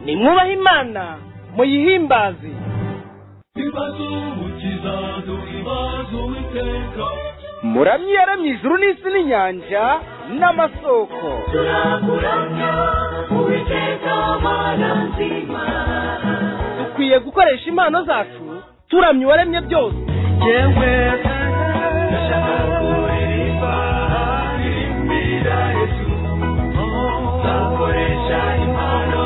nimwubahe imana muyihimbaze muramyi yaramye ijuru n'isi n'inyanja n'amasoko turakuramya uwiteka mana nzima dukwiye gukoresha impano zacu turamye uwaremye byose yewe ndashaka kuririmba ririmbira yesu nzakoresha impano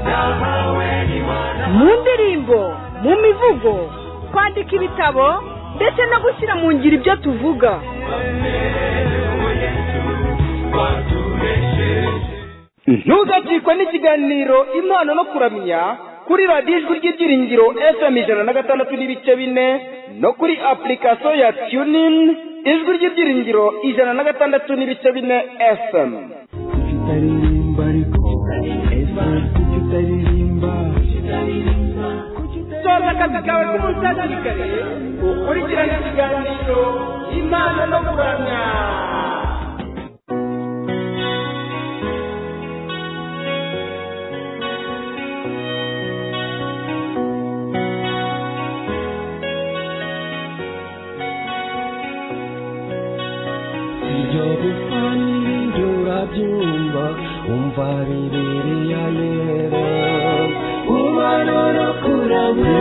nahawe n'imana mu ndirimbo mu mivugo kwandika ibitabo ndetse no gushyira mu ngiro ibyo tuvuga ntugacikwe n'ikiganiro impano no kuramya kuri radiyo ijwi ry'ibyiringiro fm ijana na gatandatu n'ibice bine no kuri apurikasiyo ya tunini ijwi ry'ibyiringiro ijana na gatandatu n'ibice bine fm kutaririmba ariko ese kutaririmba soza akazi kawe k'umunsi hakiri kare ukurikirane ikiganiro impano no kuramya ibyo gufanira urabyumva umva bibiliya yera umubano no kuramya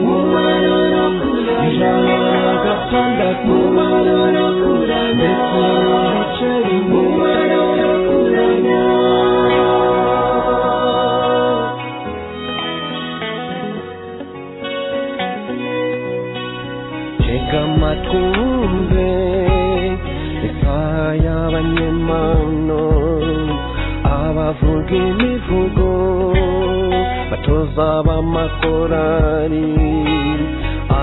umubano no kuramya ijana na gatandatu umubano no kuramya ndetse n'ibice bine umubano no kuramya tega amatwi wumve isaha y'abanyemano abavuga imivugo batoza b'amakorari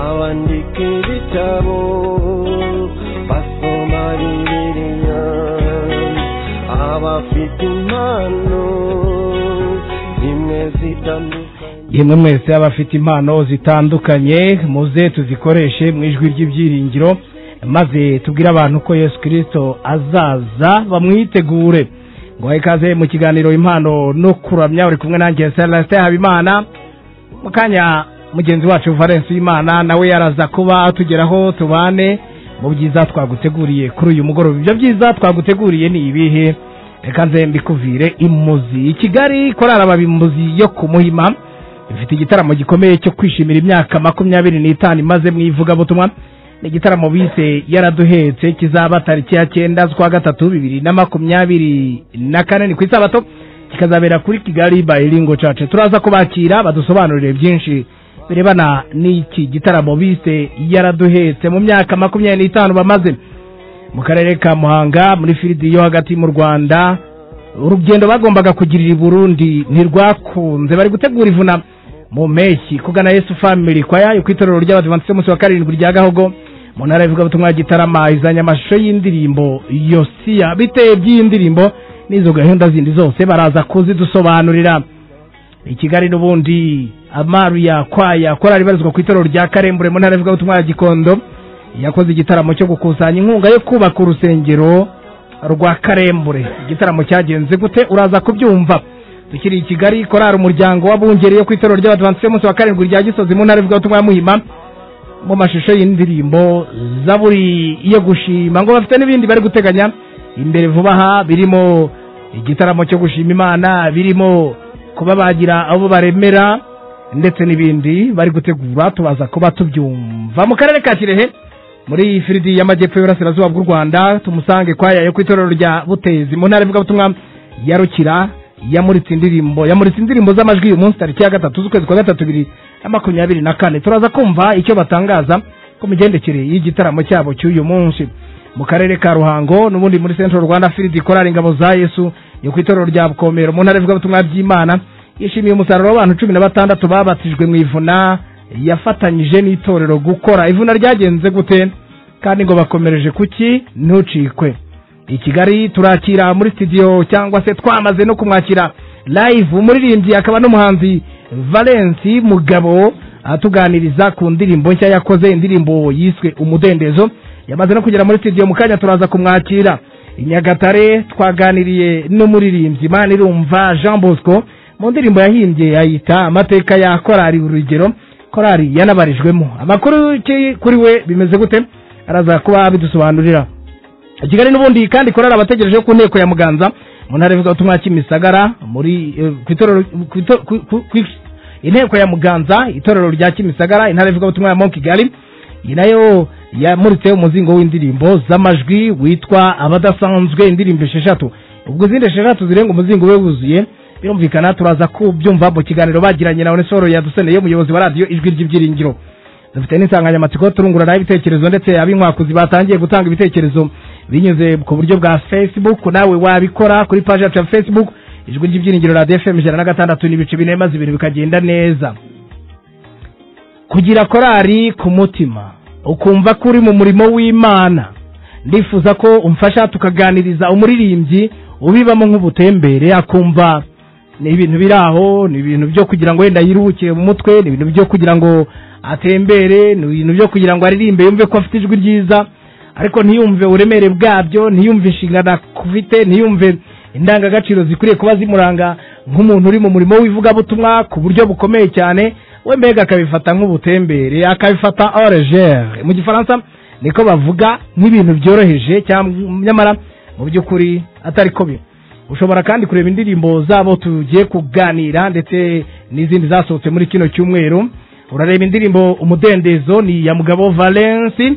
abandika ibitabo basoma bibiliya abafite impano zimwe zitandukanye yemwe mwese abafite impano zitandukanye muze tuzikoreshe mu ijwi ry'ibyiringiro maze tubwire abantu ko yesu kirisito azaza bamwitegure ngo bahe ikaze mu kiganiro impano no kuramya uri kumwe nanjye celestin habimana mu kanya mugenzi wacu valence w'imana nawe yaraza kuba atugeraho tubane mu byiza twaguteguriye kuri uyu mugoroba ibyo byiza twaguteguriye ni ibihe reka nze mbikuvire imuzi i kigali korara ababimuzi yo ku muhima ifite igitaramo gikomeye cyo kwishimira imyaka makumyabiri n'itanu imaze mu ivugabutumwa ni igitaramo bise yaraduhetse kizaba tariki ya cyenda z'ukwa gatatu bibiri na makumyabiri na kane ni ku isabato kikazabera kuri kigali bayiringo cace turaza kubakira badusobanurire byinshi birebana n'iki gitaramo bise yaraduhetse mu myaka makumyabiri n'itanu bamaze mu karere ka muhanga muri firidi yo hagati mu rwanda urugendo bagombaga kugirira i burundi ntirwakunze bari gutegura ivuna mu mpeshyi kugana yesu family kwaya ku itorero ry'abadivantisite umunsi wa karindwi rya gahogo mu ntara y'ivugabutumwa ya gitarama izanye amashusho y'indirimbo yosiya biteye by'iyi ndirimbo n'izo gahunda zindi zose baraza kuzidusobanurira i kigali n'ubundi amaruya kwaya korari ibarizwa ku itorero rya karembure mu ntara y'ivugabutumwa ya gikondo yakoze igitaramo cyo gukusanya inkunga yo kubaka urusengero rwa karembure igitaramo cyagenze gute uraza kubyumva tukiri i kigali korari umuryango w'abungeri yo ku itorero ry'abadivantisite umunsi wa karindwi rya gisozi mu ntara ivugabutumwa ya muhima mu mashusho y'indirimbo zaburi yo gushima ngo bafite n'ibindi bari guteganya imbere vuba aha birimo igitaramo cyo gushima imana birimo kuba bagira abo baremera ndetse n'ibindi bari gutegura tubaza kuba tubyumva mu karere ka kirehe muri firidi y'amajyepfo y'uburasirazuba bw'u rwanda tumusange kwaya yo ku itorero rya butezi mu ntara ivugabutumwa ya rukira yamuritse indirimbo yamuritse indirimbo z'amajwi uyu munsi tariki ya gatatu z'ukwezi kwa gatatu bibiri na makumyabiri na kane turaza kumva icyo batangaza ku migendekere y'igitaramo cyabo cy'uyu munsi mu karere ka ruhango n'ubundi muri central rwanda firidi korari ingabo za yesu yo ku itorero rya bukomero mu ntara ivugabutumwa by'imana yishimiye umusaruro w'abantu cumi na batandatu babatijwe mu ivuna yafatanyije n'itorero gukora ivuna ryagenze gute kandi ngo bakomereje kuki ntucikwe i kigali turakira muri studio cyangwa se twamaze no kumwakira live umuririmbyi akaba n'umuhanzi valence mugabo atuganiriza ku ndirimbo nshya yakoze indirimbo yiswe umudendezo yamaze no kugera muri studio mu kanya turaza kumwakira i nyagatare twaganiriye n'umuririmbyi manirumva jean bosco mu ndirimbo yahimbye yayita amateka ya korari urugero korari yanabarijwemo amakuru ki- kuri we bimeze gute araza kuba bidusobanurira kigali n'ubundi kandi korari abategereje ku nteko ya muganza mu ntara y'ivugabutumwa kimisagara muri eh, ku itorero- ku ito- ku- ku- ku- inteko ya muganza itorero rya kimisagara intara y'ivugabutumwa ya mo kigali iyi nayo yamuritse umuzingo w'indirimbo z'amajwi witwa abadasanzwe indirimbo esheshatu ubwo izindi esheshatu zirenga umuzingo we wuzuye birumvikana turaza kubyumva mu kiganiro bagiranye na onesoro yaduseneye umuyobozi wa radiyo ijwi ry'ibyiringiro dufite n'insanganyamatsiko turunguranaho ibitekerezo ndetse ab'inkwakuzi batangiye gutanga ibitekerezo binyuze ku buryo bwa facebook nawe wabikora kuri paji yacu ya facebook ijwi ry'ibyiringiro radiyo fm ijana na gatandatu n'ibice bine maze ibintu bikagenda neza kugira korari ku mutima ukumva ko uri mu murimo w'imana ndifuza ko umfasha tukaganiriza umuririmbyi ubibamo nk'ubutembere akumva ni ibintu biri aho ni ibintu byo kugira ngo wenda yiruhukire mu mutwe ni ibintu byo kugira ngo atembere ni ibintu byo kugira ngo aririmbe yumve ko afite ijwi ryiza ariko ntiyumve uburemere bwabyo ntiyumve inshingano afite ntiyumve indangagaciro zikwiriye kuba zimuranga nk'umuntu uri mu murimo w'ivugabutumwa ku buryo bukomeye cyane we mbega akabifata nk'ubutembere akabifata oregere mu gifaransa niko bavuga nk'ibintu byoroheje cyangwa nyamara mu by'ukuri atari ko biri ushobora kandi kureba indirimbo zabo tugiye kuganira ndetse n'izindi zasohotse muri kino cyumweru urareba indirimbo umudendezo ni iya mugabo valence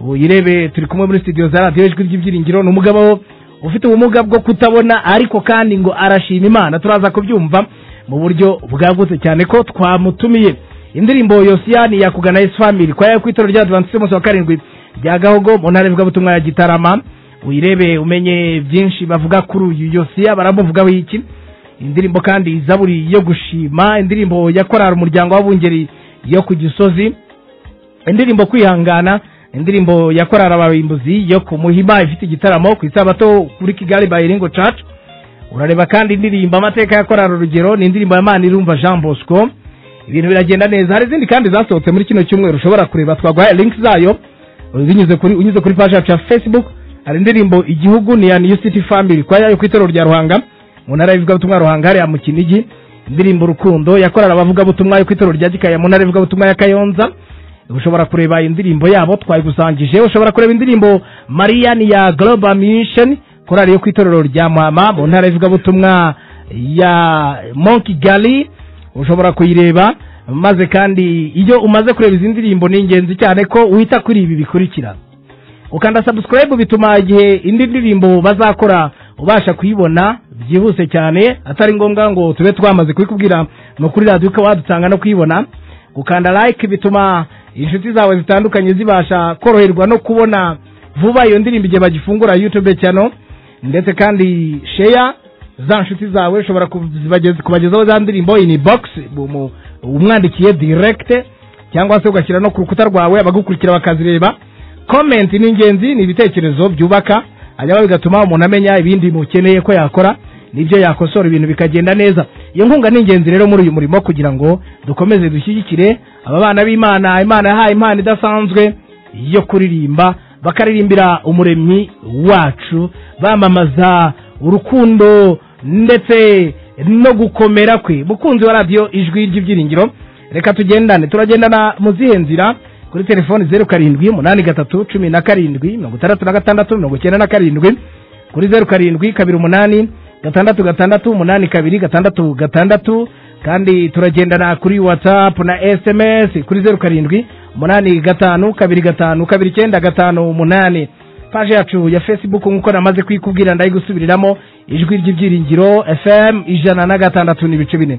uyirebe turi kumwe muri studio za radiyo ijwi ry'ibyiringiro ni umugabo ufite ubumuga bwo kutabona ariko kandi ngo arashima imana turaza kubyumva mu buryo bwagutse cyane ko twamutumiye indirimbo yosiyani yakugana yesu family kwaya ku itoro rya adventiste umunsi wa karindwi rya gahogo mu ntara y'ivugabutumwa ya gitarama uyirebe umenye byinshi bavuga kuri uyu yosiya baramuvugaho iki indirimbo kandi izaburi yo gushima indirimbo yakorara umuryango w'abungeri yo ku gisozi indirimbo kwihangana indirimbo yakorara abarimbuzi yo ku muhima ifite igitaramo ku isabato kuri kigali by ringo church urareba kandi indirimbo amateka yakorara urugero ni indirimbo ya mani irumva jean bosco ibintu biragenda neza hari izindi kandi zasohotse muri kino cyumweru ushobora kureba twaguhaye link zayo binyuze kuri unyuze kuri page yacu ya facebook hari indirimbo igihugu ni ya new city family kwa yayo ku itorero rya ruhanga mu ntara y'ivugabutumwa ya ruhanga hariya mu kinigi indirimbo rukundo yakorera abavugabutumwa yo ku itorero rya gikaya mu ntara y'ivugabutumwa ya kayonza ushobora kureba indirimbo yabo twayigusangije ushobora kureba indirimbo mariyani ya global mission korari yo ku itorero rya mama mu ntara y'ivugabutumwa ya monkey galley ushobora kuyireba maze kandi iyo umaze kureba izi ndirimbo ni ingenzi cyane ko wita kuri ibi bikurikira ukanda subscribe bituma igihe indi ndirimbo bazakora ubasha kuyibona byihuse cyane atari ngombwa ngo tube twamaze kubikubwira no kuri radiyo ukaba wadusanga no kuyibona gukanda like bituma inshuti zawe zitandukanye zibasha koroherwa no kubona vuba iyo ndirimbo igihe bagifungura youtube channel ndetse kandi share za nshuti zawe ushobora kubageza- kubagezaho za ndirimbo ini box umu- umwandikiye direct cyangwa se ugashyira no ku rukuta rwawe abagukurikira bakazireba comment ni ingenzi ni ibitekerezo byubaka hanyuma bigatuma umuntu amenya ibindi mukeneye ko yakora nibyo yakosora ibintu bikagenda neza iyo nkunga ni ingenzi rero muri uyu murimo kugira ngo dukomeze dushyigikire aba bana b'imana imana yahaye impano idasanzwe yo kuririmba bakaririmbira umuremyi wacu bamamaza urukundo ndetse no gukomera kwe mukunzi wa radiyo ijwi ry'ibyiringiro reka tugendane turagendana mu zihe nzira kuri telefoni zeru karindwi umunani gatatu cumi na karindwi mirongo itandatu na gatandatu mirongo icyenda na karindwi kuri zeru karindwi kabiri umunani gatandatu gatandatu umunani kabiri gatandatu gatandatu kandi turagendana kuri whatsapp na sms kuri zeru karindwi umunani gatanu kabiri gatanu kabiri icyenda gatanu umunani paje yacu ya facebook nk'uko namaze kuyikubwira ndayigusubiriramo ijwi ry'ibyiringiro fm ijana na gatandatu n'ibice bine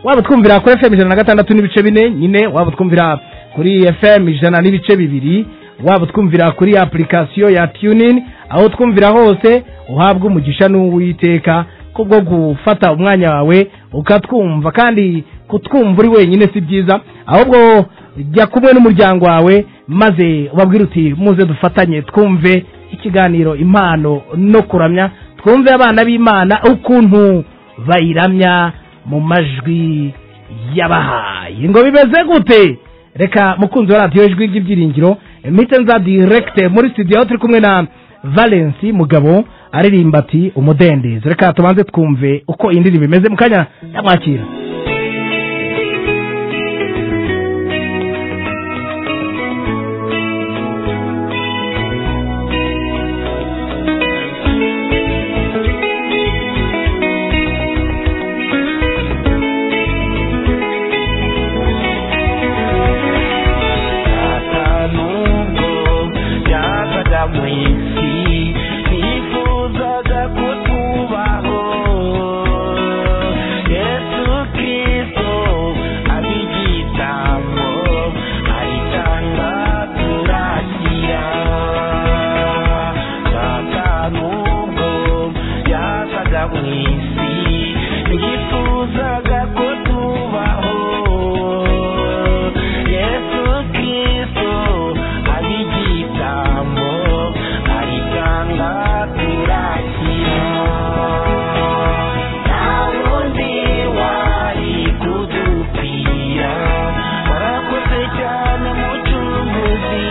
waba utwumvira kuri fm ijana na gatandatu n'ibice bine nyine waba utwumvira kuri fm ijana n'ibice bibiri waba utwumvira kuri application ya tunin aho twumvira hose uhabwa umugisha n'uwiteka kubwo gufata umwanya wawe ukatwumva kandi kutwumva uri wenyine si byiza ahubwo jya kumwe n'umuryango wawe maze ubabwire uti muze dufatanye twumve ikiganiro impano no kuramya twumve abana b'imana ukuntu bayiramya mu majwi yabahaye ngo bimeze gute reka mukunzi wa radiyo ijwi ry'ibyiringiro mpite nza direkite muri studio aho turi kumwe na valence mugabo aririmba ati umudendezo reka tubanze twumve uko iyi ndirimbo imeze mu kanya nyamwakira Hata nubwo byakajya mu isi nifuzaga kutubaho yesu kirisito ari igitambo ayitanga turakira hata nubwo byakajya mu isi nifuzaga kutubaho yesu kirisito ari igitambo ayitanga turakira Ntawundi wari kudupfira warakoze cyane mucunguzi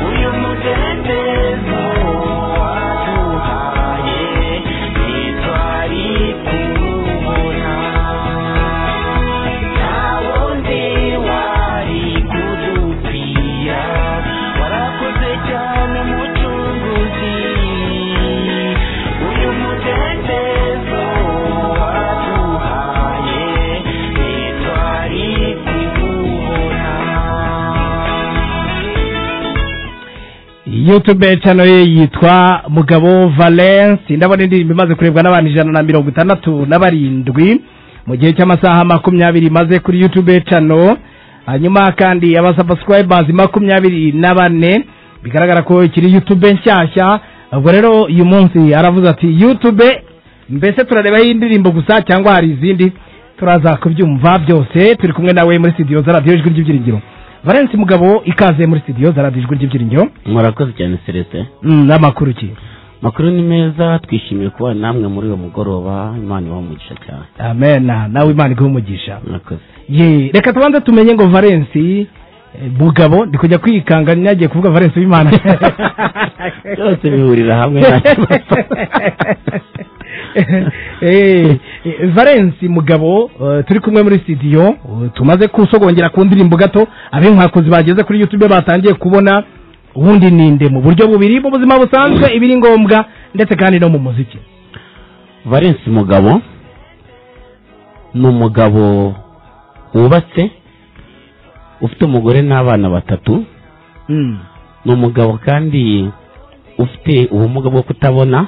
uyu mudendezo waduhaye ntitwari kuwubona ntawundi wari kudupfira warakoze cyane mucunguzi uyu mudendezo waduhaye ntitwari kuwubona youtube channel ye yitwa mugabo valence ndabona indirimbo imaze kurebwa n'abantu ijana na mirongo itandatu na barindwi mu gihe cy'amasaha makumyabiri imaze kuri youtube channel hanyuma kandi abasubscribers makumyabiri na bane bigaragara ko ikiri youtube nshyashya ubwo rero uyu munsi aravuze ati youtube mbese turarebaho iyi ndirimbo gusa cyangwa hari izindi turaza kubyumva byose turi kumwe nawe muri studio za radiyo ijwi ry'ibyiringiro valence mugabo ikaze muri studio za radiyo ijwi ry'ibyiringiro murakoze cyane celestin Mm, n'amakuru ki makuru ni meza twishimiye kuba namwe muri uyu mugoroba imana ibaha umugisha cyane amen nawe imana iguhe umugisha murakoze ye reka tubanze tumenye ngo valensi mugabo ndi kujya kwikanga nyagiye kuvuga valensi w'imana byose bihurira hamwe nta kibazo. Eh, valensi mugabo eh, turi kumwe muri studio eh, tumaze kusogongera ku ndirimbo gato ab'inkwakuzi bageze kuri youtube batangiye kubona ubundi ninde mu buryo bubiri mu buzima busanzwe ibiri ngombwa ndetse kandi no mu muziki valence mugabo ni umugabo wubatse ufite umugore n'abana batatu Mm. ni umugabo kandi ufite ubumuga bwo kutabona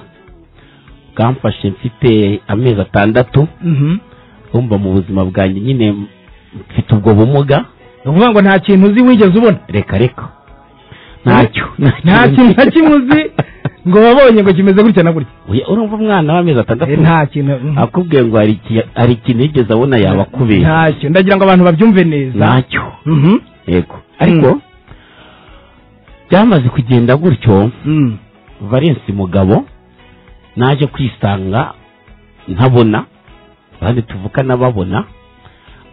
bwamfashe mfite amezi atandatu Mhm. bumva mu buzima bwanjye nyine mfite ubwo bumuga ni ukuvuga ngo nta kintu uzi wigeze ubona reka reka ntacyo nta kintu na kimwe uzi ngo wabonye ngo kimeze gutya na gutya Oya, urumva umwana w'amezi atandatu Eh, nta kintu mm, akubwiye ngo hari iki- hari ikintu yigeze abona yabakubera ntacyo ndagira ngo abantu babyumve neza ntacyo Mhm. yego ariko byamaze kugenda gutyo Mm. valence mugabo naje kwisanga ntabona abandi tuvukana babona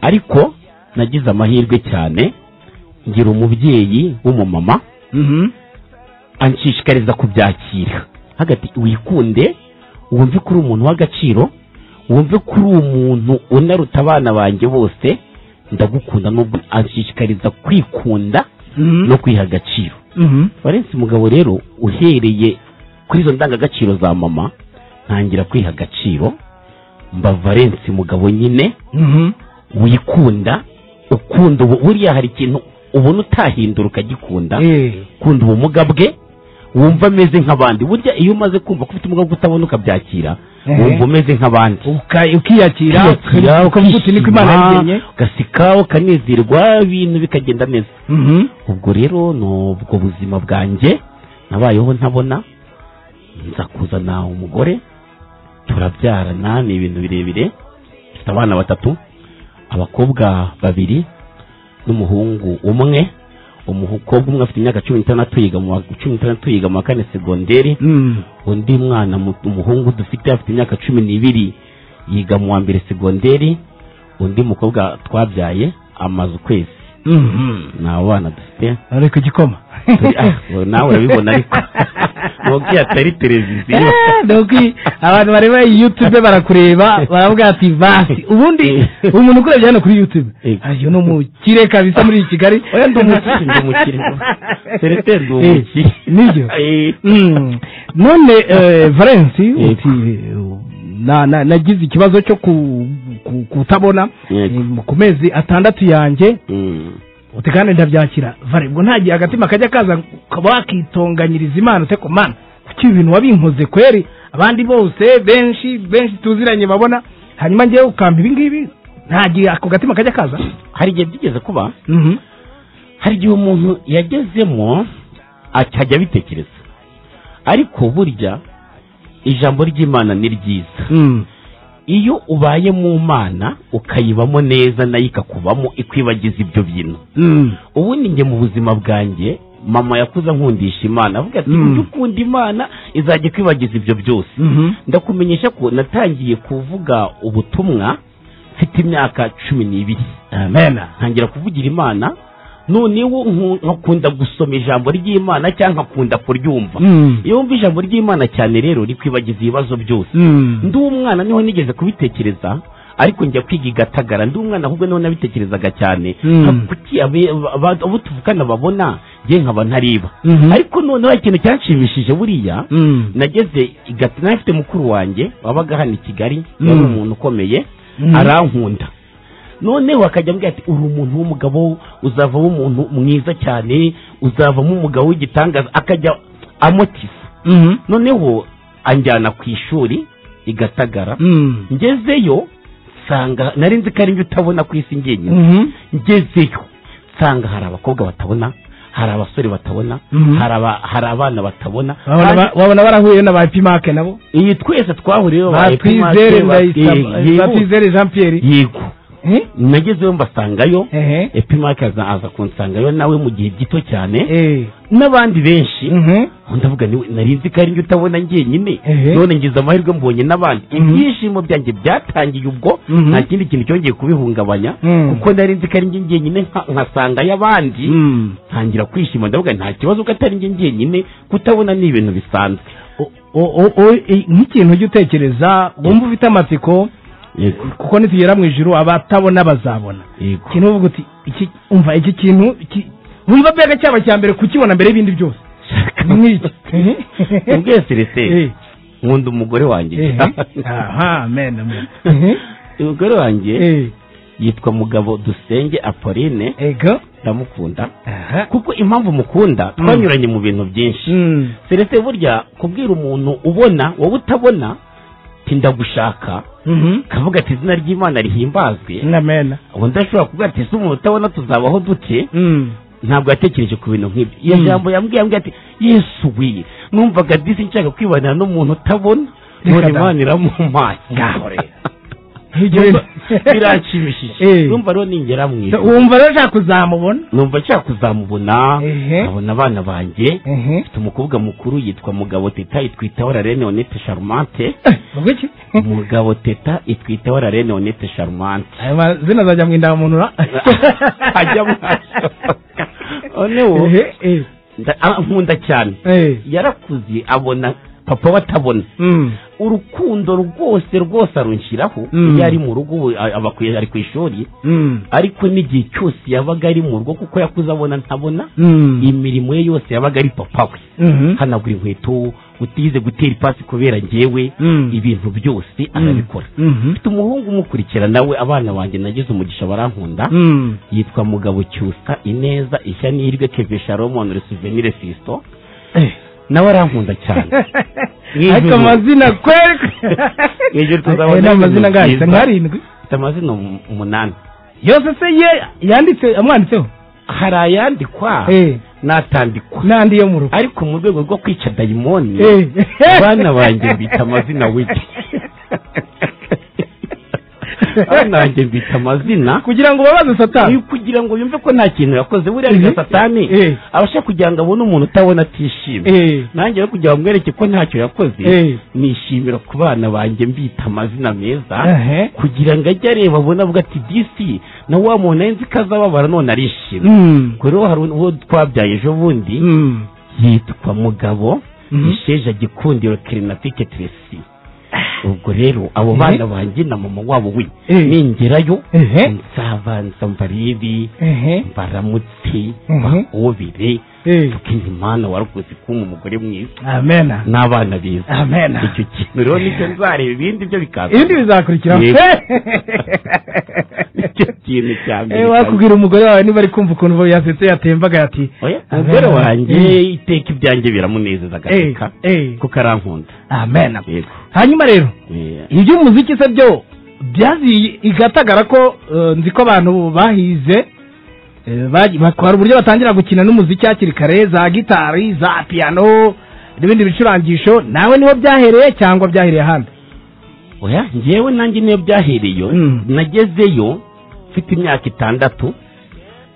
ariko nagize amahirwe cyane ngira umubyeyi w'umumama Mhm. anshishikariza kubyakira hagati wikunde wumve ko uri umuntu w'agaciro wumve ko uri umuntu unaruta abana banjye bose ndagukunda nubwo anshishikariza kwikunda Mhm. no kwiha agaciro Mhm. valence mugabo rero uhereye kuri izo ndangagaciro za mama ntangira kwiha agaciro mba valence mugabo nyine Mhm. wikunda ukunda ubu- buriya hari ikintu ubona utahindura ukagikunda Eh. kunda ubumuga bwe wumva ameze nk'abandi burya iyo umaze kumva ko ufite ubumuga bwo kutabona ukabyakira Ehe. wumva umeze nk'abandi Uka- ukiyakira Ukiyakira, ukavuga uti niko imana ukishima, yabigenye ugaseka ukanezerwa ibintu bikagenda neza Mhm. ubwo rero ni ubwo buzima bwanjye nabayeho ntabona nza kuzana umugore turabyarana ni ibintu birebire mfite abana batatu abakobwa babiri n'umuhungu umwe umukobwa umwe afite imyaka cumi n'itandatu yiga mu wa cumi n'itandatu yiga mu wa kane segonderi Mm. undi mwana mu- umuhungu dufite afite imyaka cumi n'ibiri yiga mu wa mbere segonderi undi mukobwa twabyaye amaze ukwezi Mhm. ni abana dufite ari ku gikoma Turi- ah, nawe urabibona ariko ntoki atari televiziyo Eh, doki abantu bareba iyi youtube barakureba baravuga ati basi ubundi umuntu ukurebye hano kuri youtube Eh. ayo ni umukire kabisa muri iyi kigali oya ndi umukire ndi umukire tereteri ndi umukire Eh, nibyo Eh, Mm. none eh, valence Yego. uti eh, na- na- nagize ikibazo cyo ku- ku- kutabona Yego. eh, ku mezi atandatu yanjye mm, uti kandi ndabyakira vare ubwo ntagiye agatima kajya kaza ukaba wakitonganyiriza imana uteko mana kuki ibi bintu wabinkoze kweri abandi bose benshi benshi tuziranye babona hanyuma ngewe ukampa ibi ngibi ntagiye ako gatima kajya kaza hari igihe byigeze kuba Mhm. hari igihe umuntu yagezemo akajya abitekereza ariko burya ijambo ry'imana ni ryiza Mm. iyo ubaye mu mana ukayibamo neza nayo ikakubamo ikwibagiza ibyo bintu Mm. ubundi njye mu buzima bwanjye mama yakuze nkundisha imana avuga ati Mm. ujye ukunda imana izajya ikwibagiza ibyo byose Mhm. ndakumenyesha ko natangiye kuvuga ubutumwa mfite imyaka cumi n'ibiri amen ntangira kuvugira imana noneho nku- nkakunda gusoma ijambo ry'imana cyangwa nkakunda kuryumva Mm. iyo wumva ijambo ry'imana cyane rero rikwibagiza ibibazo byose Mm. ndi umwana niho nigeze kubitekereza ariko njya kwiga i gatagara ndi umwana ahubwo niho nabitekerezaga cyane Mm. nka kuki abe- aba- abo tuvugana babona njye nkaba ntariba Mhm. ariko noneho ikintu cyanshimishije buriya Mm. nageze i Gat- nari mfite mukuru wanjye wabaga hano i kigali yari Mm. umuntu ukomeye Mm. arankunda noneho akajya ambwira ati uri umuntu w'umugabo uzavamo umuntu mwiza cyane uzavamo umugabo w'igitangaza akajya amotiza Mhm. noneho anjyana ku ishuri i gatagara Mm. ngezeyo nsanga nari nzi ko ari njye utabona ku isi njyenyine Mhm. ngezeyo nsanga hari abakobwa batabona hari abasore batabona Mhm. hari aba- hari abana batabona Wabona ba- wabona barahuye na ba epimake nabo iyi twese twahuriyeho ba twizere ndayisaba ba twizere jean pierre yego Eh? nagezeyo mbasangayo ehe epimake aza aza kunsangayo nawe mu gihe gito cyane eh n'abandi benshi mhm ndavuga niwe nari nzi ko ari njye utabona njyenyine Ehe. none ngize amahirwe mbonye n'abandi Mhm. ibyishimo byanjye byatangiye ubwo Mhm. nta kindi kintu cyongeye kubihungabanya Mm. kuko nari nzi ko ari njye njyenyine nka- nkasangayo abandi Mm. ntangira kwishima ndavuga nta kibazo ko atari njye njyenyine kutabona ni ibintu bisanzwe O- o- o- i- nk'ikintu ujya utekereza wumva ufite amatsiko yego kuko nitugera mu ijuru abatabona bazabona yego ikintu uvuga uti iki umva iki kintu iki- wumva mbega cyaba cya mbere kukibona mbere y'ibindi byose ni iki ubwiye celestin Eh, nkunda umugore wanjye eh, aha amen amen Eh, umugore wanjye eh, yitwa mugabo dusenge apolline ego ndamukunda aha kuko impamvu mukunda Mm. twanyuranye mu bintu byinshi Mm. celestin burya kubwira umuntu ubona wowe utabona ti ndagushaka Mhm. kavuga ati izina ry'imana rihimbazwe amen ubundi ashobora kuvuga ati ese umuntu utabona tuzabaho dute Mm. ntabwo yatekereje ku bintu nk'ibyo iyo Mm. jambo yambwiye yambwiye ati yesu we numvaga disi nshaka kwibanira n'umuntu utabona Reka none da. imana iramumpaye Ngaho rero. Ibyo Numva- bintu- Eh. biranshimishije numva rero ningera mu So, ijuru wumva rero ushaka kuzamubona numva nshaka kuzamubona Ehe. nkabona abana banjye ehe mfite umukobwa mukuru yitwa mugabo teta yitwita wararene onete charmante bavuga iki mugabo teta itwita wararene onete charmante ayo mazina azajya mu indangamuntu ajya mwashoka noneho ehe eh, nda- ah, nkunda cyane eh. yarakuze abona papa we atabona Mm. urukundo rwose rwose arunshyiraho Mm. iyo ari mu rugo ubu a- aba ku- ari ku ishuri Mm. ariko n'igihe cyose yabaga ari mu rugo kuko yakuze abona ntabona Mm. imirimo ye yose yabaga ari papa we Mhm. hanagura inkweto utize gutera ipasi kubera ngewe Mm. ibintu byose arabikora Mhm. mfite umuhungu umukurikira nawe abana banjye nagize umugisha barankunda Mm. yitwa mugabo cyusa ineza ishya n'ihirwe keve sharomon resuvenire fisto Eh. nawe arankunda cyane ariko amazina kweri Mwijuru tuzabona Eh, ni amazina ibintu angahe? byiza. Ni arindwi mfite amazina um- umunani yose se ye yanditse amwanditseho hari ayandikwa Eh. n'atandikwa n'andi yo mu rugo ariko mu rwego rwo kwica dayimoni Eh. abana banjye mbita amazina wiki abana banjye mbita amazina kugira ngo babaze satani kugira ngo yumve ko nta kintu yakoze buriya Mhm. ni satani Eh. abasha kugira ngo abone umuntu utabona atishimye Eh. nanjye rero kugira ngo mwereke ko ntacyo yakoze Eh. nishimira ku bana banjye mbita amazina meza Ehe. kugira ngo ajye areba abone avuga ati disi na wa muntu nari nzi ko azababara none arishimye Mm. ubwo rero hari uwo twabyaye ejo bundi Mm. yitwa mugabo Mhm. isheja gikundiro kirinatike tiresi ubwo rero abo bana banjye na mama wabo we Eh. ningerayo Ehe. nzabanza mbarebe ehe mbaramutse Mhm. mbahobere Eh. kuko imana warakoze kumpa umugore mwiza amena n'abana beza Amena. icyo kintu rero nicyo nzareba ibindi byo bikaza ibindi bizakurikiraho Yego. Eh. Nicyo kintu cya mbere Eh, wakubwira umugore wawe niba ari kumva ukuntu yasetse yatembagaye ati oya umugore Amena. wanjye Mm. iteka ibyanjye biramunezeza agaseka Eh, eh. kuko arankunda amena yego hanyuma rero Eh, iby'umuziki se byo byazi igatagara ko eh, nzi ko abantu bahize eh, bagi- batwara uburyo batangira gukina n'umuziki hakiri kare za gitari za piyano n'ibindi bicurangisho nawe niho byahereye cyangwa byahereye ahandi oya njyewe nanjye niyo byahereyo Mm. nagezeyo mfite imyaka itandatu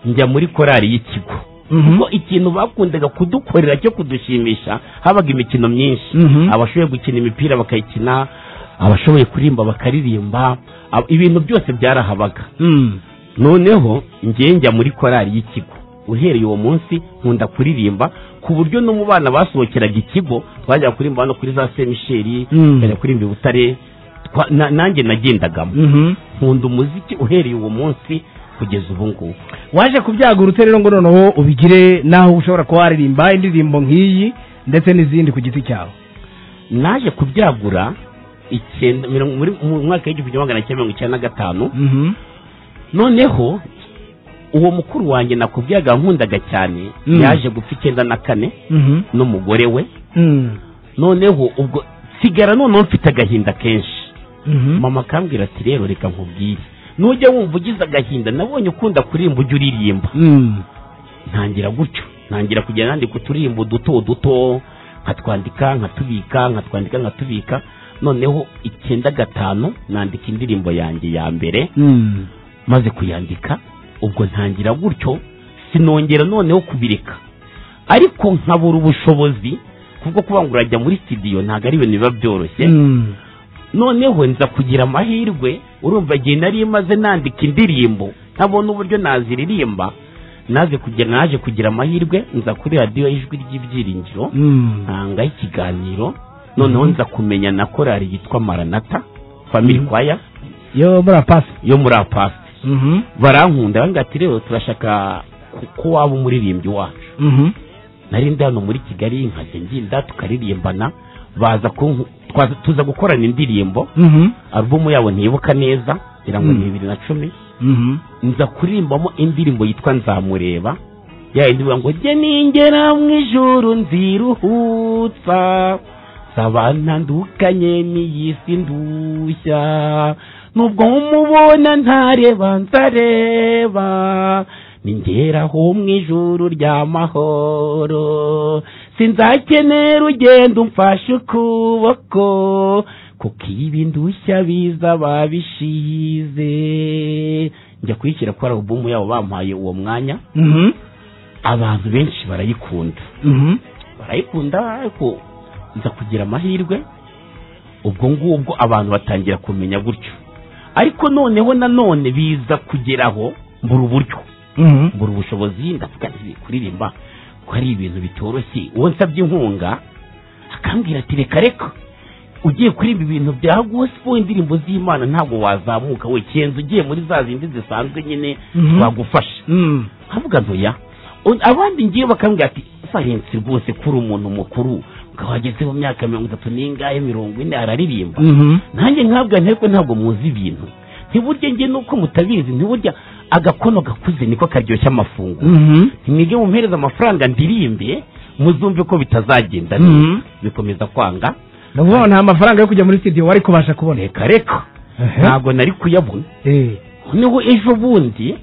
njya muri korali y'ikigo Mhm. kuko ikintu bakundaga kudukorera cyo kudushimisha habaga imikino myinshi Mhm. abashoboye gukina imipira bakayikina abashoboye kuririmba bakaririmba ab- ibintu byose byarahabaga Mm. noneho njye njya muri korali y'ikigo uhereye uwo munsi nkunda kuririmba ku buryo no mu bana basohokeraga ikigo twajyaga kuririmba hano kuri za semisheri Mm. tukajya kuririmba i butare twa- na- nanjye nagendagamo Mhm. nkunda umuziki uhereye uwo munsi kugeza ubu ngubu waje kubyagura ute rero ngo noneho ubigire n'aho ushobora kuba waririmba indirimbo nk'iyi ndetse n'izindi ku giti cyawe naje kubyagura icyenda mirongo- muri- mu mwaka w'igihumbi kimwe magana cyenda mirongo icyenda na gatanu Mhm. noneho uwo mukuru wanjye nakubwiraga nkundaga cyane Mm. yaje gupfa icyenda na kane Mhm. n'umugore we Mm. noneho ubwo sigara noneho mfite agahinda kenshi Mhm. mama akambwira ati rero reka nkubwire nujya wumva ugize agahinda nabonye ukunda kuririmba ujya uririmba Mm. ntangira gutyo ntangira kujya nandika uturirimbo duto duto nkatwandika nkatubika nkatwandika nkatubika noneho icyenda gatanu nandika indirimbo yanjye ya mbere Mm. maze kuyandika ubwo ntangira gutyo sinongera noneho kubireka ariko nkabura ubushobozi kubwo kuba ngo urajya muri studio ntabwo ari ibintu biba byoroshye Mm. noneho nza kugira amahirwe urumva igihe nari maze nandika indirimbo ntabona uburyo naziririmba naze kugira naje kugira amahirwe nza kuri radiyo ijwi ry'ibyiringiro Mm. ntanga ikiganiro noneho Mhm. nza kumenya na korali yitwa maranata family Mhm. kwaya yo murapasi yo muri apasi Mhm. barankunda banga ati rero turashaka ku- ko waba umuririmbyi wacu Mhm. nari ndi hano muri kigali nkajya nginda tukaririmbana baza kunku- twaza- tuza gukorana indirimbo Mhm. alubumu yabo ntibuka neza ngira ngo ni Mm. bibiri na cumi Mhm. nza kurimbamo indirimbo yitwa nzamureba ya yindi ivuga ngo jye ningera mu ijuru nziruhutsa nsaba ntandukanye n'iyi si ndushya nubwo mumubona ntareba nzareba ningeraho mu ijuru ry'amahoro sinzakenera urugendo umfashe ukuboko kuko ibi ndushya biza babishize njya kuyishyira kuri alubumu yabo bampaye uwo mwanya Mhm. abantu benshi barayikunda Mhm. barayikunda ariko nza kugira amahirwe ubwo ngubwo abantu batangira kumenya gutyo ariko noneho nanone biza kugeraho mbura uburyo Mhm. mbura ubushobozi ndavuga nti kuririmba ko ari ibintu bitoroshye uwo nsabye inkunga akambwira ati reka reka ugiye kuririmba ibintu bya gospel indirimbo z'imana ntabwo wazamuka we kenza ugiye muri za zindi zisanzwe nyine Mhm. twagufasha Mm. havuga ntoya abandi ngiye bakambwira ati valensi rwose kuri umuntu mukuru ukaba wageze mu myaka mirongo itatu n'ingahe mirongo ine araririmba Mhm. nanjye ntabwo ariko ntabwo muzi ibintu ntiburya njye nuko mutabizi ntiburya agakono gakuze niko karyoshya amafunguro Mhm. ntimwige mumuhereza amafaranga ndirimbe muzumve ko bitazagenda neza Mhm. bikomeza kwanga ni ukuvuga ngo nta mafaranga yo kujya muri studio wari kubasha kubona reka reka Ehe. ntabwo nari kuyabona Eh. noneho ejo bundi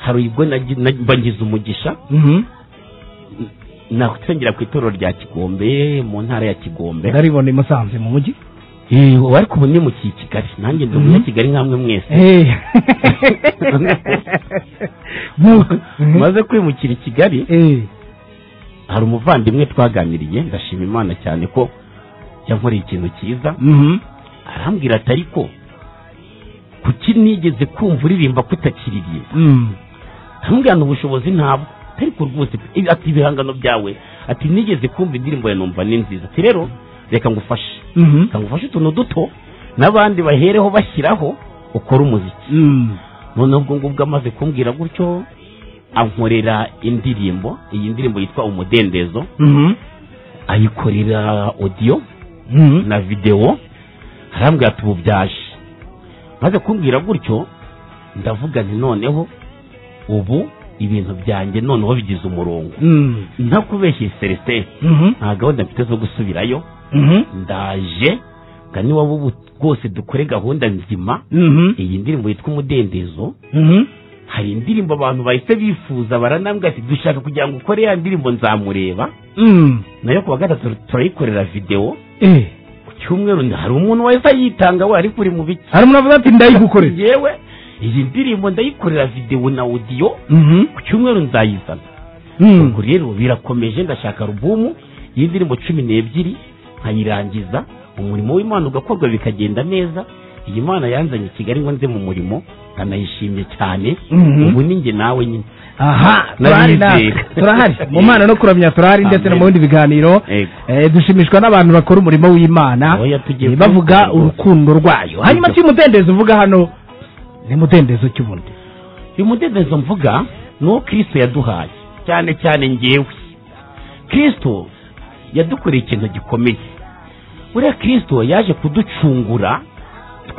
hari ubwo nagi- nagi- mbangiza umugisha Mhm. nakusengera ku itorero rya kigombe mu ntara ya kigombe ndaribona i musanze mu mujyi Eh, ubu ariko ubu nimukiye i kigali nanjye ndi Mhm. umunyakigali kigali nkamwe mwese Eh. Mhm. maze kwimukira i kigali Eh. hari umuvandimwe twaganiriye ndashima imana cyane ko yankoreye ikintu cyiza Mhm. arambwira ati ariko kuki nigeze kumva uririmba kutakiririmba Mm. hamwe ubushobozi ntabwo ariko rwose ibi- ati ibihangano byawe ati nigeze kumva indirimbo ya numva ni nziza ati rero reka ngufashe Mhm. reka ngufashe utuntu duto n'abandi bahereho bashyiraho ukora umuziki Mm. noneho ubwo ngubwo amaze kumbwira gutyo ankorera indirimbo iyi ndirimbo yitwa umudendezo Mhm. ayikorera odiyo Mhm. na videwo arambwira ati ubu byaje maze kumbwira gutyo ndavuga nti noneho ubu ibintu byanjye noneho bigize umurongo Mm. ntakubeshye celestin Mhm. nta gahunda mfite zo gusubirayo Mhm. ndaje nga niwaba ubu rwose dukore gahunda nzima Mhm. iyi ndirimbo yitwa umudendezo Mhm. hari indirimbo abantu bahise bifuza baranambwira ati dushaka kugira ngo ukore ya ndirimbo nzamureba Mm. nayo ku wa gatatu turayikorera videwo Eh. ku cyumweru hari umuntu wahise ayitanga we ariko uri mu biki hari umuntu avuga ati ndayigukorera yewe iyi ndirimbo ndayikorera videwo na odiyo Mhm. ku cyumweru nzayizana Mm. ubwo rero birakomeje ndashaka alubumu y'indirimbo cumi n'ebyiri nkayirangiza umurimo w'imana ugakorwa bikagenda neza iyi mana yanzanye i kigali ngo nze mu murimo ndanayishimye cyane Mhm. ubu ni njye nawe nyine aha turahari Nariyizeye. natwe turahari mu mana no kuramya turahari ndetse no mu Amen. bindi biganiro Yego. Eh, dushimishwa n'abantu bakora umurimo w'imana Oya, tugiye Eh, bavuga kuwukora. urukundo rwayo hanyuma Nibyo. cy'umudendezo uvuga hano ni mudendezo cy'ubundi uyu mudendezo mvuga ni uwo kirisito yaduhaye cyane cyane ngewe kirisito yadukoreye ikintu gikomeye buriya kirisito yaje kuducungura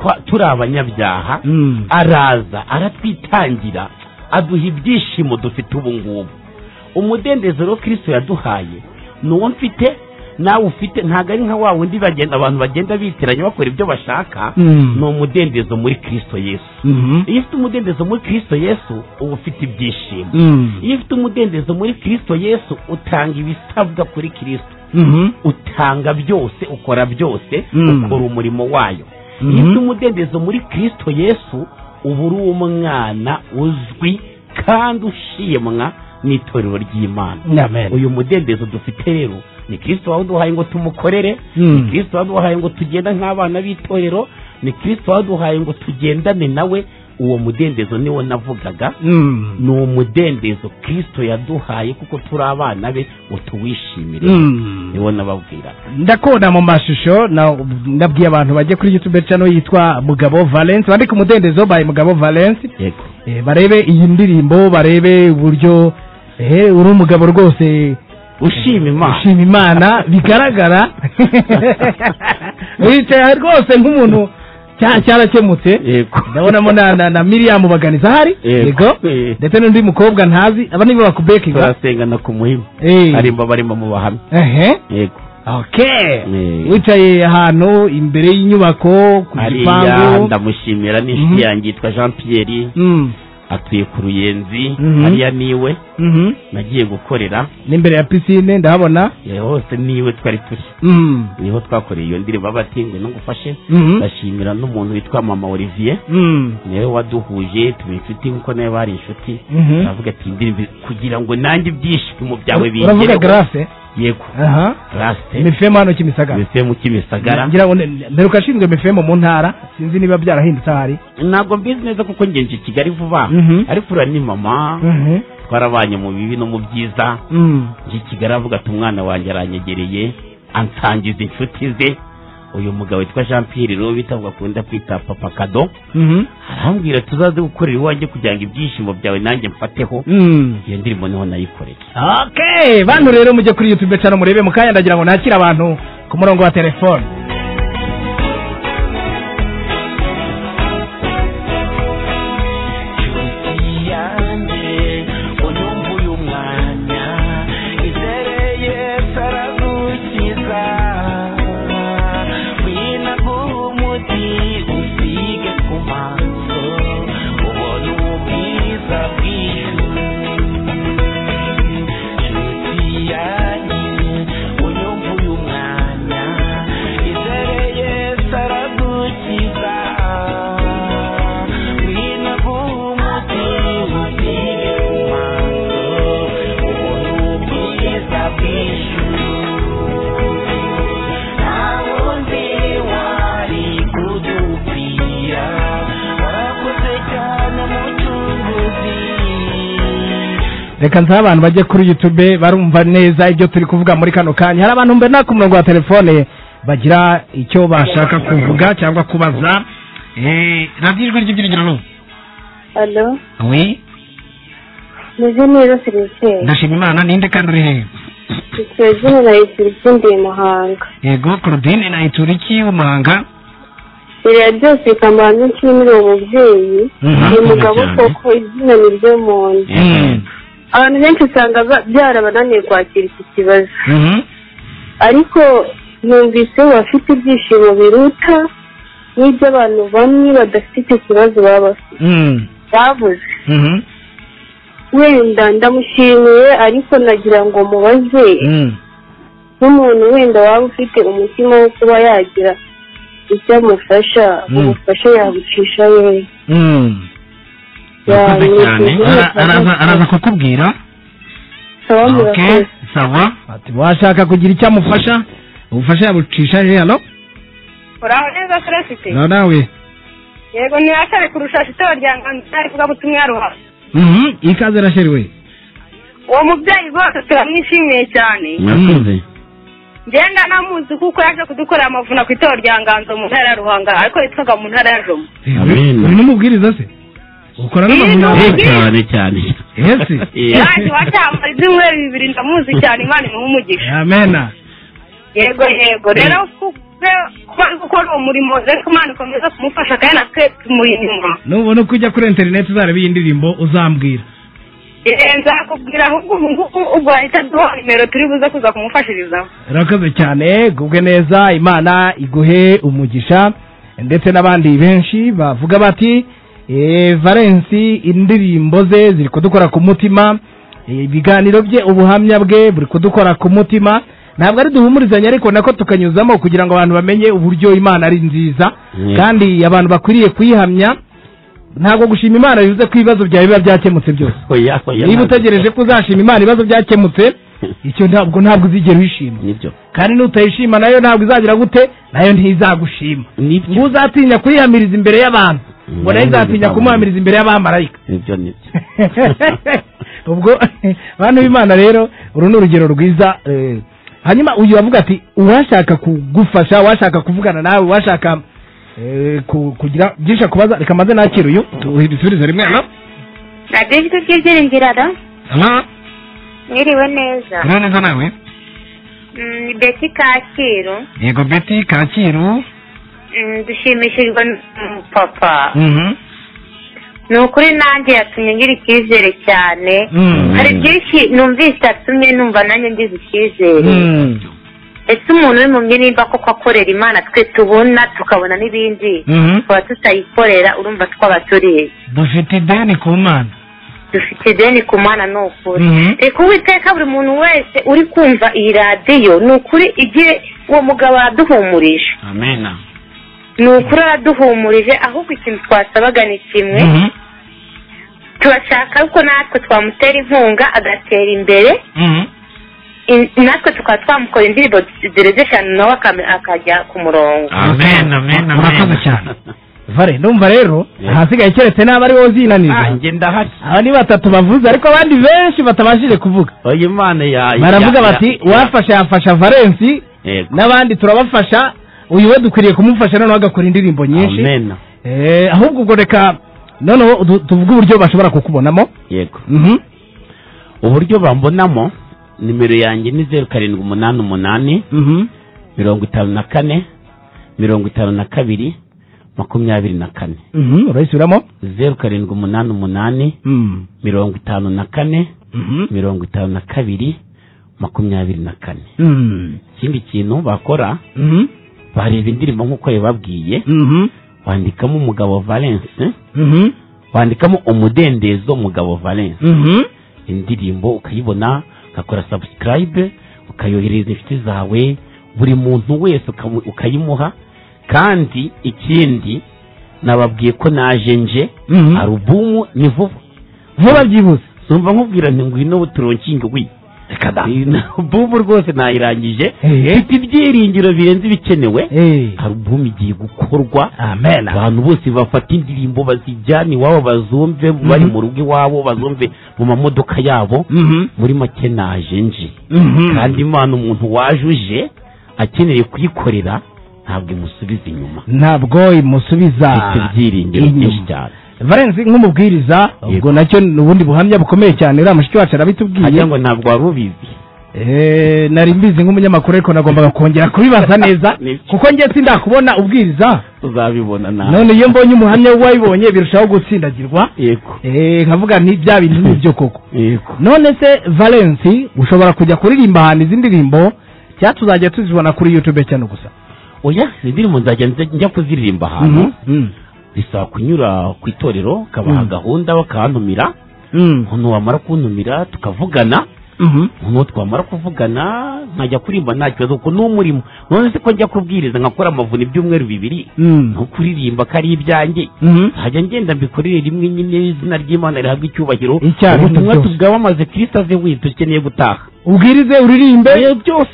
twa- turi abanyabyaha Mm. araza aratwitangira aduha ibyishimo dufite ubu ngubu umudendezo rero kirisito yaduhaye ni uwo mfite nawe ufite ntabwo ari nka wa wundi bagenda abantu bagenda bitiranya bakora ibyo bashaka Mm. ni umudendezo muri kirisito yesu Mhm. iyo ufite umudendezo muri kirisito yesu uba ufite ibyishimo Mm. iyo ufite umudendezo muri kirisito yesu utanga ibisabwa kuri kirisito Mhm. utanga byose ukora byose Mm. ukora umurimo wayo Mhm. iyo ufite umudendezo muri kirisito yesu uba uri umwana uzwi kandi ushimwa n'itorero ry'imana Amen. uyu mudendezo dufite rero ni kirisito waduhaye ngo tumukorere Mm. ni kirisito waduhaye ngo tugenda nk'abana b'itorero ni kirisito waduhaye ngo tugendane nawe uwo mudendezo niwo navugaga Mm. ni umudendezo kirisito yaduhaye kuko turi abana be ngo tuwishimire Mm. niwo nababwira ndakubona mu mashusho na- ndabwiye abantu bajye kuri youtube channel yitwa mugabo valence bandike umudendezo by mugabo valence yego Eh, barebe iyi ndirimbo barebe uburyo eh, uri umugabo rwose ushima imana ushima imana bigaragara wicaye rwose nk'umuntu cya- cyarakemutse yego ndabonamo na, na, na miriam baganiza ahari Yego. yego Eh. ndetse n'undi mukobwa ntazi aba nibo bakubekinga turasengana ku muhima Eh. harimba barimo mu bahamya ehe yego okay Eh. wicaye ahantu imbere y'inyubako ku hariya gipangu ndamushimira Mhm. n'inshuti yanjye yitwa jean pierre Mm, atuye ku ruyenzi Mhm. hariya niwe mhm. nagiye gukorera n'imbere ya pisine ndahabona eh, hose niwe twari turi Mm, niho twakoreye iyo ndirimbo abatingwe no gufashe mhm, ndashimira n'umuntu witwa mama olivier mm, niwe waduhuje tuba inshuti nkuko nawe bari inshuti mhm. aravuga ati indirimbo kugira ngo nanjye ibyishimo byawe uravuga bingereho grace yego aha grace mifemo hano kimisagara mu kimisagara ngira ngo ne- mperuka ashinzwe mifemo mu ntara sinzi niba byarahindutse ahari ntabwo mbizi neza kuko ngenje i kigali vuba Mhm. ariko uriya ni mama Mhm, twarabanye mu bibi no mu byiza mm, nje i kigali avuga ati umwana wanjye aranyegereye ansangiza inshuti ze uyu mugabo witwa jean pierre rero bita bakunda kwita papa kado mhm, arambwira tuzaze gukorera iwanjye kugira ngo ibyishimo byawe nanjye mfateho mm. iyo ndirimbo niho nayikoreye okay bantu rero mujye kuri youtube cyane murebe mukanya ndagira ngo nakire abantu ku murongo wa telefone inshuti yanjye unyumva uyu mwanya izere yesu aragukiza winaguha umuti usige ku maso ubone ubwiza bw'ijuru inshuti yanjye unyumva uyu mwanya reka nsabe abantu bajye kuri youtube barumva neza ibyo turi kuvuga muri kano kanya hari abantu mbona ku murongo wa telefone bagira icyo bashaka kuvuga cyangwa kubaza Eh, radiyo ijwi ry'ibyiringiro ni alo we meze neza serivisi ndashima imana ninde kandi uri hehe serivisi na serivisi ndi muhanga yego claudine na ituriki w'umuhanga iriya byose ikambara myinshi muri uwo mubyeyi Mhm. ni mugabo Cyane. koko izina ni ryo muntu Mm. abantu benshi usanga ba- byarabananiye kwakira iki kibazo Mhm. ariko numvise bafite ibyishimo biruta n'iby'abantu bamwe badafite icyo kibazo baba bafite- Mm. babuze Mhm. wenda ndamushimiye ariko nagira ngo mubaze Mm. nk'umuntu wenda waba ufite umutima wo kuba yagira icyo amufasha Mm. ubufasha yabucisha wewe Mm. Urakoze cyane. Ara- araza- araza kukubwira sawa murakoze sawa ati washaka kugira icyo amufasha ubufasha yabucisha he hano uraho neza serefite na nawe yego ni akari kurusha shitoro rya nganzira rivuga butumwa ruha Mhm. ikaze rasheriwe uwo mubyeyi rwose turamwishimiye cyane mwakoze ngenda namuzi kuko yaje kudukorera amavuna ku itorero rya nganzo mu ntara ya ruhanga ariko yitwaga mu ntara ya jomo Amina. uri n'umubwiriza se ukora Eh, n'amavunane Yego. cyane cyane Ese? Eh. yaje wacyamara ibyumweru bibiri ndamuzi cyane imana imuha umugisha amena yego yego rero kuko kuba ari gukora uwo murimo reka imana ikomeza kumufasha kandi natwe tumuri inyuma nubona uko ujya kuri interineti uzareba iyi ndirimbo uzambwira Eh, nzakubwira ahubwo ubu ngubu ubwo wahita duha nimero turi buze kuza kumufashirizaho urakoze cyane gubwe neza imana iguhe umugisha ndetse n'abandi benshi bavuga bati "Eh, valensi indirimbo ze ziri kudukora ku mutima eh, ibiganiro bye ubuhamya bwe buri kudukora ku mutima ntabwo ari duhumurizanye ariko nako tukanyuzamo kugira ngo abantu bamenye uburyo imana ari nziza Mm. kandi abantu bakwiriye kuyihamya ntabwo gushima imana bivuze ko ibibazo byawe biba byakemutse byose Oya, oya, niba ntabwo. utegereje ko uzashima imana ibibazo byakemutse icyo ntabwo ntabwo uzigera wishima nibyo kandi n'utayishima nayo ntabwo izagira gute nayo ntizagushima ngo nibyo uzatinya kuyihamiriza imbere y'abantu ngo nayo Mm, izatinya bizabona. kumuhamiriza imbere y'abamarayika nibyo nibyo ubwo bantu b'imana rero uru ni urugero rwiza eh, hanyuma uyu avuga ati uwashaka kugufasha uwashaka kuvugana nawe uwashaka eh, ku- kugira byinshi akubaza reka maze nakira uyu tubisubize rimwe no radiyo ijwi ry'ibyiringiro alo Hello? mwiriwe neza Uriho neza nawe Mm, ni beti kacyiru yego beti kacyiru Mm, dushimishijwe n'umupapa Mhm. ni ukuri nanjye yatumye ngira icyizere cyane Mm. hari byinshi numvise atumye numva nanjye ngize icyizere Mm. ese umuntu wimumye nimba koko akorera imana twe tubona tukabona n'ibindi Mhm. tukaba tutayikorera urumva twaba turiye dufite ideni ku mana dufite ideni ku mana ni ukuri Mhm. reka uwiteka buri muntu wese uri kumva iyi radiyo ni ukuri igihe uwo mugabo araduhumurije amena ni ukuri araduhumurije ahubwo ikintu twasabaga ni kimwe Mhm. turashaka ko natwe twamutera inkunga agatera imbere Mhm. in- natwe tukaba twamukora indirimbo zirenze eshanu nawe akame- akajya ku murongo amena amena Urakoze cyane. vare ndumva rero Yeah. ahasigaye keretse n'aba ari wowe uzinanirwa njye ndahari aba ni batatu bavuze ariko abandi benshi batabashije kuvuga oya imana ya baravuga ya- bati ya- uwafasha yafasha valensi Yego. n'abandi turabafasha uyu we dukwiriye kumufasha noneho agakora indirimbo nyinshi amena Eh, ahubwo ubwo reka noneho du- tuvuge uburyo bashobora kukubonamo yego Mhm. uburyo bambonamo nimero yanjye ni zeru karindwi umunani umunani Mhm. mirongo itanu na kane mirongo itanu na kabiri makumyabiri na kane Mhm, urayisubiramo zeru karindwi umunani umunani Mm. mirongo itanu na kane Mhm. mirongo itanu na kabiri makumyabiri na kane Mm. ikindi kintu bakora Mhm. bareba indirimbo nk'uko yababwiye Mhm. wandikamo umugabo valence Mhm. wandikamo umudendezo mugabo valence Mhm. indirimbo ukayibona ugakora subscribe ukayohereza inshuti zawe buri muntu wese ukamu- ukayimuha kandi ikindi nababwiye ko naje nje Mhm. alubumu ni vuba vuba byihuse numva nkubwira nti ngwino turonkinge wi reka da Iyi ni alubumu rwose nayirangije Ehe. ifite ibyiringiro birenze ibikenewe Eh. alubumu igiye gukorwa amen abantu bose bafata indirimbo bazijyana iwabo bazumve bari mu rugo iwabo bazumve mu mamodoka yabo Mhm. muri make naje nje Mhm. kandi imana umuntu waje uje akeneye kuyikorera ntabwo imusubiza inyuma ntabwo imusubiza ifite ibyiringiro inyuma. byinshi cyane valensi nk'umubwiriza ubwo Yego. nacyo ni ubundi buhamya bukomeye cyane uriya mushiki wacu arabitubwiye hajya ngo ntabwo wari ubizi Eh, nari mbizi nk'umunyamakuru ariko nagombaga kongera kubibaza neza Nibyo. kuko njye sindakubona ubwiriza uzabibona nawe none iyo mbonye umuhamya w'uwayibonye birushaho gutsindagirwa yego Eh, nkavuga nti bya bintu ni byo koko yego none se valensi ushobora kujya kuririmba ahantu izi ndirimbo cyangwa tuzajya tuzibona kuri youtube cyane gusa oya izi ndirimbo nzajya nzajya njya kuziririmba ahantu Mhm. Mm. bisaba kunyura ku itorero ukabaha Mm. gahunda bakantumira Mm. umuntu wamara kuntumira tukavugana Mhm. umuntu twamara kuvugana nkajya kuririmba nta kibazo kuko ni umurimo none se ko njya kubwiriza nkakora amavuni ibyumweru bibiri Mm. nko kuririmba ko ari ibyanjye Mhm. hajya ngenda mbikorere rimwe nyine izina ry'imana rihabwa icyubahiro Icyaha ubutumwa byose. tubwamamaze kirisita aze wese dukeneye gutaha ubwirize uririmbe Oya, byose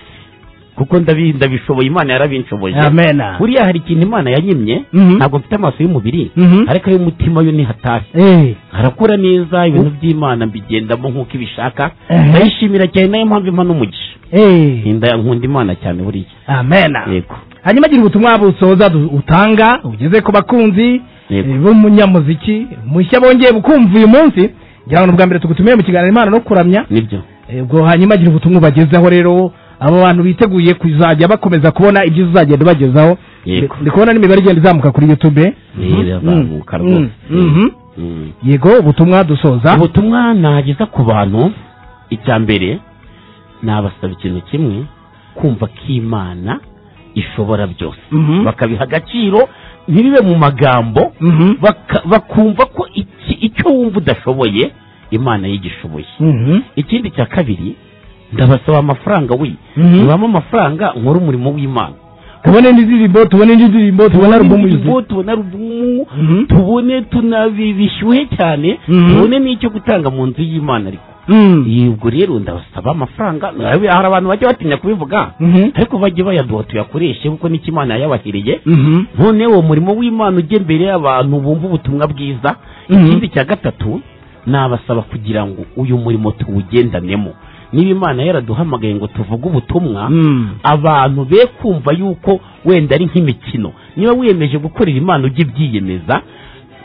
kuko ndabi- ndabishoboye imana yarabinshoboye amena buriya hari ikintu imana yanyimye Mhm. ntabwo mfite amaso y'umubiri Mhm. ariko ay'umutima yo ntihatashye Eh. harakura neza ibintu by'imana mbigendamo nk'uko ibishaka Ehe. ndayishimira cyane nayo mpamvu imana umugisha Eh. Nda- nkunda imana cyane buriya amena yego hanyuma agira ubutumwa busoza du- utanga ugeze ku bakunzi Yego. eh, b'umunyamuziki mushya bongeye bukumva uyu munsi ngira ngo ni ubwa mbere tugutumiye mu kiganiro imana no kuramya nibyo Eh, ubwo hanyuma agira ubutumwa ubagezaho rero abo bantu biteguye kuzajya bakomeza kubona ibyo uzagenda ubagezaho Yego. Ndi- ndi kubona n'imibare igenda izamuka kuri youtube irazamuka Mm. rwose Mhm. Mm. yego ubutumwa dusoza ubutumwa nageza ku bantu icya mbere nabasaba ikintu kimwe kumva ko imana ishobora byose Mhm. bakabiha agaciro ntibibe mu magambo Mhm. baka- bakumva ko iki- icyo wumva udashoboye imana yigishoboye Mhm. ikindi cya kabiri ndabasaba amafaranga we Mhm. mubamo amafaranga nkore umurimo w'imana tubone indirimbo tubone indi ndirimbo tubone alubumu yuzuye Indirimbo, tubone alubumu Mhm. tubone tunabi bishyuhe cyane Mhm. tubone n'icyo gutanga mu nzu y'imana ariko Mm. Iyi, ubwo rero ndabasaba amafaranga nawe- hari abantu bajya batinya kubivuga Mhm. ariko bajye bayaduha tuyakoreshe kuko n'icyo imana yayabahereye Mhm. none uwo murimo w'imana ujya imbere y'abantu bumva ubutumwa bwiza Mhm. ikindi cya gatatu nabasaba kugira ngo uyu murimo tuwugendanemo niba imana yaraduhamagaye ngo tuvuge ubutumwa Mm. abantu be kumva yuko wenda ari nk'imikino niba wiyemeje gukorera imana ujya ibyiyemeza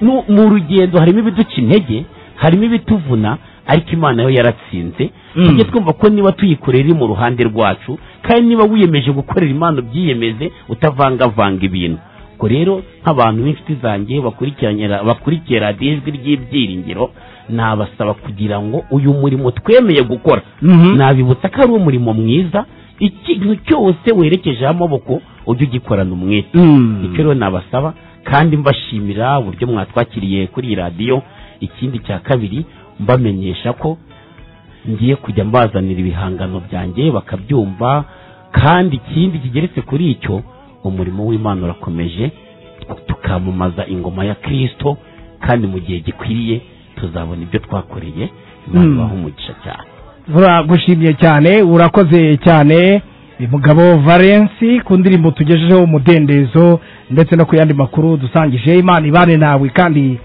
Nu- mu rugendo harimo ibiduca intege harimo ibituvuna ariko imana yo yaratsinze Mm. tujye twumva ko niba tuyikorera iri mu ruhande rwacu kandi niba wiyemeje gukorera imana ubyiyemeze utavangavanga ibintu ubwo rero nk'abantu b'inshuti zanjye bakurikiranye ra- bakurikiye radiyo ijwi ry'ibyiringiro nabasaba kugira ngo uyu murimo twemeye gukora Mhm. nabibutsa ko ari umurimo mwiza ikintu cyose werekejeho amaboko ujye ugikorana umwete Mm. icyo rero nabasaba kandi mbashimira uburyo mwatwakiriye kuri iyi radiyo ikindi cya kabiri mbamenyesha ko ngiye kujya mbazanira ibihangano byanjye bakabyumva kandi ikindi kigeretse kuri icyo umurimo w'imana urakomeje tukamamaza ingoma ya kirisito kandi mu gihe gikwiriye tuzabona ibyo twakoreye imana Mm. ibaha umugisha cyane turagushimye cyane urakoze cyane mugabo valensi ku ndirimbo tugejejeho umudendezo ndetse no ku yandi makuru dusangije imana ibane nawe kandi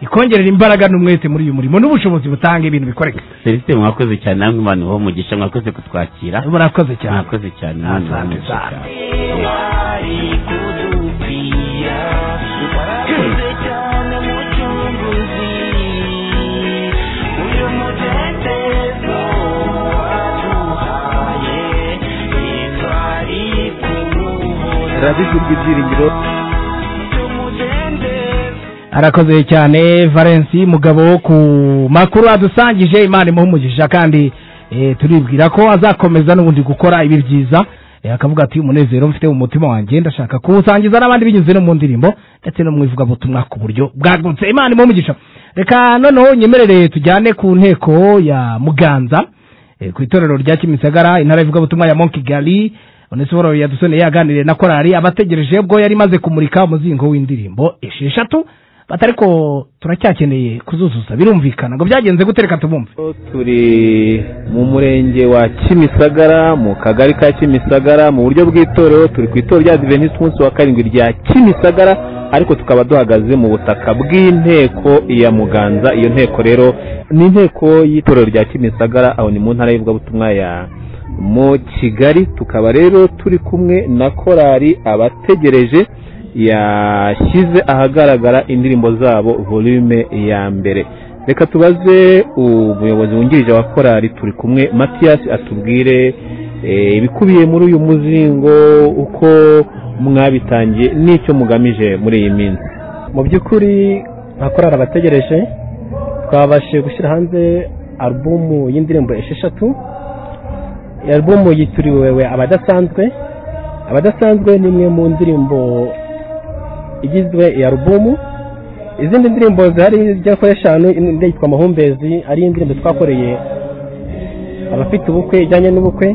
ikongerera imbaraga n'umwete muri uyu murimo n'ubushobozi butanga ibintu bikoreka selisite mwakoze cyane namwe imana ibaha umugisha mwakoze kutwakira murakoze cyane mwakoze cyane imana ibaha Asante umugisha sana. cyane radiyo ijwi ry'ibyiringiro arakoze cyane valensi mugabo ku makuru adusangije imana imuha umugisha kandi eh, turibwira ko azakomeza n'ubundi gukora ibi byiza Eh, akavuga ati umunezero mfite mu mutima wanjye ndashaka kuwusangiza n'abandi binyuze no mu ndirimbo ndetse no mu ivugabutumwa ku buryo bwagutse imana imuha umugisha reka noneho nyemerere tujyane ku nteko ya muganza eh, ku itorero rya kimisagara intara y'ivugabutumwa ya Monkey Gally onesiforo yadusoneye yaganiriye na korali abategereje ubwo yari imaze kumurika umuzingo w'indirimbo esheshatu bati ariko turacyakeneye kuzuzuza birumvikana ngo byagenze gute reka tubumve turi mu murenge wa kimisagara mu kagari ka kimisagara mu buryo bw'itorero turi ku itorero rya divenisi umunsi wa karindwi rya kimisagara ariko tukaba duhagaze mu butaka bw'inteko ya muganza iyo nteko rero ni inteko y'itorero rya kimisagara aho ni mu ntara y'ivugabutumwa ya mu kigali tukaba rero turi kumwe na korali abategereje yashyize ahagaragara indirimbo zabo volume ya mbere reka tubaze umuyobozi wungirije wa korali turi kumwe matiyasi atubwire eh, ibikubiye muri uyu muzingo uko mwabitangiye n'icyo mugamije muri iyi minsi mu by'ukuri nta korari abategereje twabashije gushyira hanze alubumu y'indirimbo esheshatu iyi alubumu yitiriwe abadasanzwe abadasanzwe ni imwe mu ndirimbo igizwe iya alubumu izindi ndirimbo zihari zigera kuri eshanu indi yitwa amahumbezi ari indirimbo twakoreye abafite ubukwe ijyanye n'ubukwe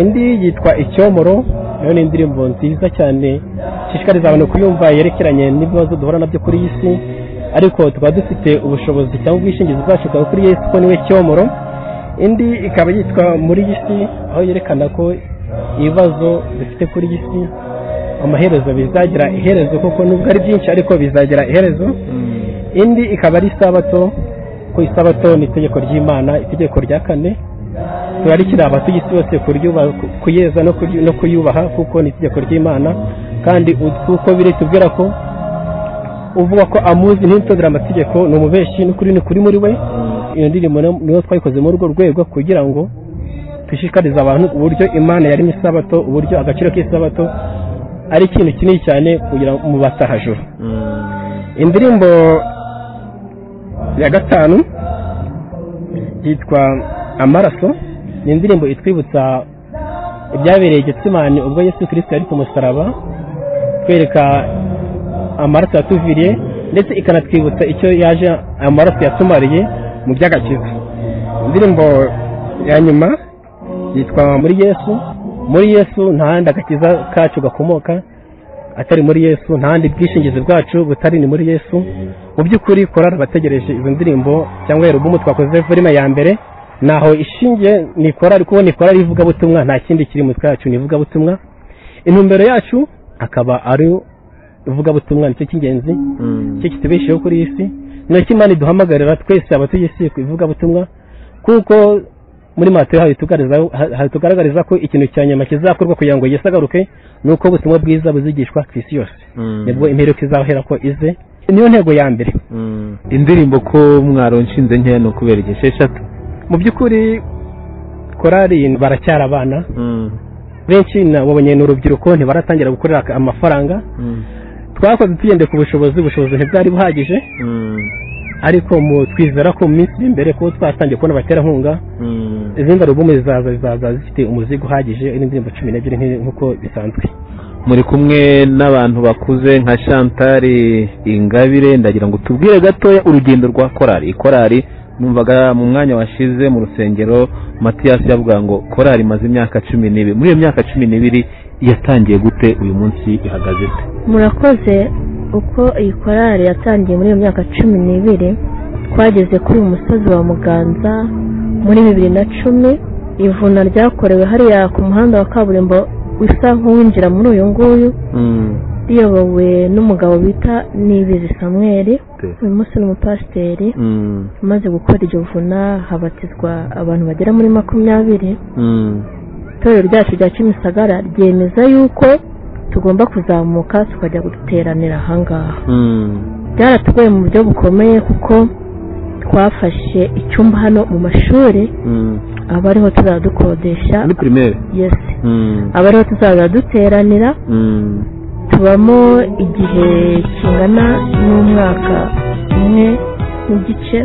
indi yitwa icyomoro nayo ni indirimbo nziza cyane ishishikariza abantu kuyumva yerekeranye n'ibibazo duhura nabyo kuri iyi si ariko tukaba dufite ubushobozi cyangwa ubwishingizi bwacu bwa kuri yesu ko niwe cyomoro indi ikaba yitwa muri iyi si aho yerekana ko ibibazo dufite kuri iyi si amaherezo bizagira iherezo kuko nubwo ari byinshi ariko bizagira iherezo indi ikaba ari isabato ku isabato ni itegeko ry'imana itegeko rya kane turarikira abatuye isi bose kuryuba- ku- kuyeza no kuryu- no kuyubaha kuko ni itegeko ry'imana kandi u- kuko biri tubwira ko uvuga ko amuzi ntitondere amategeko ni umubeshi n'ukuri ni kuri muri we iyo ndirimbo na- niyo twayikoze muri urwo rwego kugira ngo dushishikarize abantu uburyo imana yaremye isabato uburyo agaciro k'isabato ari ikintu kinini cyane kugira ngo mu batahajuru indirimbo ya gatanu yitwa amaraso ni indirimbo itwibutsa ibyabereye getsimani ubwo yesu kirisita yari ku musaraba twereka amaraso yatuviriye ndetse ikanatwibutsa icyo yaje amaraso yatumariye mu by'agakiza indirimbo ya nyuma yitwa muri yesu muri yesu nta handi agakiza kacu gakomoka atari muri yesu nta handi bwishingizi bwacu butari ni muri yesu mu by'ukuri korari abategereje izo ndirimbo cyangwa erubumu twakoze filime ya mbere naho ishingiye ni korari kuko ni korari y'ivugabutumwa nta kindi kiri mu twacu ni ivugabutumwa intumbero yacu akaba ari ivugabutumwa nicyo cy'ingenzi cyo kitubesheho kuri iyi si nacyo imana iduhamagarira twese abatuye isi ku ivugabutumwa kuko muri matayo habitugaragaza- ha- hatugaragariza ko ikintu cya nyuma kizakorwa kugira ngo yesu agaruke ni uko ubutumwa bwiza buzigishwa ku isi yose nibwo imperuka izahera ko ize niyo ntego ya mbere indirimbo ko mwaronshinze nkeya ni ukubera igihe esheshatu mu by'ukuri korari baracyari abana benshi na- wabonye ni urubyiruko ntibaratangira gukorera aka- amafaranga twakoze tugendeye ku bushobozi ubushobozi ntibwari buhagije ariko mu twizera ko mu minsi iri imbere kuko twatangiye kubona abaterankunga izindi alubumu zizaza zizaza zifite umuzigo uhagije n'indirimbo cumi n'ebyiri nk'i- nk'uko bisanzwe muri kumwe n'abantu bakuze nka chantal ingabire ndagira ngo tubwire gatoya urugendo rwa korari korari numvaga mu mwanya washize mu rusengero matiyasi yavuga ngo korari imaze imyaka cumi n'ibiri muri iyo myaka cumi n'ibiri yatangiye gute uyu munsi ihagaze se murakoze uko iyi korari yatangiye muri iyo myaka cumi n'ibiri twageze kuri uyu musozi wa muganza muri bibiri na cumi ivuna ryakorewe hariya ku muhanda wa kaburimbo usa nk'uwinjira muri uyu nguyu riyobowe n'umugabo bita nibizi samweri uyu munsi ni umupasiteri umaze gukora iryo vuna habatizwa abantu bagera muri makumyabiri itorero ryacu rya kimisagara ryemeza yuko tugomba kuzamuka tukajya guteranira ahangaha byaratugoye mu buryo bukomeye kuko twafashe icyumba hano mu mashuri aba ariho tuzajya dukodesha muri primaire yes aba ariho tuzajya duteranira tubamo igihe kingana n'umwaka umwe n'igice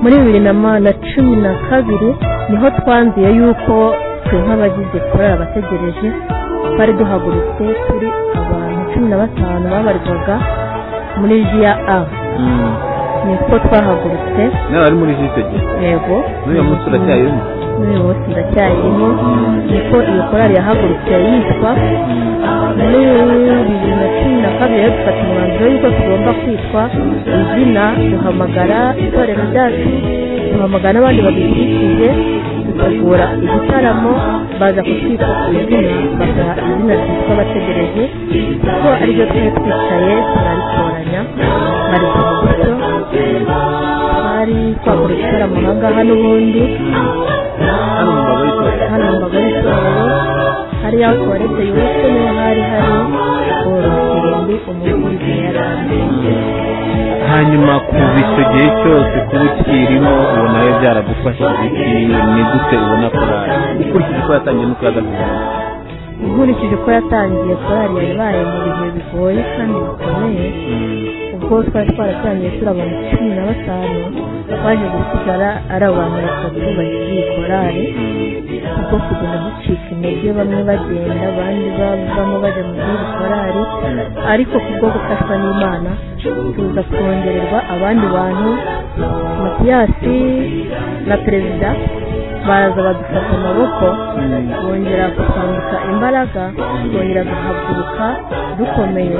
muri bibiri na ma- na cumi na kabiri niho twanzuye yuko twe nk'abagize korari abategereje twari duhagurutse turi abantu cumi na batanu babarirwaga muri jiya a niko twahagurutse nawe ari muri jisege yego n'uyu munsi uracyayirimo n'uyu munsi ndacyayirimo niko iyo korari yahagurutse yitwa muri bibiri na cumi na kabiri rero dufata umwanzuro y'uko tugomba kwitwa izina duhamagara itorero ryacu duhamagara n'abandi babikikije dutegura igitaramo baza kutwita izina bakaha izina ryitwa bategereje kuko ariryo tuba twicaye turaritoranya hari uburyo hari kwagura igitaramo aha ngaha n'ubundi hano mu mbagari siporo hari ya tuwarete yubatse niho hari hari urubyirundi umuntu yari hanyuma kuva icyo gihe cyose kuba ukirimo ubona nawe byaragufashije iki ni gute ubona korari ukurikije uko yatangiye n'uko yagaruye nkurikije uko yatangiye korari yabaye mu bihe bigoye kandi bikomeye ubwo twari twaratangiye turi abantu cumi na batanu baje gusigara ari abantu batatu bagize iyi korari ubwo kugenda ducika intege bamwe bagenda abandi bavamo bajya mu zindi korari ariko kubwo gufashwa n'imana tuza kongererwa abandi bantu matiyasi na perezida baza badufata amaboko bongera gukanguka imbaraga bongera guhaguruka dukomeye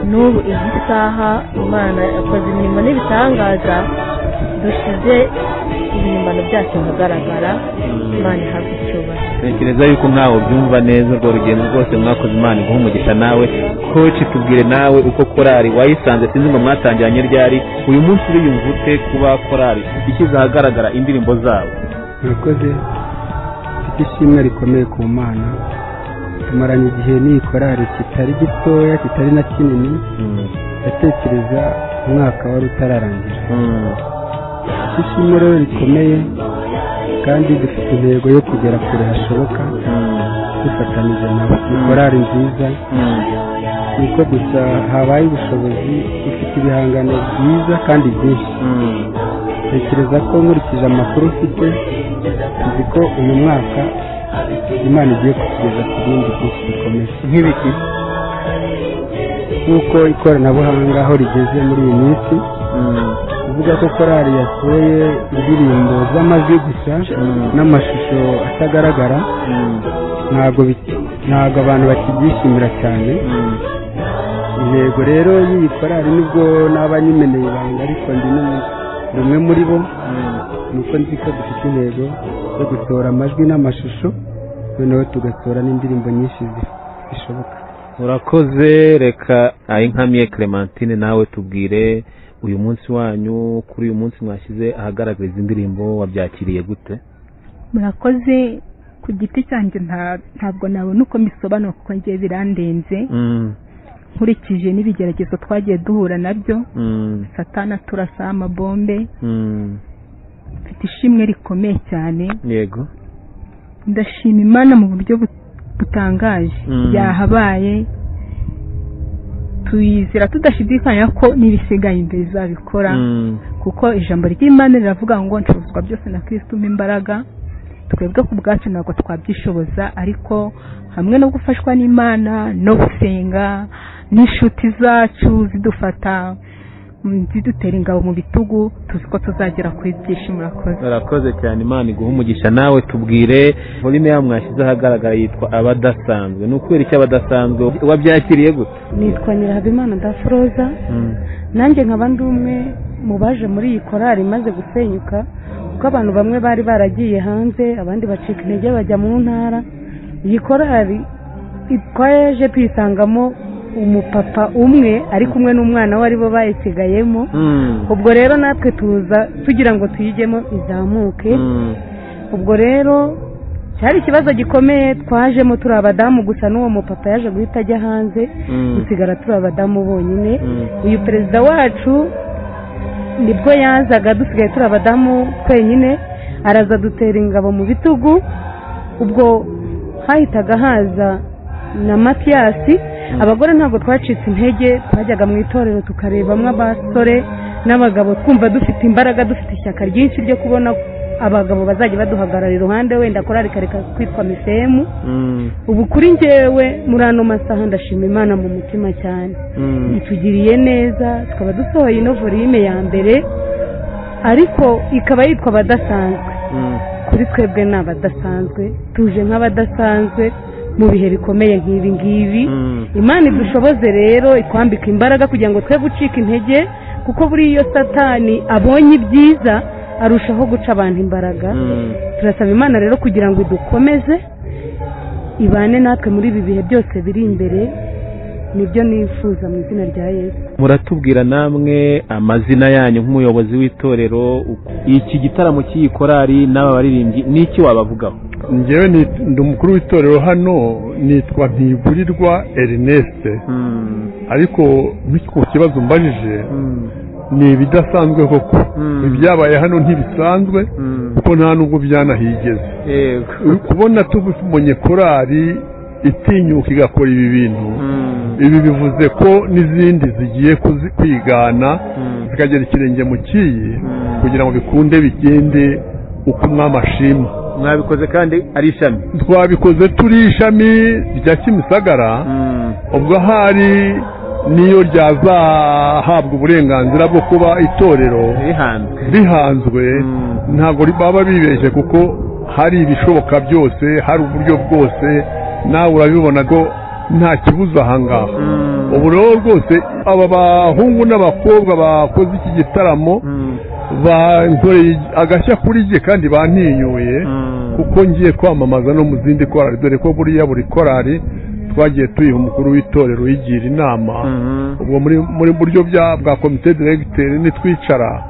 n'ubu izi saha imana yakoze imirimo n'ibitangaza dushyize ibihimbano byacu ahagaragara imana ihabwa icyubahiro tekereza yuko nkawe ubyumva neza urwo rugendo rwose mwakoze imana iguha umugisha nawe koci tubwire nawe uko korari wayisanze sinzi ngo mwatangiranye ryari uyu munsi uriyumva ute kuba korari ishyize ahagaragara indirimbo zabo murakoze mfite ishimwe rikomeye ku mana tumaranye igihe n'iyi korari kitari gitoya kitari na kinini ndatekereza umwaka wari utararangira mfite ishimwe rero rikomeye kandi dufite intego yo kugera kure hashoboka dufatanyije nabo ni korari nziza niko gusa habaye ubushobozi dufite ibihangano byiza kandi byinshi tekereza ko nkurikije amakuru ufite tuzi ko uyu mwaka imana igiye kutugeza ku bindi byinshi bikomeye nk'ibiki nk'uko ikoranabuhanga aho rigeze muri iyi minsi uvuga ko korari yasohoye indirimbo z'amajwi gusa n'amashusho atagaragara ntabwo bi- ntabwo abantu bakibyishimira cyane intego rero y'iyi korari nubwo naba nyimeneye ibanga ariko ndi n'umu- ni umwe muri bo ni uko nzi ko dufite intego yo gutora amajwi n'amashusho noneho tugatora n'indirimbo nyinshi zi- zishoboka murakoze reka ayinkamiye clementine nawe tubwire uyu munsi wanyu kuri uyu munsi mwashyize ahagaragara izi ndirimbo wabyakiriye gute murakoze ku giti cyanjye nta- ntabwo nabona uko mbisobanura kuko ngiye birandenze nkurikije n'ibigeragezo twagiye duhura nabyo satana turasa amabombe mfite ishimwe rikomeye cyane yego ndashima imana mu buryo bu- butangaje Mm. byahabaye tuyizera tudashidikanya ko n'ibisigaye imbere izabikora kuko ijambo ry'imana riravuga ngo ncuruzwa byose na kristo umpa imbaraga twebwe ku bwacu ntabwo twabyishoboza ariko hamwe no gufashwa n'imana no gusenga n'inshuti zacu zidufata mm, zidutera ingabo mu bitugu tuzi ko tuzagera kuri byinshi murakoze murakoze cyane imana iguha umugisha nawe tubwire volume yawe mwashyize ahagaragara yitwa abadasanzwe ni ukubera iki abadasanzwe wabyakiriye gute nitwa nyirahabimana daforoza nanjye nkaba ndi umwe mu baje muri iyi korari imaze gusenyuka kuko abantu bamwe bari baragiye hanze abandi bacika intege bajya mu ntara iyi korari twaje tuyisangamo umupapa umwe ari kumwe n'umwana we aribo bayisigayemo ubwo rero natwe tuza tugira ngo tuyigemo izamuke ubwo rero cyari ikibazo gikomeye twajemo turi abadamu gusa n'uwo mupapa yaje guhita ajya hanze dusigara turi abadamu bonyine uyu perezida wacu nibwo yazaga dusigaye turi abadamu twenyine araza dutera ingabo mu bitugu ubwo hahitaga haza na matiyasi abagore ntabwo twacitse intege twajyaga mu itorero tukarebamo abasore n'abagabo twumva dufite imbaraga dufite ishyaka ryinshi ryo kubona abagabo bazajya baduhagarara iruhande wenda korari kareka kwitwa misemu ubu kuri njyewe muri ano masaha ndashima imana mu mutima cyane itugiriye neza tukaba dusohoye ino volume ya mbere ariko ikaba yitwa abadasanzwe kuri twebwe ni abadasanzwe tuje nk'abadasanzwe mu bihe bikomeye nk'ibi ngibi imana idushoboze rero itwambika imbaraga kugira ngo twe gucika intege kuko buriya iyo satani abonye ibyiza arushaho guca abantu imbaraga turasaba imana rero kugira ngo idukomeze ibane natwe muri ibi bihe byose biri imbere nibyo nifuza mu izina rya yesu muratubwira namwe amazina yanyu nk'umuyobozi w'itorero uko- iki gitaramo cy'iyi korari n'aba baririmbyi ni iki wabavugaho njyewe ni- ndi umukuru w'itorero hano nitwa ntiburirwa ernest ariko nk'iki ku kibazo mbajije ni ibidasanzwe koko ibyabaye hano ntibisanzwe kuko nta nubwo byanahigeze yego uri kubona tubonye korari itinyuka igakora ibi bintu ibi bivuze ko n'izindi zigiye kuzi- kwigana zikagera ikirenge mu kiyi kugira ngo bikunde bigende uko umwami ashima mwabikoze kandi ari ishami twabikoze turi ishami rya kimisagara ubwo ahari niyo ryazahabwa uburenganzira bwo kuba itorero rihanzwe rihanzwe ntabwo ri- baba bibeshye kuko hari ibishoboka byose hari uburyo bwose nawe urabibona ko nta kibuza ahangaha ubu rero rwose aba bahungu n'abakobwa bakoze iki gitaramo bankoreye agashya kuri jye kandi bantinyuye kuko ngiye kwamamaza no mu zindi korari dore ko buriya buri korari twagiye tuyiha umukuru w'itorero yigira inama ubwo muri muri buryo bya bwa komite diregiteri nitwicara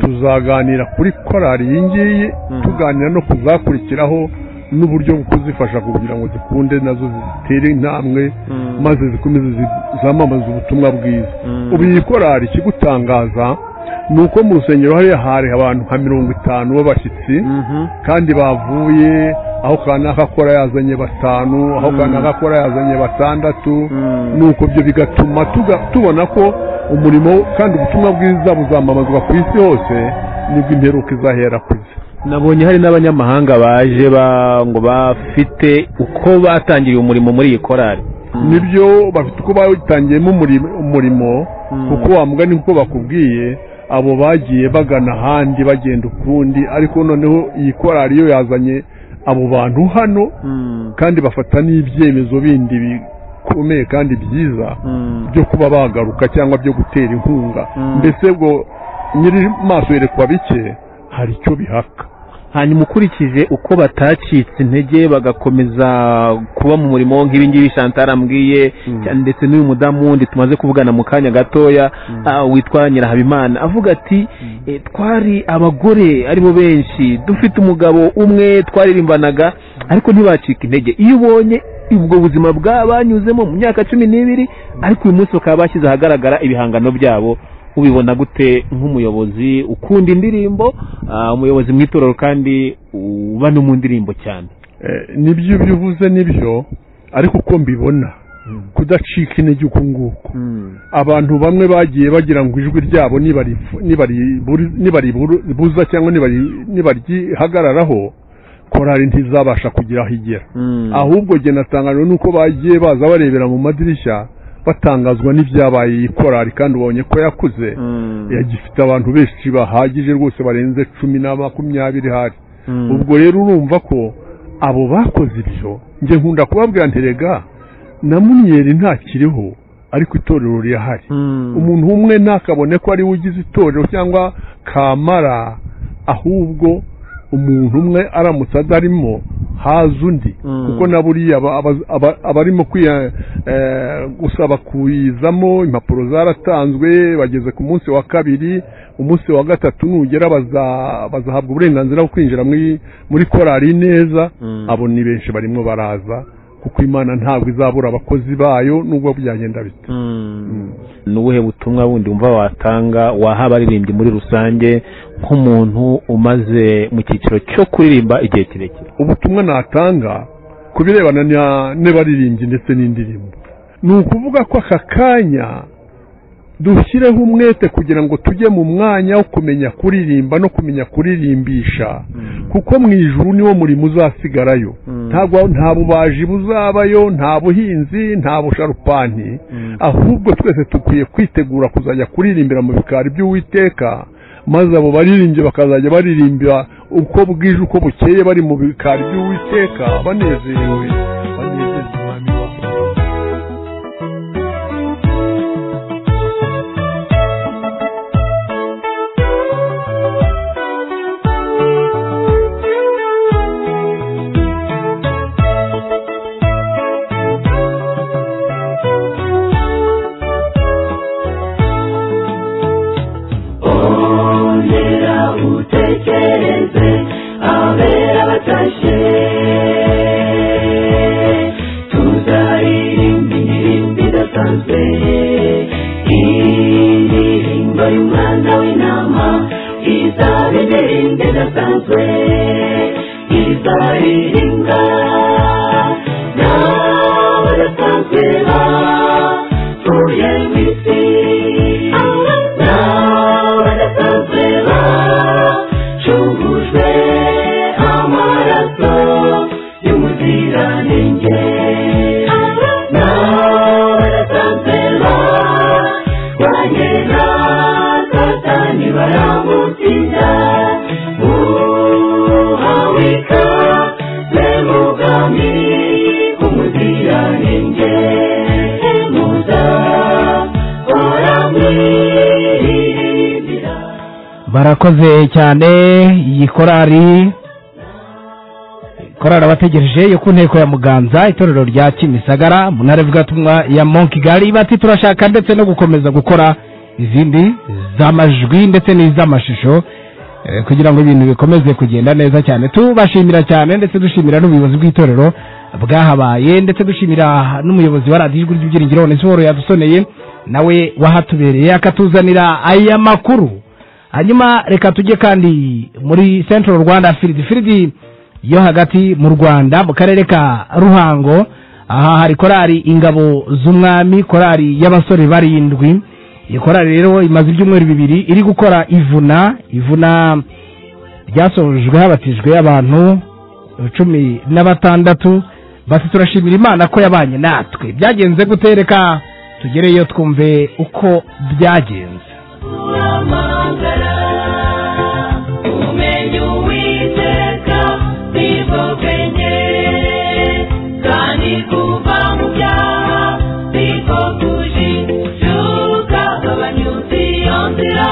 tuzaganira kuri korari iyi ngiyi tuganira no kuzakurikiraho n'uburyo bwo kuzifasha kugira ngo zikunde nazo zitere intambwe maze zikomeze zi- zamamaze ubutumwa bwiza ubu iyi korari ikigutangaza ni uko mu rusengero hariya hari abantu nka mirongo itanu b'abashyitsi kandi bavuye aho kanaka akora yazanye batanu aho kanaka akora yazanye batandatu nuko ibyo bigatuma tuga- tubona ko umurimo kandi ubutumwa bwiza buzamamazwa ku isi hose nibwo imperuka izahera ku isi nabonye hari n'abanyamahanga baje ba- ngo bafite uko batangiriye umurimo muri iyi korari nibyo bafite uko batangiyemo umurimo- umurimo kuko wamugani kuko bakubwiye abo bagiye bagana ahandi bagenda ukundi ariko noneho iyi korari yo yazanye abo bantu hano kandi bafata n'ibyemezo bindi bikomeye kandi byiza byo kuba bagaruka cyangwa byo gutera inkunga mbese ubwo nyiri maso yerekwa bike hari icyo bihaka hanyuma ukurikije uko batacitse intege bagakomeza kuba mu murimo nk'ibi ngibi chantal ambwiye cyane ndetse n'uyu mudamu wundi tumaze kuvugana mu kanya gatoya ah, witwa nyirahabimana avuga ati "Eh, twari abagore aribo benshi dufite umugabo umwe twaririmbanaga ariko ntibacika intege iyo ubonye ubwo buzima bwabanyuzemo mu myaka cumi n'ibiri ariko uyu munsi bakaba bashyize ahagaragara ibihangano byabo ubibona gute nk'umuyobozi ukunda indirimbo ah, umuyobozi mu itorero kandi uba no mu ndirimbo cyane Eh, nibyo ibyo uvuze nibyo ariko uko mbibona kudacika intege uku nguku abantu bamwe bagiye bagira ngo ijwi ryabo nibarifu- nibariburi- nibaribuza cyangwa nibari- nibaryihagararaho korari ntizabasha kugira aho igera ahubwo jye natangajwe nuko bagiye baza barebera mu madirishya batangazwa n'ibyabaye iyi korari kandi ubonye ko yakuze yagifite abantu benshi bahagije rwose barenze cumi na makumyabiri hari ubwo rero urumva ko abo bakoze ibyo njye nkunda kubabwira nterega na munyeri ntakiriho ariko itorero rirahari umuntu umwe ntakabone ko ari we ugize itorero cyangwa kamara ahubwo umuntu umwe aramutse adarimo haza undi kuko na buriya aba- aba- aba- abarimo kwiya- eh, gusaba kuyizamo impapuro zaratanzwe bageze ku munsi wa kabiri umunsi wa gatatu nugera baza- bazahabwa uburenganzira bwo kwinjira muri muri korari neza abo ni benshi barimo baraza kuko imana ntabwo izabura abakozi bayo nubwo byagenda bite ni ubuhe butumwa bundi wumva watanga waha abaririmbyi muri rusange nk'umuntu umaze mu cyiciro cyo kuririmba igihe kirekire ubutumwa natanga ku birebana na- n'abaririmbyi ndetse n'indirimbo ni ukuvuga ko aka kanya dushyireho umwete kugira ngo tujye mu mwanya wo kumenya kuririmba no kumenya kuririmbisha kuko mu ijuru niwo murimo uzasigarayo ntabwo nta bubaji buzabayo nta buhinzi nta busharupani ahubwo twese dukwiye kwitegura kuzajya kuririmbira mu bikari by'uwiteka maze abo baririmbyi bakazajya baririmbira uko bwije uko bukeye bari mu bikari by'uwiteka banezerewe banezeza umwami wabo ongera utekereze abera batashye tuzaririmba indirimbo idasanzwe indirimbo y'umwana w'intama izaba indirimbo idasanzwe izaririmba n'abadasanzwe bavuye mu isi n'abadasanzwe bacungujwe amaraso y'umuziranenge n'abadasanzwe barwanye na satani baramutsinda uwawika n'ubwami umuziranenge muza oramwirinda barakoze cyane iyi korari korari abategereje yo ku nteko ya muganza itorero rya kimisagara mu ntara ivugatumwa ya monkigali bati turashaka ndetse no gukomeza gukora izindi z'amajwi ndetse n'iz'amashusho eh, kugira ngo ibintu bikomeze kugenda neza cyane tubashimira cyane ndetse dushimira n'ubuyobozi bw'itorero bwahabaye ndetse dushimira n'umuyobozi wa radiyo ijwi ry'ibyiringiro onesiforo yadusoneye nawe wahatubereye akatuzanira aya makuru hanyuma reka tujye kandi muri central rwanda firidi firidi yo hagati mu rwanda mu karere ka ruhango aha hari korari ingabo z'umwami korari y'abasore barindwi iyi korari rero imaze ibyumweru bibiri iri gukora ivuna ivuna ryasojwe habatijwe abantu cumi na batandatu basi turashimira imana ko yabanye natwe byagenze gutereka tugereyo twumve uko byagenze uramagara umenye uwiteka nibwo bwenge kandi kuva mu byaha nibwo kujijuka abanyuzi iyo nzira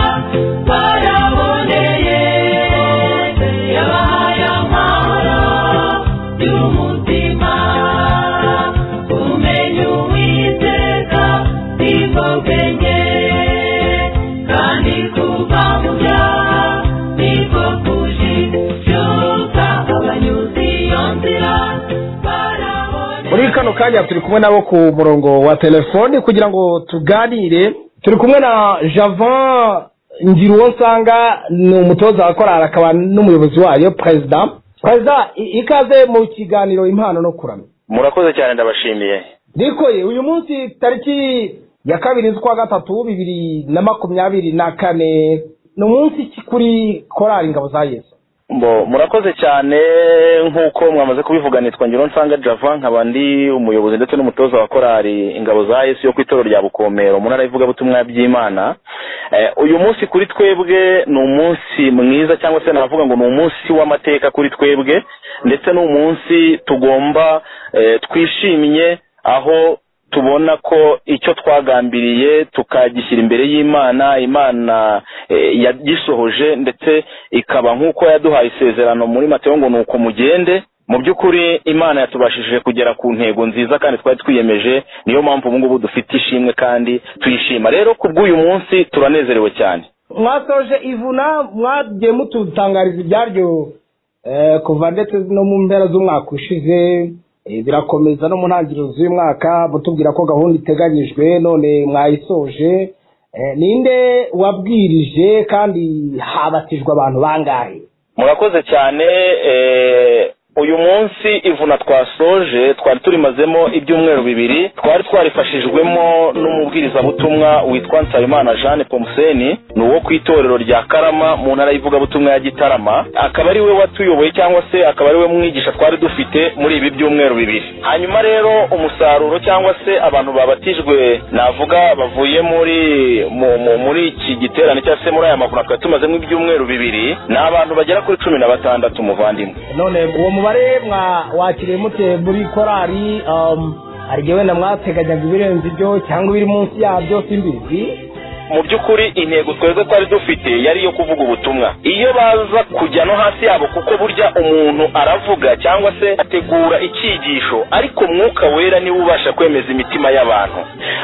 baraboneye yabahaye amahoro y'umutima umenye uwiteka nibwo bwenge kandi kuva mu byaha niko kuje byuka abanyuzi iyo nzira muri kano kanya turi kumwe nabo ku murongo wa telefoni kugira ngo tuganire turi kumwe na javan ngiruwo nsanga ni umutoza wa korari akaba n'umuyobozi wayo perezida perezida i- ikaze mu kiganiro impano no kuramya murakoze cyane ndabashimiye nikoye uyu munsi tariki ya kabiri z'ukwa gatatu bibiri na makumyabiri na kane ni umunsi ki kuri korari ingabo za yesu Mbo, murakoze cyane nk'uko mwamaze kubivuga nitwa ngiro nsanga java nkaba ndi umuyobozi ndetse n'umutoza wa korari ingabo za yesu yo ku itorero rya bukomero mu ntara y'ivugabutumwa by'imana Eh, uyu munsi kuri twebwe ni umunsi mwiza cyangwa se navuga ngo ni umunsi w'amateka kuri twebwe ndetse ni umunsi tugomba eh, twishimye aho tubona ko icyo twagambiriye tukagishyira imbere y'imana imana eh, yagisohoje ndetse ikaba nk'uko yaduhaye isezerano muri mateyo ngo ni uko mugende mu by'ukuri imana yatubashije kugera ku ntego nziza kandi twari twiyemeje niyo mpamvu ubu ngubu dufite ishimwe kandi tuyishima rero ku bw'uyu munsi turanezerewe cyane mwasoje ivuna mwagiye mututangariza ibyaryo eh, kuva ndetse no mu mpera z'umwaka ushize eh, birakomeza no mu ntangiriro z'uyu mwaka mutubwira ko gahunda iteganyijwe none mwayisoje Eh, ninde wabwirije kandi habatijwe abantu bangahe murakoze cyane eh, uyu munsi ivuna twasoje twari turimazemo ibyumweru bibiri twari twarifashijwemo n'umubwirizabutumwa witwa nsabimana jeanne pomuseni ni uwo ku itorero rya karama mu ntara y'ivugabutumwa ya gitarama akaba ari we watuyoboye cyangwa se akaba ari we mwigisha twari dufite muri ibi byumweru bibiri hanyuma rero umusaruro cyangwa se abantu babatijwe navuga bavuye muri mu- mu- muri iki giterane cyangwa se muri aya mavuna twari tumazemo ibyumweru bibiri ni abantu bagera kuri cumi na batandatu muvandimwe none uwo mubare mwa wakiriye mute muri korari um, hari igihe wenda mwateganyaga ibirenze ibyo cyangwa ibiri munsi yabyo simbizi mu by'ukuri intego twebwe twari dufite yari iyo kuvuga ubutumwa iyo baza kujya no hasi yabo kuko burya umuntu aravuga cyangwa se ategura icyigisho ariko mwuka wera niwe ubasha kwemeza imitima y'abantu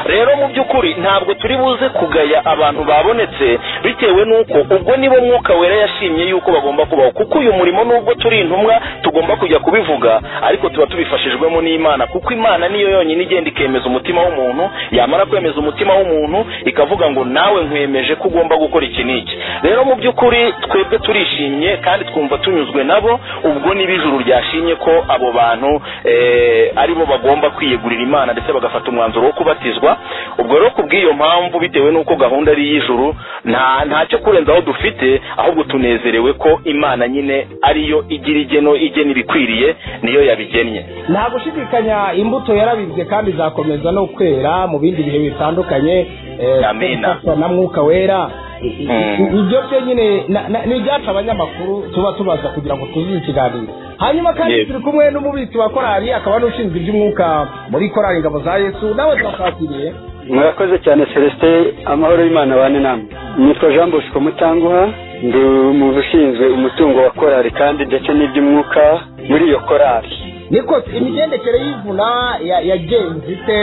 rero mu by'ukuri ntabwo turi buze kugaya abantu babonetse bitewe n'uko ubwo nibo mwuka wera yashimye yuko bagomba kubaho kuko uyu murimo nubwo turi intumwa tugomba kujya kubivuga ariko tuba tubifashijwemo n'imana kuko imana niyo yonyine igenda ikemeza umutima w'umuntu yamara kwemeza umutima w'umuntu ikavuga ngo nawe nkwemeje ko ugomba gukora iki n'iki rero mu by'ukuri twebwe turishimye kandi twumva tunyuzwe nabo ubwo niba ijuru ryashimye ko abo bantu eh, aribo bagomba kwiyegurira imana ndetse bagafata umwanzuro wo kubatizwa ubwo rero ku bw'iyo mpamvu bitewe n'uko gahunda ari iy'ijuru nta ntacyo kurenza aho dufite ahubwo tunezerewe ko imana nyine ariyo igira igeno igena ibikwiriye niyo yabigennye nta gushidikanya imbuto yarabibwe kandi izakomeza no kwera mu bindi bihe bitandukanye eh, Amina. gufatwa na mwuka wera I- i- Mm. i- ibyo byo nyine na- na- ni ibyacu abanyamakuru tuba tubaza kugira ngo tuzuze ikiganiro hanyuma kandi Yego. turi kumwe n'umubitsi wa korari akaba n'ushinzwe iby'umwuka muri korari ingabo za yesu nawe turakakiriye murakoze cyane celestin amahoro y'imana abane namwe nitwa jean bosco mutanguha ndi mu ushinzwe umutungo wa korali kandi ndetse n'iby'umwuka muri iyo korali niko imigendekere y'ivuna ya- yagenze ite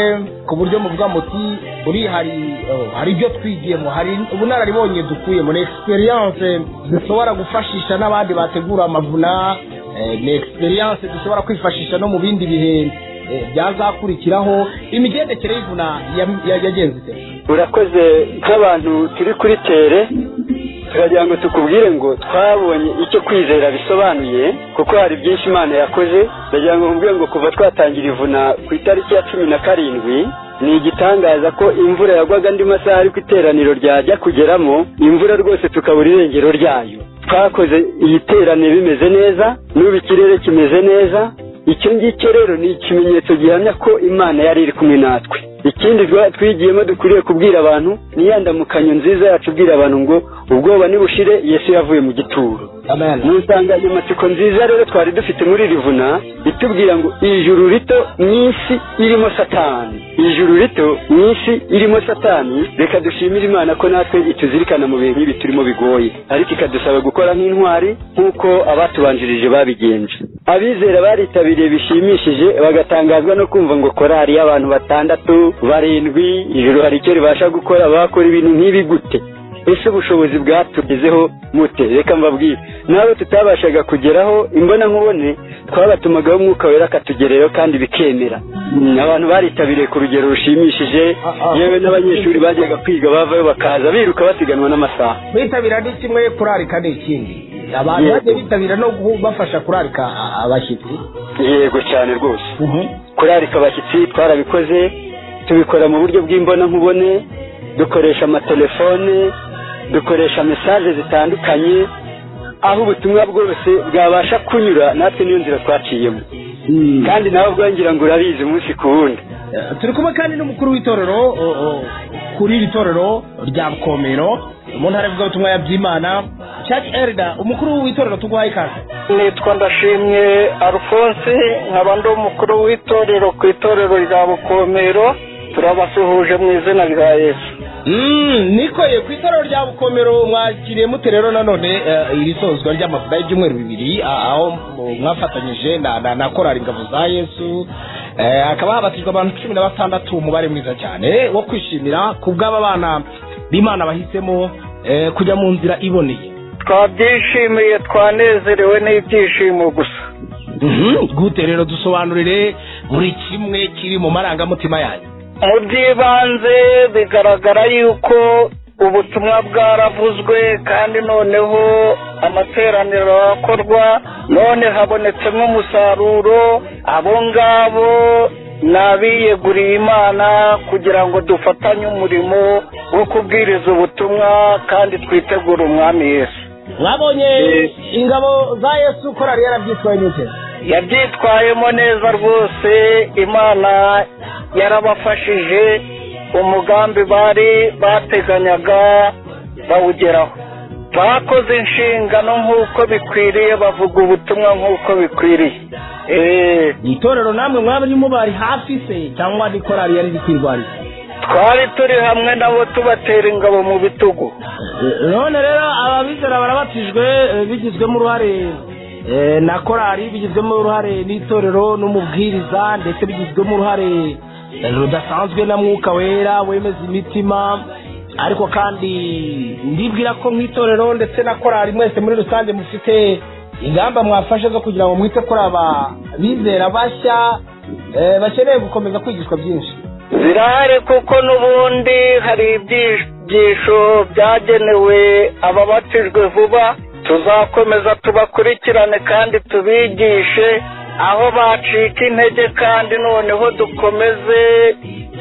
ku buryo muvuga muti buri hari oh, hari ibyo twigiyemo hari ubunararibonye dukuyemo ni experience dushobora gufashisha n'abandi bategura amavuna eh, ni experience dushobora kwifashisha no mu bindi bihe eh, byazakurikiraho imigendekere y'ivuna ya- ya- yagenze ite urakoze nk'abantu turi kuri tere turagira ngo tukubwire ngo twabonye icyo kwizera bisobanuye kuko hari byinshi imana yakoze ndagira ngo nkubwire ngo kuva twatangira ivuna ku itariki ya cumi na karindwi ni igitangaza ko imvura yagwaga andi masaha ariko iteraniro ryajya kugeramo imvura rwose tukabura irengero ryayo twakoze iyi terane bimeze neza n'ubu ikirere kimeze neza icyo ngicyo rero ni ikimenyetso gihamya ko imana yari iri kumwe natwe ikindi twa- twigiyemo dukwiriye kubwira abantu ni ya ndamukanyo nziza yacu ubwira abantu ngo ubwoba nibushire yesu yavuye mu gituro mu nsanganyamatsiko nziza rero twari dufite muri rivuna itubwira ngo ijuru rito mu isi irimo satani ijuru rito mu isi irimo satani reka dushimire imana ko natwe ituzirikana mu bihe nk'ibi turimo bigoye ariko ikadusaba gukora nk'intwari nk'uko abatubanjirije babigenje abizera baritabiriye bishimishije bagatangazwa no kumva ngo korari y'abantu batandatu barindwi ijuru hari icyo ribasha gukora bakora ibintu nk'ibi gute ese ubushobozi bwatugezeho mute reka mbabwire nabo tutabashaga kugeraho imbona nkubone twabatumagaho umwuka wera akatugerereho kandi bikemera Mm, abantu baritabiriye ku rugero rushimishije yewe n'abanyeshuri bajyaga kwiga bavayo bakaza biruka basiganwa n'amasaha kwitabira ni kimwe kurarika ni ikindi abantu Yego. bajya bitabira no kubafasha kurarika a- abashyitsi yego cyane rwose kurarika abashyitsi twarabikoze tubikora mu buryo bw'imbonankubone dukoresha amatelefone dukoresha mesaje zitandukanye aho ubutumwa bwose bwabasha kunyura natwe niyo nzira twaciyemo kandi nawe ubwangira ngo urabizi umunsi ku wundi turi kumwe kandi n'umukuru w'itorero o, o, kuri iri torero rya bukomero mu ntara y'ubutumwa ya byimana church elder umukuru w'itorero tuguhaye ikaze nitwa ndashimye alphonse nkaba ndi umukuru w'itorero ku itorero rya bukomero turabasuhuje mu izina rya yesu nikoye ku itorero rya bukomero mwakiriye mute rero nanone eh, iri sozwa ry'amavuta y'ibyumweru bibiri ah, aho mu- mwafatanyije na na- na korari ingabo za yesu Eh, hakaba habatijwe abantu cumi na batandatu umubare mwiza cyane wo kwishimira ku bw'aba bana b'imana bahisemo eh, kujya mu nzira iboneye twabyishimiye twanezerewe n'ibyishimo gusa Mhm, gute rero dusobanurire buri kimwe kiri mu marangamutima yanyu mu by'ibanze bigaragara yuko ubutumwa bwaravuzwe kandi noneho amateraniro arakorwa none habonetsemo umusaruro abo ngabo ni abiyeguriye imana kugira ngo dufatanye umurimo wo kubwiriza ubutumwa kandi twitegure umwami yesu mwabonye ingabo za yesu korari yarabyitwaye n'icyo yabyitwayemo neza rwose imana yarabafashije umugambi bari bateganyaga bawugeraho bakoze inshingano nk'uko bikwiriye bavuga ubutumwa nk'uko bikwiriye ni itorero namwe mwaba urimo bari hafi se cyangwa ni korari yari iri kwirwariza twari turi hamwe nabo tubatera ingabo mu bitugu none rero ababizera barabatijwe eh, bigizwemo uruhare eh, na korari bigizwemo uruhare n'itorero n'umubwiriza ndetse bigizwemo uruhare eh, rudasanzwe na mwuka wera wemeza imitima ariko kandi ndibwira ko nk'itorero ndetse na korari mwese muri rusange mufite ingamba mwafashe zo kugira ngo mwite kuri aba bizera bashya eh, bakeneye gukomeza kwigishwa byinshi zirahari kuko n'ubundi hari ibyigisho byagenewe ababatijwe vuba tuzakomeza tubakurikirane kandi tubigishe aho bacika intege kandi noneho dukomeze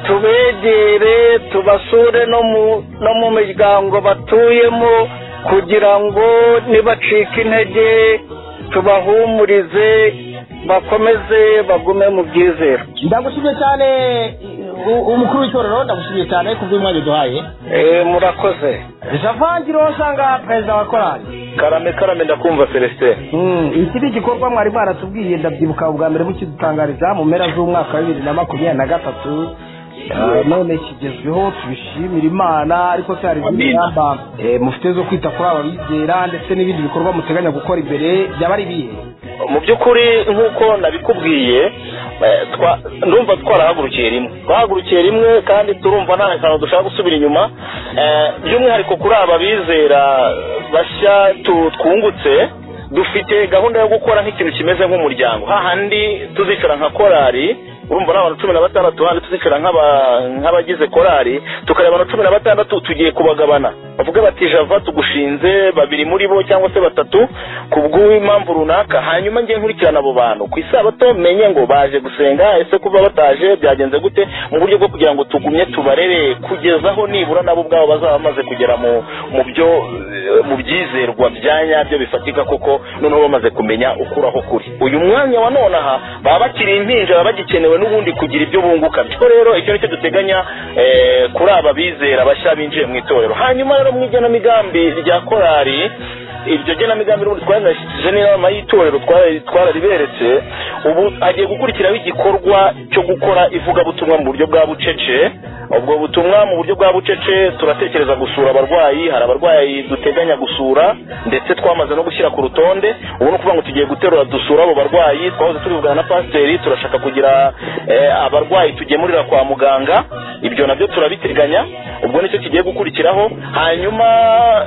tubegere tubasure no mu no mu miryango batuyemo kugira ngo nibacika intege tubahumurize bakomeze bagume mu byizero ndagushimye cyane u- umukuru w'itorero ndagushimye cyane ku bw'umwanya uduhaye Eh, murakoze javangiro nsanga perezida wa korari karame karame ndakumva celestin iki ni igikorwa mwari mwaratubwiye ndabyibuka ubwa mbere mukidutangariza mu mpera z'umwaka wa bibiri na makumyabiri na gatatu Eh, none kigezweho tubishimira imana ariko se hari izindi Amen. ngamba eh, mufite zo kwita kuri aba bizera ndetse n'ibindi bikorwa muteganya gukora imbere byaba ari ibihe mu by'ukuri nk'uko nabikubwiye eh, twa- ndumva twarahagurukiye rimwe twahagurukiye rimwe kandi turumva nta kantu dushaka gusubira inyuma Eh, by'umwihariko kuri aba bizera bashya tu- twungutse dufite gahunda yo gukora nk'ikintu kimeze nk'umuryango hahandi tuzicara nka korari urumva ni abantu cumi na batandatu handi tuzicara nk'aba- nk'abagize korari tukareba abantu cumi na batandatu tugiye kubagabana bavuga bati java tugushinze babiri muri bo cyangwa se batatu ku bw'impamvu runaka hanyuma njye nkurikirana abo bantu ku isabato menye ngo baje gusenga ese kuba bataje byagenze gute mu buryo bwo kugira ngo tugumye tubarere kugeza aho nibura nabo ubwabo bazaba bamaze kugera mu mu byo eh, mu byizerwa bya nyabyo bifatika koko noneho bamaze kumenya ukuraho kuri uyu mwanya wa nonaha baba bakiri impinja baba bagikenewe n'ubundi kugira ibyo bunguka bityo rero icyo nicyo duteganya eh, kuri aba bizera bashya binjiye mu itorero hanyuma rero mu igenamigambi rya korari iryo genamigambi n'ubundi twarinashyize n'inama y'itorero twara- twarariberetse ubu agiye gukurikiraho igikorwa cyo gukora ivugabutumwa mu buryo bwa bucece ubwo butumwa mu buryo bwa bucece turatekereza gusura abarwayi hari abarwayi duteganya gusura ndetse twamaze no gushyira ku rutonde ubu ni ukuvuga ngo tugiye guterura dusura abo barwayi twahoze tubivugana na pasiteri turashaka kugira eh, abarwayi tugemurira kwa muganga ibyo nabyo turabiteganya ubwo nicyo kigiye gukurikiraho hanyuma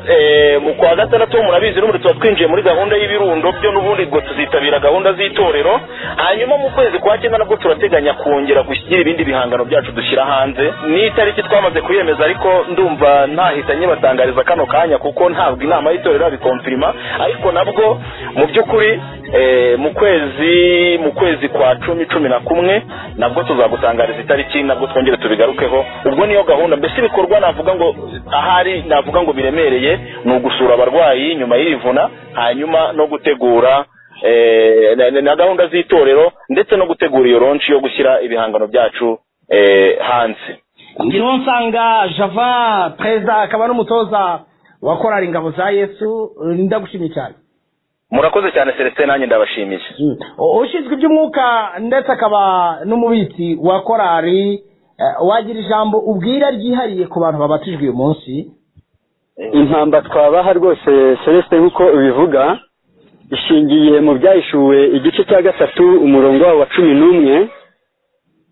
eh, mu kwa gatandatu murabizi n'ubundi tuba twinjiye muri gahunda y'ibirundo byo n'ubundi ubwo tuzitabira gahunda z'itorero hanyuma mu kwezi kwa cyenda nabwo turateganya kongera gushyira ibindi bihangano byacu dushyira hanze ni itariki twamaze kuyemeza ariko ndumva ntahitanye batangariza kano kanya kuko ntabwo inama y'itorero yabikonfirima ariko nabwo mu by'ukuri eh, mu kwezi mu kwezi kwa cumi cumi na kumwe nabwo tuzagutangariza itariki nabwo twongere tubigarukeho ubwo niyo gahunda mbese ibikorwa navuga ngo ahari navuga ngo biremereye ni ugusura abarwayi nyuma y'ivuna hanyuma no gutegura eh, na- na- na gahunda z'itorero ndetse no gutegura iyo ronshi yo gushyira ibihangano byacu eh, hanze ngiro nsanga java perezida akaba n'umutoza wa korari ingabo za yesu eh, ndagushimye cyane murakoze cyane celestin nanjye ndabashimiye U- ushinzwe iby'umwuka ndetse akaba n'umubitsi wa korari eh, wagira ijambo ubwira ryihariye ku bantu babatijwe uyu munsi intamba twabaha rwose celestin nk'uko ubivuga ishingiye mu byahishuwe igice cya gatatu umurongo wawo wa cumi n'umwe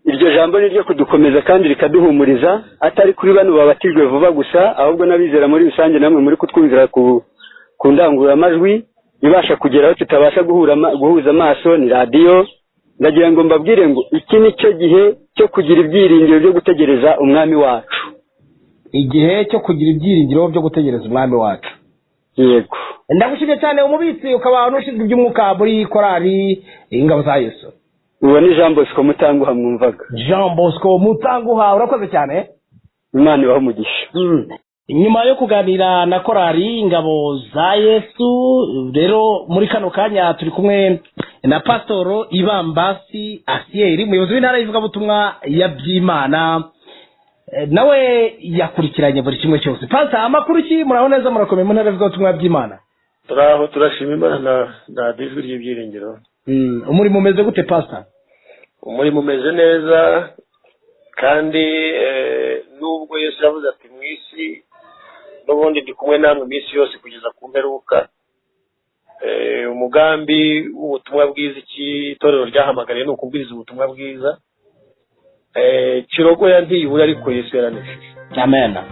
iryo jambo ni ryo kudukomeza kandi rikaduhumuriza atari kuri bano babatijwe vuba gusa ahubwo n'abizera muri rusange namwe muri kutwumvira ku ku ndangururamajwi ibasha kugera aho tutabasha guhura ama- guhuza amaso ni radiyo ndagira ngo mbabwire ngo iki ni cyo gihe cyo kugira ibyiringiro byo gutegereza umwami wacu igihe cyo kugira ibyiringiro byo gutegereza umwami wacu yego ndagushimye cyane umubitsi ukaba n'ushinzwe iby'umwuka muri korari ingabo za yesu uwo ni jean bosco mutanguha mwumvaga jean bosco mutanguha urakoze cyane imana ibaha umugisha nyuma yo kuganira na korari ingabo za yesu rero muri kano kanya turi kumwe na pasitoro ibambasi asiyeri umuyobozi w'intara y'ivugabutumwa ya byimana Eh, nawe yakurikiranye buri kimwe cyose pasa amakuru ki muraho neza murakomeye mu ntara y'ivugabutumwa by'imana turaho turashima imana na ijwi ry'ibyiringiro umurimo umeze gute pasa umurimo umeze neza kandi eh, nubwo yesu yavuze ati mu isi n'ubundi ndi kumwe namwe iminsi yose kugeza ku mperuka Eh, umugambi w'ubutumwa bwiza iki itorero ryahamagariye ni ukubwiriza ubutumwa bwiza Eh, kirogoya ntiyibura ariko yesu yaranesheje amena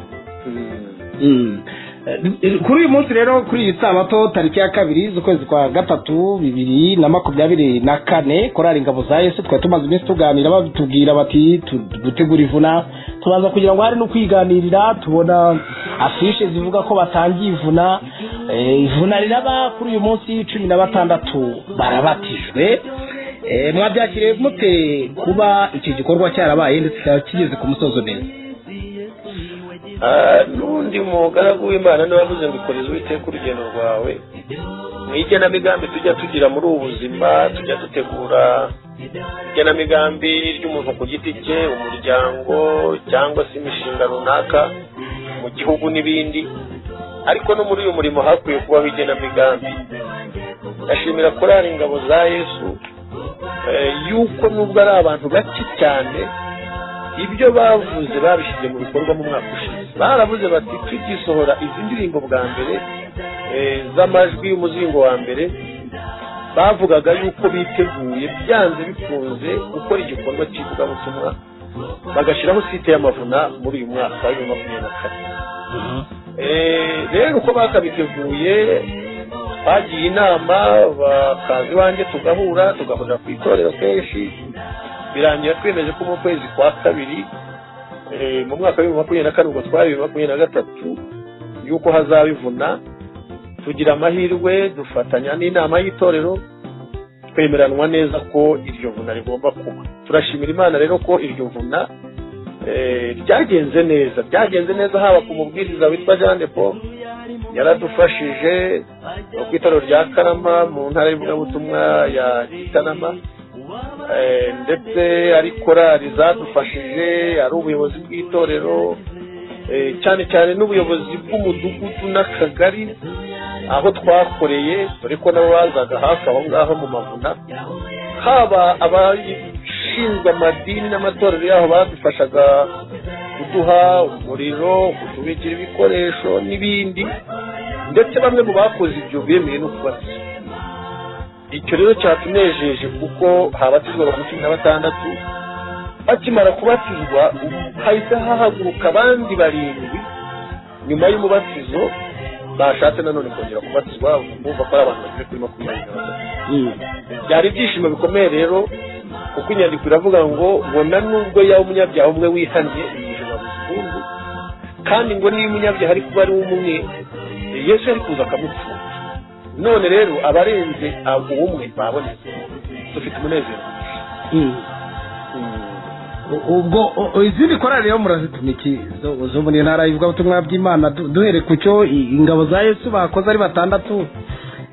kuri uyu munsi rero kuri iyi sabato tariki ya kabiri z'ukwezi kwa gatatu bibiri na makumyabiri na kane korari ingabo za yesu twari tumaze iminsi tuganira batubwira bati tu- gutegura ivuna tubanza kugira ngo hari no kwiganirira tubona afishe zivuga ko batangiye ivuna Eh, ivuna riraba kuri uyu munsi cumi na batandatu barabatijwe Eh, mwabyakiriye mute kuba iki gikorwa cyarabaye ndetse kikaba kigeze ku musozo neza Ah, n'undi mugaragu w'imana niwe wavuze ngo ikoreze uwiteka urugendo rwawe mu igenamigambi tujya tugira muri ubu buzima tujya dutegura igenamigambi ry'umuntu ku giti cye umuryango cyangwa se imishinga runaka mu gihugu n'ibindi ariko no muri uyu murimo hakwiye kubaho igenamigambi ndashimira korari ingabo za yesu eh, yuko nubwo ari abantu bake cyane ibyo bavuze babishyize mu bikorwa mu mwaka ushize baravuze bati tugisohora izi ndirimbo bwa mbere eh, z'amajwi y'umuzingo wa mbere bavugaga yuko biteguye byanze bikunze gukora igikorwa cy'ivugabutumwa bagashyiraho site y'amavuna muri uyu mwaka wa bibiri na makumyabiri na kane Eh, rero uko bakabiteguye bagiye inama bakaza iwanjye tugahura tugahurira ku itorero kenshi birangira twemeje ko mu kwezi kwa kabiri eh, mu mwaka w'ibihumbi makumyabiri na kane ubwo twari bibiri makumyabiri na gatatu yuko hazabivuna tugira amahirwe dufatanya n'inama y'itorero twemeranwa neza ko iryo vuna rigomba kuba turashimira imana rero ko iryo vuna eh, ryagenze neza ryagenze neza haba ku mubwiriza witwa jean de paul yaradufashije ku itorero rya karama mu ntara y'ivugabutumwa ya gitarama Eh, ndetse ari korari zadufashije ari ubuyobozi bw'itorero eh, cyane cyane n'ubuyobozi bw'umudugudu n'akagari aho twakoreye dore ko nabo bazaga hafi aho ngaho mu mavuna haba abashinzwe amadini n'amatorero yaho badufashaga kuduha umuriro kutubikira ibikoresho n'ibindi ndetse bamwe mu bakoze ibyo bemeye no kubasiza icyo rero cyatunejeje kuko habatizwa abantu cumi na batandatu bakimara kubatizwa hahise hahaguruka abandi barindwi nyuma y'umubatizo bashatse nanone kongera kubatizwa bumva ko ari abantu bageze kuri makumyabiri na batatu byari ibyishimo bikomeye rero kuko inyandiko iravuga ngo bona nubwo yaba umunyabyaha umwe wihannye ijana buzungu kandi ngo niba umunyabyaha ari kuba ari we umwe yesu yari kuza akamupfura none rero abarenze abo umwe babonetse dufite umunezero ubwo u- u- izindi korari rero murazituma iki zo- zo muri ntara y'ivugabutumwa by'imana du- duhere ku cyo i- ingabo za yesu bakoze ari batandatu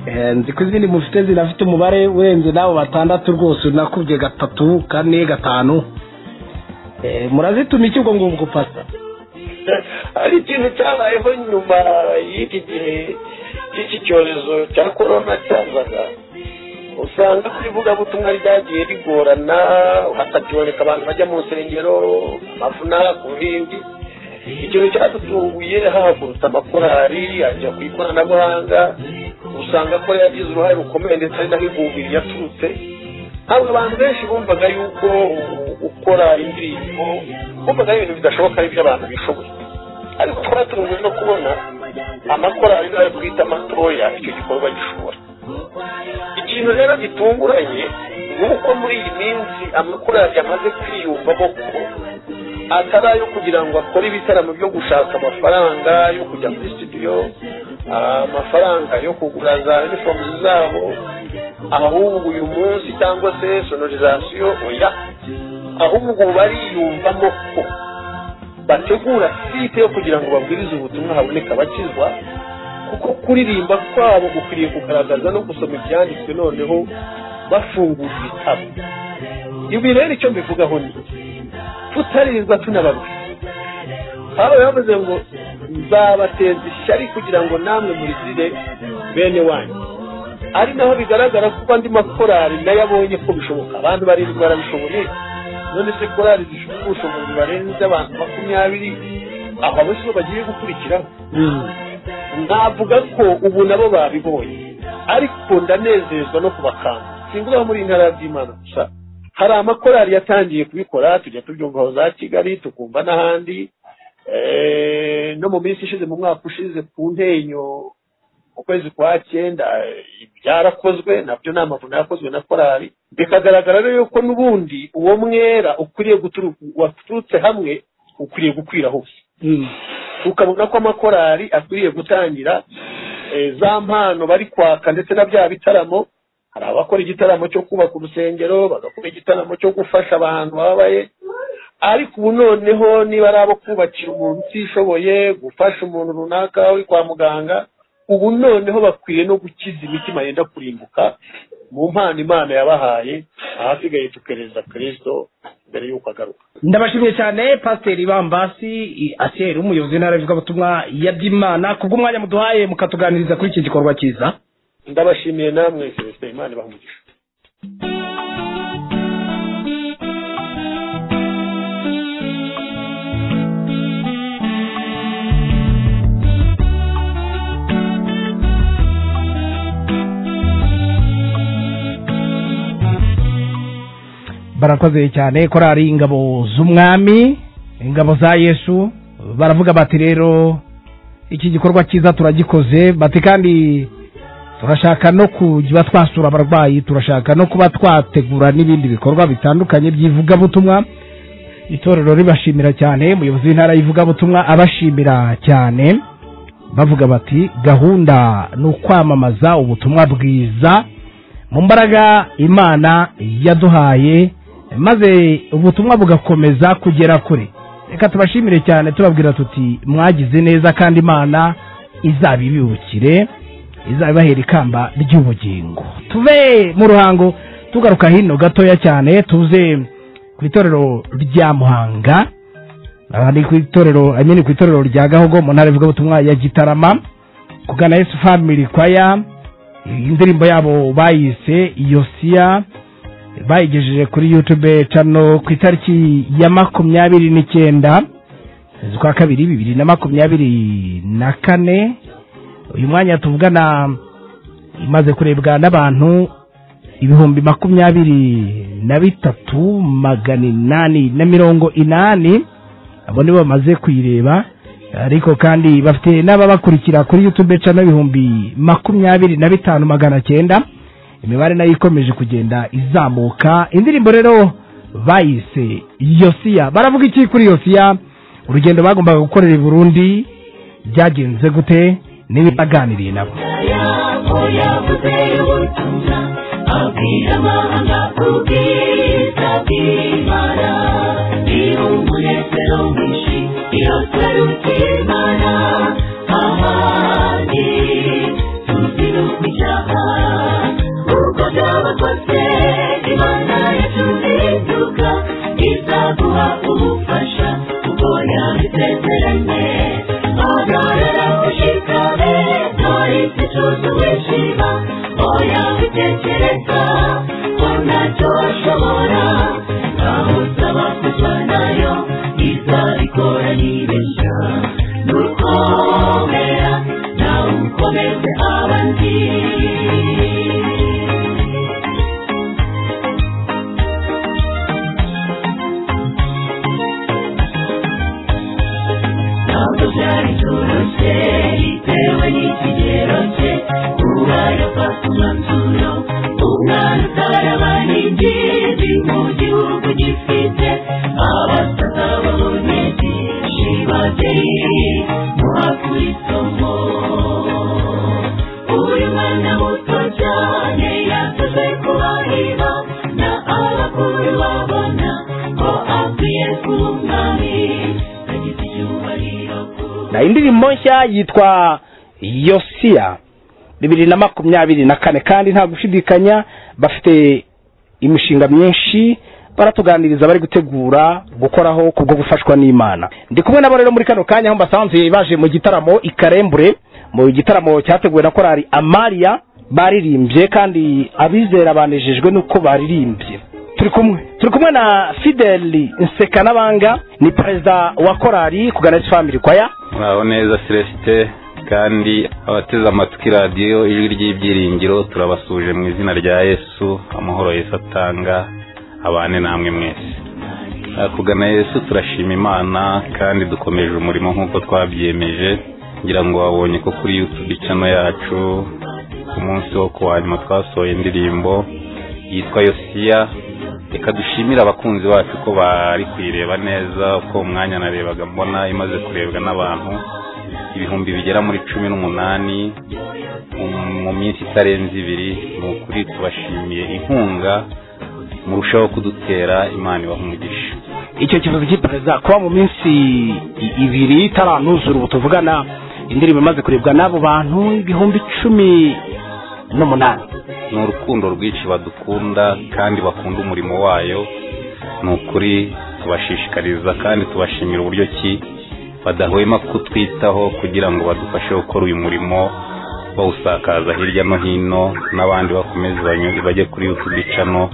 Eh, nzi ko izindi mufite zinafite umubare urenze n'abo batandatu rwose nakubye gatatu kane gatanu Eh, murazituma iki ubwo ngubwo pasa hari ikintu cyabayeho nyuma y'iki gihe cy'iki cyorezo cya korona cyazaga usanga ko ivugabutumwa ryagiye rigorana hakakiboneka abantu bajya mu nsengero amavuna ku bindi ikintu cyadutunguye hahagurutse amakorari ajya ku ikoranabuhanga usanga ko yagize uruhare rukomeye ndetse ari naho ivumbiri yaturutse ntabwo abantu benshi bumvaga yuko gukora indirimbo bumvaga ari ibintu bidashoboka ari iby'abantu bishoboye ariko twatunguwe no kubona amakorari n'ayo twita amatoya icyo gikorwa gishobora ikintu rero gitunguranye nk'uko muri iyi minsi amakorari amaze kwiyumvamo ko atari ayo kugira ngo akore ibitaramo byo gushaka amafaranga yo kujya muri studio ah, amafaranga yo kugura za uniform zabo ahubwo uyu munsi cyangwa se sonorizasiyo oya ahubwo bariyumvamo ko bategura site yo kugira ngo babwirize ubutumwa haboneka abakizwa kuko kuririmba kwabo gukwiriye kugaragaza no gusoma ibyanditswe noneho bafungura ibitabo ibi rero icyo mbivugaho ni tutaririrwa tunababwira aho yavuze ngo nzabateza ishyari kugira ngo namwe murizire bene wanyu ari naho bigaragara ko andi makorari nayo abonye ko bishoboka abandi baririrwa barabishoboye none se korari zifite ubushobozi barenze abantu makumyabiri aba bose bo bagiye gukurikiraho navuga ko ubu nabo babibonye ariko ndanezezwa no kubakanga singuza muri iyi ntara ya byimana gusa hari amakorari yatangiye kubikora tujya tubyumvaho za kigali tukumva n'ahandi Eh, no mu minsi ishize mu mwaka ushize ku ntenyo mu kwezi kwa cyenda eh, byarakozwe nabyo ni amavuno yakozwe na korari bikagaragara rero yuko n'ubundi uwo mwera ukwiriye guturuka waturutse hamwe ukwiriye gukwira hose ukabona ko amakorari akwiriye gutangira eh, za mpano bari kwaka ndetse na bya bitaramo hari abakora igitaramo cyo kubaka urusengero bagakora igitaramo cyo gufasha abantu bababaye ariko ubu noneho niba ari abo kubakira umuntu utishoboye gufasha umuntu runaka uri kwa muganga ubu noneho bakwiye no gukiza imitima yenda kurimbuka mu mpano imana yabahaye ahasigaye tukereza kirisito mbere y'uko agaruka ndabashimiye cyane pasiteri bambasi asiyeri umuyobozi w'intara y'ivugabutumwa ya byimana kubw'umwanya muduhaye mukatuganiriza kuri iki gikorwa cyiza ndabashimiye namwe kirisito imana ibaha umugisha barakoze cyane korari ingabo z'umwami ingabo za yesu baravuga bati rero iki gikorwa cyiza turagikoze bati kandi turashaka no kuba twasura abarwayi turashaka no kuba twategura n'ibindi bikorwa bitandukanye by'ivugabutumwa itorero ribashimira cyane umuyobozi w'intara y'ivugabutumwa abashimira cyane bavuga bati gahunda ni ukwamamaza ubutumwa bwiza mu mbaraga imana yaduhaye maze ubutumwa bugakomeza kugera kure reka tubashimire cyane tubabwira tuti mwagize neza kandi imana izabibibukire izabibahera ikamba ry'ubugingo tuve mu ruhango tugaruka hino gatoya cyane tuze ku itorero rya muhanga aha ni ku itorero I mean ku itorero rya gahogo mu ntara ivugabutumwa ya gitarama kugana yesu family kwaya indirimbo yabo bayise yosiya bayigejeje kuri yutube cano ku itariki ya makumyabiri n'icyenda z'ukwa kabiri bibiri na makumyabiri na kane uyu mwanya tuvugana imaze kurebwa n'abantu ibihumbi makumyabiri na bitatu magana inani na mirongo inani abo nibo bamaze kuyireba ariko kandi bafite n'ababakurikira kuri yutube cano ibihumbi makumyabiri na bitanu magana cyenda imibare nayo ikomeje kugenda izamuka indirimbo rero bayise yosiya baravuga iki kuri yosiya urugendo bagombaga gukorera i burundi byagenze gute niba baganiriye nabo yavuze ubutumwa abwira amahanga ubwiza bw'imana niba umunezero mwinshi iyo taruta imana ahandi tuzi no kwicyaha uko byaba kose imana yacu ntiduka izaguha ubufasha kuko yabisezeranye agarura ushikame ntari igicucu wishima oya bitekereza ko ntacyo ashobora aho usaba kujyanayo izabikora nibeshya nuko isomo uri mwana muto cyane yavuze kubahira na abakuru babona ko akwiye kuba umwami agize icyubahiro na indirimbo nshya yitwa yosiya bibiri na makumyabiri na kane kandi nta gushidikanya bafite imishinga myinshi baratuganiriza bari gutegura gukoraho kubwo gufashwa n'imana ndi kumwe nabo rero muri kano kanya aho mbasanze baje mu gitaramo i karembure mu gitaramo cyateguwe na korari amariya baririmbye kandi abizera banejejwe n'uko baririmbye turi kumwe turi kumwe na fideli nsekanabanga ni perezida wa korari kuganesi family kwaya muraho neza celestin kandi abateze amatwi radiyo ijwi ry'ibyiringiro turabasuje mu izina rya yesu amahoro yesu atanga abane namwe mwese Ah, kugana yesu turashima imana kandi dukomeje umurimo nk'uko twabyemeje ngira ngo wabonye ko kuri youtube channel yacu ku munsi wo kuwa nyuma twasohoye indirimbo yitwa yosiya reka dushimire abakunzi bacu ko bari kuyireba neza uko umwanya narebaga mbona imaze kurebwa n'abantu ibihumbi bigera muri cumi n'umunani mu- mu minsi itarenze ibiri ni ukuri tubashimiye inkunga murushaho kudutera imana ibaha umugisha icyo kibazo cy'iperereza kuba mu minsi i- ibiri itaranuzura ubu tuvugana indirimbo imaze kurebwa n'abo bantu ibihumbi icumi n'umunani ni urukundo rwinshi badukunda kandi bakunda umurimo wayo ni ukuri tubashishikariza kandi tubashimira uburyo ki badahwema kutwitaho kugira ngo badufashe gukora uyu murimo bawusakaza hirya no hino n'abandi bakomeze banyure- bajye kuri youtube channel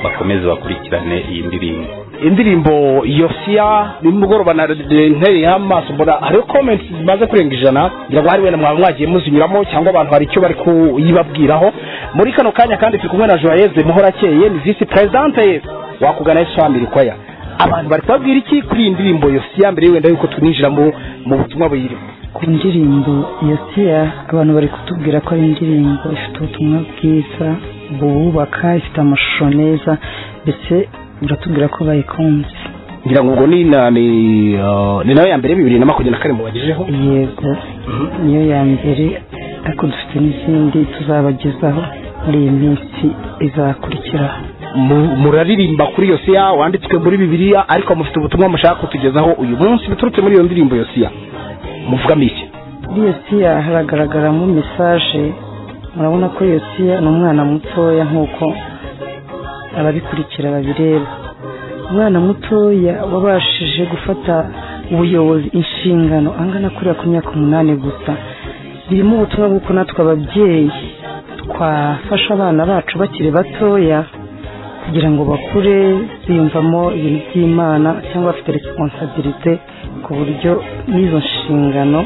bakomeze bakurikirane iyi ndirimbo indirimbo yosiya nimugoroba ntereye amaso mbona hariho komenti zimaze kurenga ijana ngira ngo hari wenda mwaba mwagiye muzinyuramo cyangwa abantu hari icyo bari kuyibabwiraho muri kano kanya kandi turi kumwe na joyeze muhorakeye ni visi perezidante wakugana yesu family kwaya abantu bari kubabwira iki kuri iyi ndirimbo yosiya mbere wenda yuko tuninjira mu mu butumwa buyirimo ku ndirimbo yosiya abantu bari kutubwira ko ari indirimbo ifite ubutumwa bwiza bubaka ifite amashusho meza ndetse baratubwira ko bayikunze ngira ngo ubwo ni na ni uh, ni nayo ya mbere bibiri na makumyabiri na kane mubagejeho yego niyo ya mbere ariko dufite n'izindi tuzabagezaho muri iyi minsi izakurikiraho Mu- muraririmba kuri yosiya wanditswe muri bibiliya ariko mufite ubutumwa mushaka kutugezaho uyu munsi biturutse muri iyo ndirimbo yosiya muvugamo iki muri yosiya haragaragaramo mesaje murabona ko yosiya ni umwana mutoya nk'uko ababikurikira babireba umwana mutoya wabashije gufata ubuyobozi inshingano angana kuriya ku myaka umunani gusa birimo ubutumwa bw'uko natwe ababyeyi twafasha abana bacu bakiri batoya kugira ngo bakure biyumvamo ibintu by'imana cyangwa bafite resiponsabilite ku buryo n'izo nshingano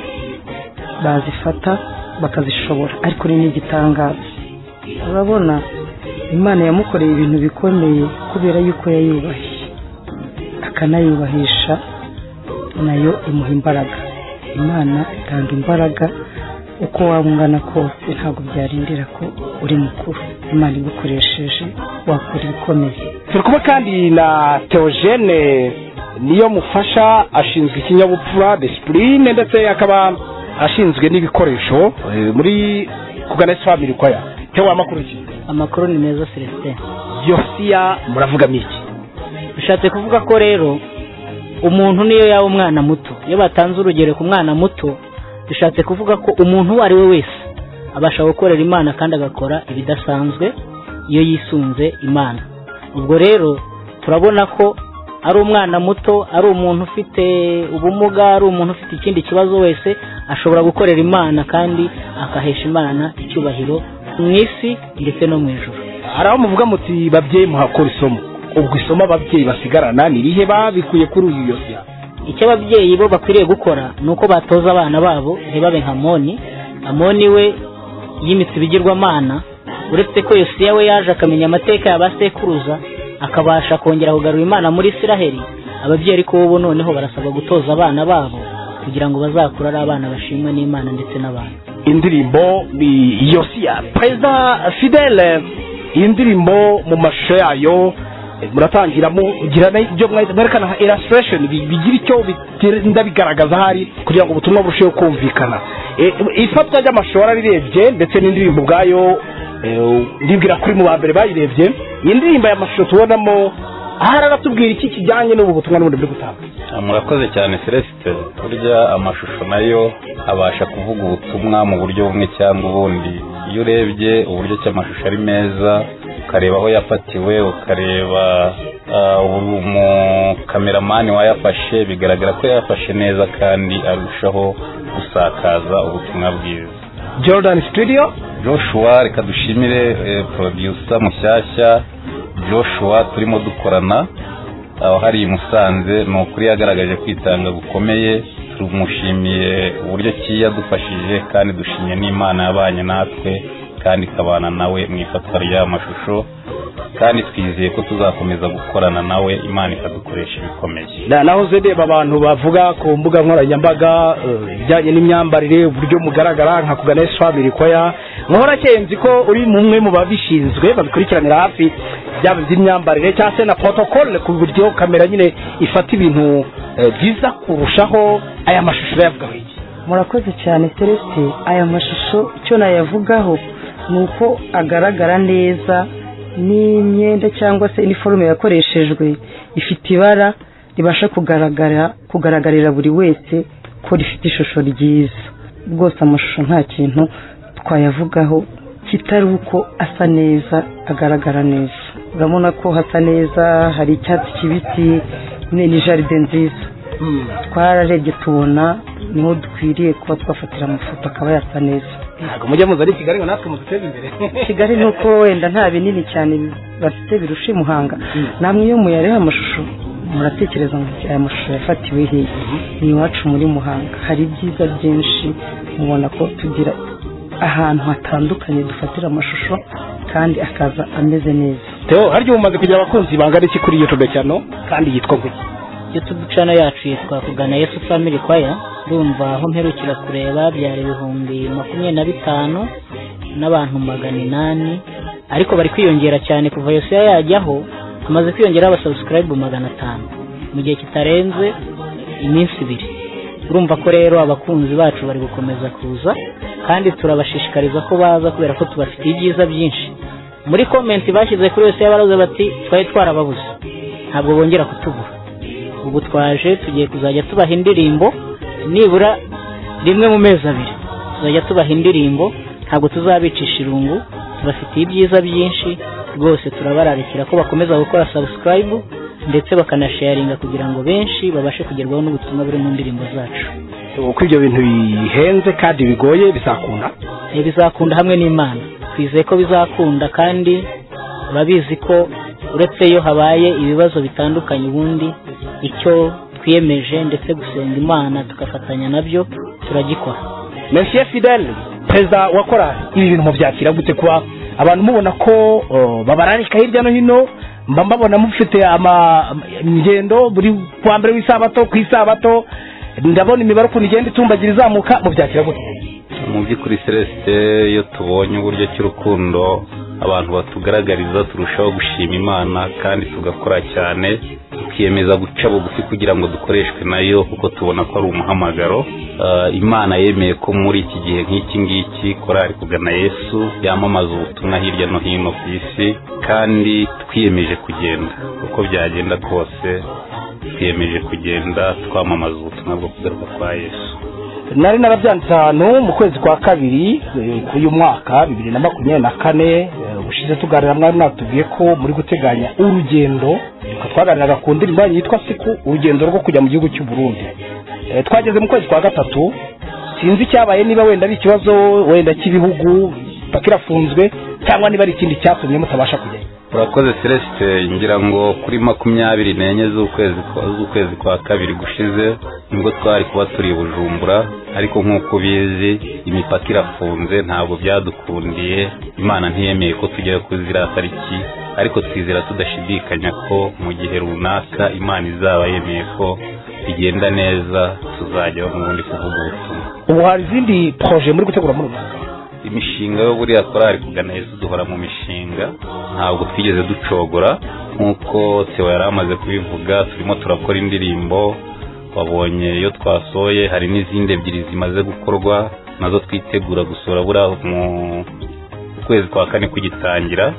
bazifata bakazishobora ariko ni n'igitangaza urabona imana yamukoreye ibintu bikomeye kubera yuko yayubahiye akanayubahisha nayo imuha imbaraga imana itanga imbaraga uko waba ungana kose ntabwo byarindira ko uri mukuru imana igukoresheje wakora ibikomeye turi kuba kandi na teogene niyo mufasha ashinzwe ikinyabupfura disipurine ndetse akaba ashinzwe n'ibikoresho eh, muri kugana esi family kwaya tewa amakuru ki amakuru ni meza celestin yosiya muravugamo iki bishatse kuvuga ko rero umuntu niyo yaba umwana muto iyo batanze urugero ku mwana muto bishatse kuvuga ko umuntu uwo ari we wese abasha gukorera imana kandi agakora ibidasanzwe iyo yisunze imana ubwo rero turabona ko ari umwana muto ari umuntu ufite ubumuga ari umuntu ufite ikindi kibazo wese ashobora gukorera imana kandi akahesha imana icyubahiro mu isi ndetse no mu ijoro hari aho muvuga muti babyeyi muhakora isomo ubwo isomo ababyeyi basigarana ni irihe babikuye kuri uyu yosiya icyo ababyeyi bo bakwiriye gukora ni uko batoza abana babo ntibabe nka moni amoni we yimitse ibigirwamana uretse ko yosiya we yaje akamenya amateka ya ba sekuruza akabasha kongera kugarura imana muri isiraheli ababyeyi ariko bo noneho barasabwa gutoza abana babo kugira ngo bazakure ari abana bashimwe n'imana ndetse n'abantu indirimbo ni yosiya perezida fidele iyi ndirimbo mu mashusho yayo muratangira mugira ibyo mwahita mwerekana nka illustration bi- bigira icyo bitera- ndabigaragaza ahari kugira ngo ubutumwa burusheho kumvikana Eh, ifatwa ry'amashusho warabirebye ndetse n'indirimbo ubwayo eh, ndibwira kuri mu ba mbere bayirebye iyi ndirimbo y'amashusho tubonamo ahari aratubwira iki kijyanye n'ubu butumwa n'ubundi buri gutanga murakoze cyane celesite burya amashusho nayo abasha kuvuga ubutumwa mu buryo bumwe cyangwa ubundi iyo urebye uburyo ki amashusho ari meza ukareba aho yafatiwe ukareba ah, ubu- umukameramani wayafashe bigaragara ko yafashe neza kandi arushaho gusakaza ubutumwa bwiza jordan studio joshua reka dushimire eh, producer mushyashya joshua turimo dukorana aho hari i musanze ni ukuri yagaragaje kwitanga gukomeye tumushimiye uburyo ki yadufashije kandi dushimye n'imana yabanye natwe kandi ikabana nawe mu ifatwa ry'aya mashusho kandi twizeye ko tuzakomeza gukorana nawe imana ikadukoresha ibikomeye Na- nahoze ndeba abantu bavuga ku mbuga nkoranyambaga eh, ibijyanye n'imyambarire uburyo mugaragara nka kugana esi famiri koya nkahora nzi ko uri mu mwe mu babishinzwe babikurikiranira hafi byaba iby'imyambarire cyangwa se na protocole ku buryo kamera nyine ifata ibintu eh, byiza kurushaho aya mashusho yavugaho iki murakoze cyane terese aya mashusho icyo nayavugaho ni uko agaragara neza n'imyenda cyangwa se iniforume yakoreshejwe ifite ibara ribasha kugaragara kugaragarira buri wese ko rifite ishusho ryiza rwose amashusho nta kintu twayavugaho kitari uko asa neza agaragara neza urabona ko hasa neza hari icyatsi kibisi ni ni jaride nziza twararebye tubona niho dukwiriye kuba twafatira amafoto akaba yasa neza ntabwo mujya muza ari i kigali ngo natwe muduteze imbere kigali ni uko wenda nta binini cyane bafite birusha i muhanga namwe iyo muyareba amashusho muratekereza muti aya mashusho yafatiwe hehe ni iwacu muri muhanga hari ibyiza byinshi mubona ko tugira ahantu hatandukanye dufatira amashusho kandi akaza ameze neza Theo harya ubu umaze kugira abakunzi bangana iki kuri youtube cyane kandi yitwa ngo youtube channel yacu yitwa kugana yesu family choir ndumva aho mperukira kureba byari ibihumbi makumyabiri na bitanu n'abantu magana inani ariko bari kwiyongera cyane kuva yosiya yajyaho hamaze kwiyongeraho abasubscribe magana atanu mu gihe kitarenze iminsi ibiri urumva ko rero abakunzi bacu bari gukomeza kuza kandi turabashishikariza ko baza kubera ko tubafitiye ibyiza byinshi muri komenti bashyize kuri yosiya baravuze bati twari twarababuze ntabwo bongera kutubura ubu twaje tugiye kuzajya tubaha indirimbo nibura rimwe mu mezi abiri tuzajya tubaha indirimbo ntabwo tuzabicisha irungu tubafitiye ibyiza byinshi rwose turabararikira ko bakomeza gukora subscribe ndetse bakanasharinga kugira ngo benshi babashe kugerwaho n'ubutumwa buri mu ndirimbo zacu uko ibyo bintu bihenze kandi bigoye bizakunda Eh, bizakunda hamwe n'imana twizeye ko bizakunda kandi urabizi ko uretse iyo habaye ibibazo bitandukanye ubundi icyo twiyemeje ndetse gusenga imana tugafatanya nabyo turagikora Monsieur Fidel perezida wa korali ibi bintu mubyakira gute kuba abantu mubona ko uh, babararika hirya no hino mba mbabona mufite ama- ingendo buri kuwa mbere w'isabato ku isabato ndabona imibare ukuntu igenda itumbagira izamuka mubyakira gute mu by'ukuri celeste iyo tubonye uburyo cy'urukundo abantu batugaragariza turushaho gushima imana kandi tugakora cyane tukiyemeza guca bugufi kugira ngo dukoreshwe nayo kuko tubona ko ari umuhamagaro Ah, imana yemeye ko muri iki gihe nk'iki ngiki korari kugana yesu yamamaza ubutumwa hirya no hino ku isi kandi twiyemeje kugenda uko byagenda kose twiyemeje kugenda twamamaza ubutumwa bwo kugaruka kwa yesu nari narabyanditse ahantu mu kwezi kwa kabiri eh, k'uyu mwaka bibiri na makumyabiri na kane eh, ubushize tuganira mwari mwatubwiye ko muri guteganya urugendo Twe twaganiraga ku ndirimbo yanyu yitwa siku urugendo rwo kujya mu gihugu cy'u Burundi Eh, twageze mu kwezi kwa gatatu sinzi icyabaye niba wenda ari ikibazo wenda cy'ibihugu paka irafunzwe cyangwa niba ari ikindi cyatumye mutabasha kujyayo urakoze celeste ngira ngo kuri makumyabiri n'enye z'ukwezi kwa- z'ukwezi kwa kabiri gushize nibwo twari kuba turi i bujumbura ariko nk'uko ubizi imipaka irafunze ntabwo byadukundiye imana ntiyemeye ko tujyayo kuri ziriya tariki ariko twizera tudashidikanya ko mu gihe runaka imana izaba yemeye ko bigenda neza tuzajyaho n'ubundi kuvuga ubutumwa ubu hari izindi proje muri gutegura muri ubu mwaka imishinga yo buriya korari kugana yesu duhora mu mishinga ntabwo twigeze ducogora nk'uko Theo yari amaze kubivuga turimo turakora indirimbo wabonye iyo twasohoye hari n'izindi ebyiri zimaze gukorwa nazo twitegura gusohora buriya mu kwezi kwa kane kugitangira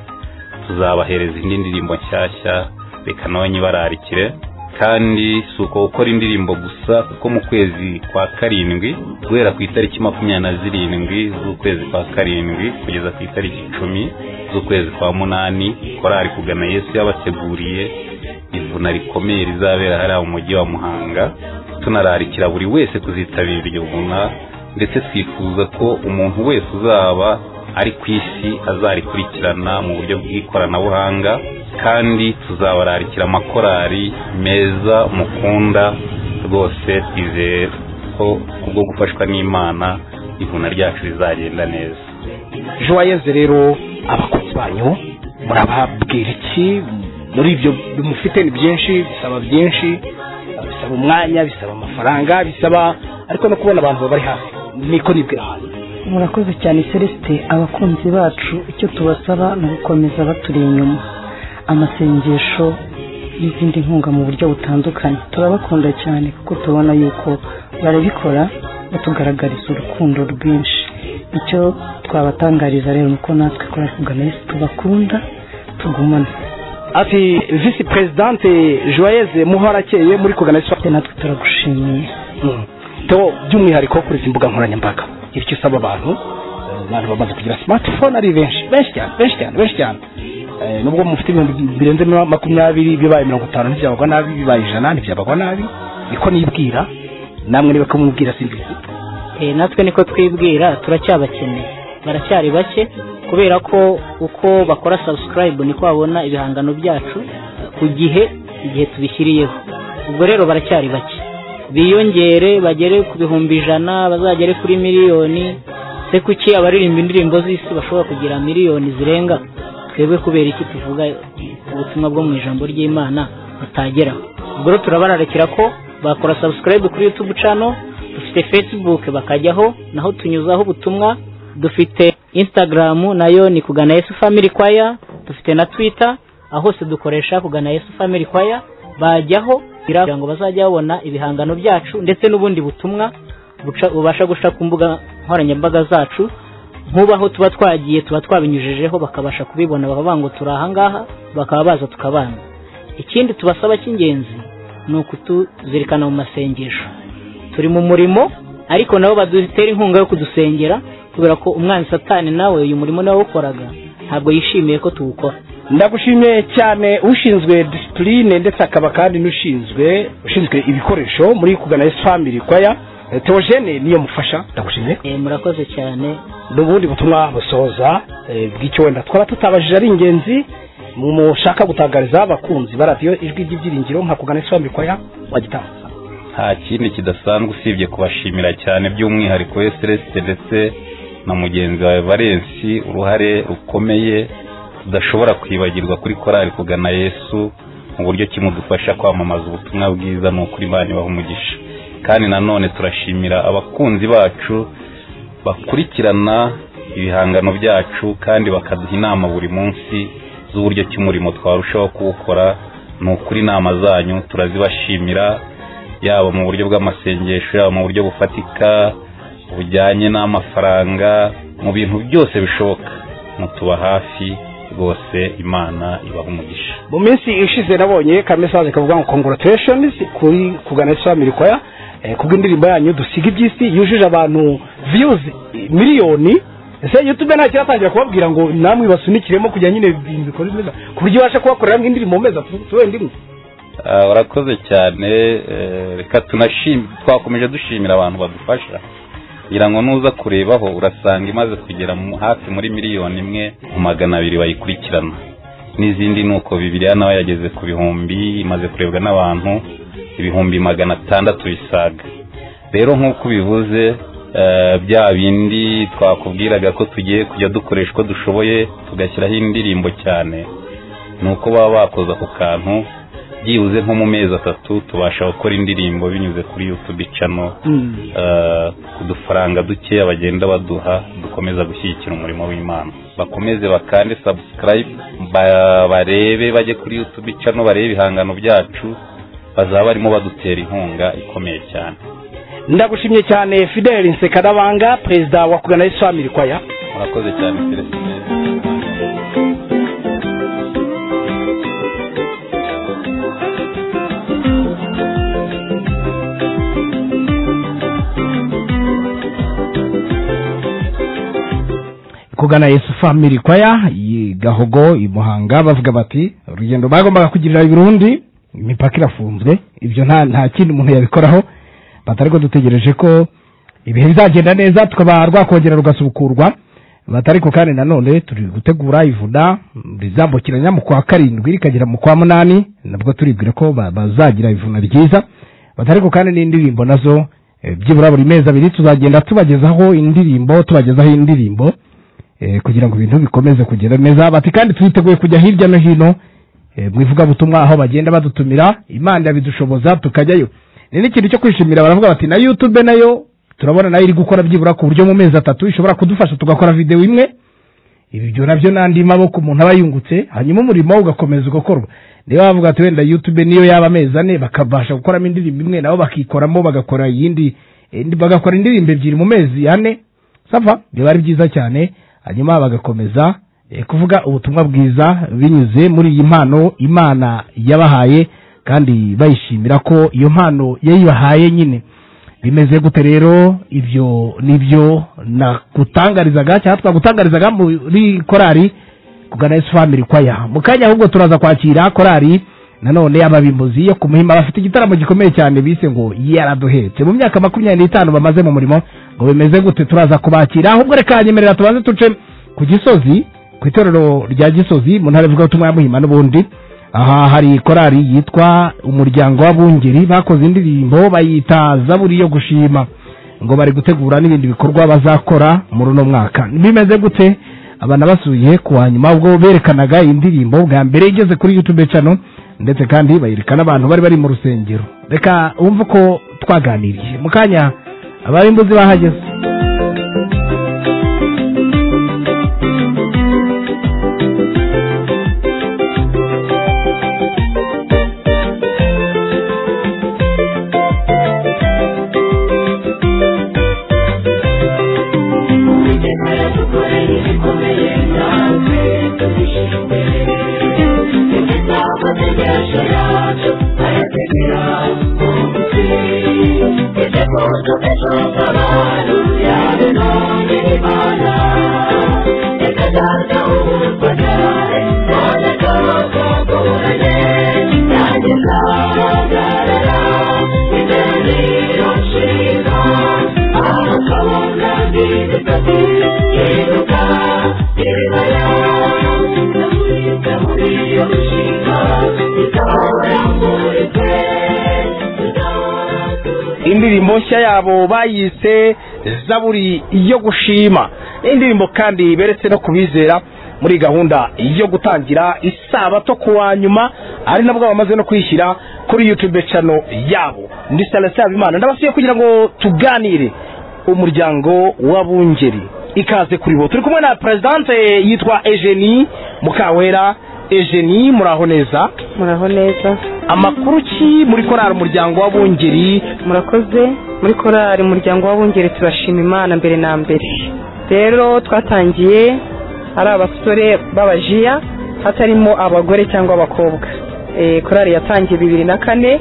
tuzabahereza indi ndirimbo nshyashya reka nawe nyibararikire kandi si uko gukora indirimbo gusa kuko mu kwezi kwa karindwi guhera ku itariki makumyabiri na zirindwi z'ukwezi kwa karindwi kugeza ku itariki icumi z'ukwezi kwa munani korari kugana yesu yabateguriye ivuna rikomeye rizabera hariya mu mujyi wa muhanga tunararikira buri wese kuzitabira iryo vuna ndetse twifuza ko umuntu wese uzaba ari ku isi azarikurikirana mu buryo bw'ikoranabuhanga kandi tuzabararikira amakorari meza mukunda rwose twizeye ko kubwo gufashwa n'imana ivuna ryacu rizagenda neza joyeze rero abakozi banyu murababwira iki muri ibyo mufite ni byinshi bisaba byinshi bisaba umwanya bisaba amafaranga bisaba ariko no kubona abantu babari hafi niko nibwira hano murakoze cyane celeste abakunzi bacu icyo tubasaba ni ugukomeza baturi inyuma amasengesho n'izindi nkunga mu buryo butandukanye turabakunda cyane kuko tubona yuko barabikora batugaragariza urukundo rwinshi icyo twabatangariza rero ni uko natwe kora kugana yesu tubakunda tugumane ati visi perezidante joyeze muhorakeye muri kugana isoko natwe turagushimiye to by'umwihariko kuri izi mbuga nkoranyambaga icyo usaba abantu eh, abantu bamaze kugira smartphone ari benshi benshi cyane benshi cyane benshi cyane Eh, nubwo mufite ibintu birenze mira- makumyabiri bibaye mirongo itanu ntibyabagwa nabi bibaye ijana ntibyabagwa nabi niko nibwira namwe niba ko mubwira simbizi Eh, natwe niko twibwira turacyabakeneye baracyari bake kubera ko uko bakora subscribe niko babona ibihangano byacu ku gihe igihe tubishyiriyeho ubwo rero baracyari bake biyongere bagere ku bihumbi ijana bazagere kuri miliyoni se kuki abaririmba indirimbo z'isi bashobora kugira miliyoni zirenga twebwe kubera iki tuvuga ubutumwa bwo mu ijambo ry'imana butageraho ubwo rero turabararikira ko bakora subscribe kuri youtube channel dufite facebook bakajyaho naho tunyuzaho ubutumwa dufite instagram nayo ni kugana yesu family choir dufite na twitter aho hose dukoresha kugana yesu family choir bajyaho kugira ngo bazajya babona ibihangano byacu ndetse n'ubundi butumwa buca- bubasha guca ku mbuga nkoranyambaga zacu nk'ubaho tuba twagiye tuba twabinyujijeho bakabasha kubibona bakavuga ngo turi ahangaha bakaba baza tukabana ikindi tubasaba cy'ingenzi ni ukutuzirikana mu masengesho turi mu murimo ariko nabo badutera inkunga yo kudusengera kubera ko umwanzi satani nawe uyu murimo nawe awukoraga ntabwo yishimiye ko tuwukora ndagushimiye cyane ushinzwe disipurine ndetse akaba kandi n'ushinzwe ushinzwe ibikoresho muri kugana yesu family kwaya Eh, teogene niyo mufasha ndagushimiye murakoze cyane n'ubundi butumwa busoza eh, bw'icyo wenda twaba tutabajije ari ingenzi mu- mushaka gutangariza abakunzi ba radiyo ijwi ry'ibyiringiro nka kugana yesu family kwaya wagitanga nta kindi kidasanzwe usibye kubashimira cyane by'umwihariko we celesite ndetse na mugenzi wawe valensi uruhare rukomeye tudashobora kwibagirwa kuri korari kugana yesu mu buryo kimudufasha kwamamaza ubutumwa bwiza ni ukuri imana ibaha umugisha kandi nanone turashimira abakunzi bacu bakurikirana ibihangano byacu kandi bakaduha inama buri munsi z'uburyo cy'umurimo twarushaho kuwukora ni ukuri inama zanyu turazibashimira yaba mu buryo bw'amasengesho yaba mu buryo bufatika bujyanye n'amafaranga mu bintu byose bishoboka mutuba hafi rwose imana ibaha umugisha mu minsi ishize nabonye kamesaje kavuga ngo congratulations kuri kugana yesu family choir eh, kubw'indirimbo yanyu dusiga iby'isi yujuje abantu views eh, miliyoni ese youtube nta kiratangira kubabwira ngo namwe basunikiremo kugira nyine ibintu bikora neza ku buryo ubasha kubakorera nk'indirimbo meza tuwenda imwe Ah, urakoze cyane eh, reka tunashim- twakomeje dushimira abantu badufasha kugira ngo nuza kurebaho urasanga imaze kugera mu hafi muri miliyoni imwe mu magana abiri bayikurikirana n'izindi ni uko bibiriya nawe yageze ku bihumbi imaze kurebwa n'abantu ibihumbi magana atandatu bisaga rero nk'uko ubivuze eh, bya bindi twakubwiraga ko tugiye kujya dukoresha uko dushoboye tugashyiraho indirimbo cyane ni uko baba bakoze ako kantu byibuze nko mu mezi atatu tubasha gukora indirimbo binyuze kuri yutubi cano ku dufaranga dukeya bagenda baduha dukomeza gushyigikira umurimo w'imana bakomeze bakande sabusikarayibe barebe bajye kuri yutubi cano barebe ibihangano byacu bazaba barimo badutera inkunga ikomeye cyane ndagushimye cyane fideli nsekarabanga perezida wa kugana yesu family kwaya murakoze cyane felicite kugana yesu family kwaya y'i gahogo i muhanga bavuga bati urugendo bagombaga kugirira ibirundi imipaka irafunzwe ibyo nta nta kindi umuntu yabikoraho bati ariko dutegereje ko ibihe bizagenda neza tukaba rwakongera rugasubukurwa bati ariko kandi nanone turi gutegura ivuna rizambukiranya mu kwa karindwi rikagera mu kwa munani nabwo turibwira ko ba- bazagira ivuna ryiza bati ariko kandi n'indirimbo nazo eh, byibura buri mezi abiri tuzagenda tubagezaho indirimbo tubagezaho indirimbo eh, kugira ngo ibintu bikomeze kugenda neza bati kandi twiteguye kujya hirya no hino eh, mu ivugabutumwa aho bagenda badutumira imana yabidushoboza tukajyayo ni n'ikintu cyo kwishimira baravuga bati na youtube nayo turabona nayo iri gukora byibura ku buryo mu mezi atatu ishobora kudufasha tugakora videwo imwe ibyo nabyo n'andi maboko umuntu aba yungutse hanyuma umurimo ugakomeza ugakorwa niba bavuga ati wenda youtube niyo yaba amezi ane bakabasha gukoramo indirimbo imwe nabo bakikoramo bagakora iyindi indi- bagakora indirimbo ebyiri mu mezi ane sava biba ari byiza cyane hanyuma bagakomeza eh, kuvuga ubutumwa bwiza binyuze muri iyi mpano imana yabahaye kandi bayishimira ko iyo mpano yayibahaye nyine bimeze gute rero ibyo nibyo nakutangarizaga cyangwa twagutangarizaga muri korari kugana yesu family kwaya mu kanya ahubwo turaza kwakira korari nanone ababimbuzi yo ku muhima bafite igitaramo gikomeye cyane bise ngo yaraduhetse mu myaka makumyabiri n'itanu bamaze mu murimo ngo bimeze gute turaza kubakira ahubwo reka yanyemerera tubanze duce ku gisozi ku itorero rya gisozi mu ntara ivugabutumwa ya muhima n'ubundi aha hari korari yitwa umuryango w'abungeri bakoze indirimbo bayita zaburi yo gushima ngo bari gutegura n'ibindi bikorwa bazakora muri uno mwaka bimeze gute abana basuye ku wa nyuma ubwo berekanaga iyi ndirimbo bwa mbere igeze kuri youtube channel ndetse kandi bayerekana abantu bari bari mu rusengero reka wumve uko twaganiriye mu kanya abari imbuzi bahageze indirimbo nshya yabo bayise zaburi yo gushima Ni indirimbo kandi beretse no kubizera muri gahunda yo gutangira isabato ku wa nyuma ari nabwo bamaze no kwishyira kuri youtube channel yabo ndi salasaba imana ndabasuye kugira ngo tuganire umuryango w'abungeri ikaze kuri bo turi kumwe na perezidante yitwa Eugenie Mukawera Eugenie muraho neza muraho neza amakuru ki muri korari umuryango w'abungeri murakoze muri korali umuryango w'abungeri turashima imana mbere na mbere rero twatangiye ari abasore b'abajiya hatarimo abagore cyangwa abakobwa Eh, korali yatangiye bibiri na kane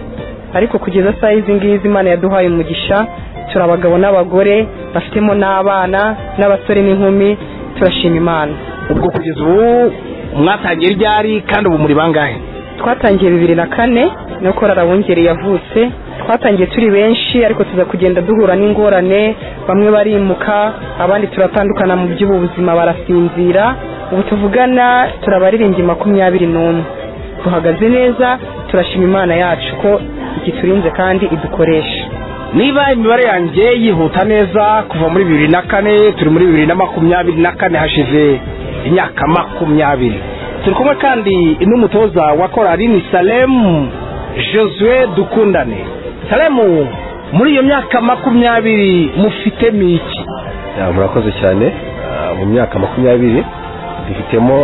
ariko kugeza saa izi ngizi imana yaduhaye umugisha turi abagabo n'abagore bafitemo n'abana n'abasore n'inkumi turashima imana ubwo kugeza ubu mwatangiye ryari kandi ubu muri bangahe twatangiye bibiri na kane no korara abungeri yavutse twatangiye turi benshi ariko tuza kugenda duhura n'ingorane bamwe barimuka abandi turatandukana mu by'ubuzima barasinzira ubu tuvugana turabaririmbyi makumyabiri n'umwe duhagaze neza turashima imana yacu ko igiturinze kandi idukoresha niba imibare yanjye yihuta neza kuva muri bibiri na kane turi muri bibiri na makumyabiri na kane hashize imyaka makumyabiri turi kumwe kandi n'umutoza wa korari ni salemu josue dukundane salemu muri iyo myaka makumyabiri mufitemo iki Ya, murakoze cyane Ah, mu myaka makumyabiri dufitemo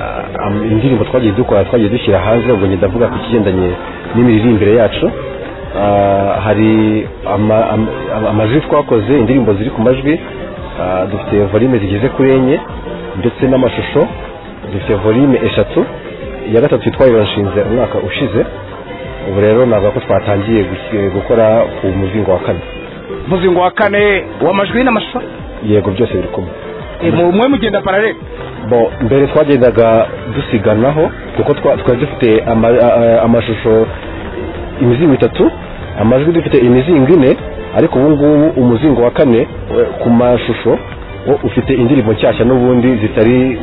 ah, am- indirimbo twagiye dukora twagiye dushyira hanze ubwo njye ndavuga ku kigendanye n'imiririmbire yacu Ah, hari ama- am- am- amajwi twakoze indirimbo ziri ku majwi Ah, dufite volume zigeze kuri enye ndetse n'amashusho dufite volume eshatu iya gatatu twayibashinze umwaka ushize ubu rero navuga ko twatangiye guki- gukora ku muzingo wa kane umuzingo wa kane w'amajwi n'amashusho yego byose biri kumwe E, mu- mwe mugenda paralele bo mbere twagendaga dusiganaho kuko twa- twari dufite ama- a- a- amashusho imizingo itatu amajwi dufite imizingo ine ariko ubu ngubu umuzingo wa kane we- ku mashusho wo ufite indirimbo nshyashya n'ubundi zitari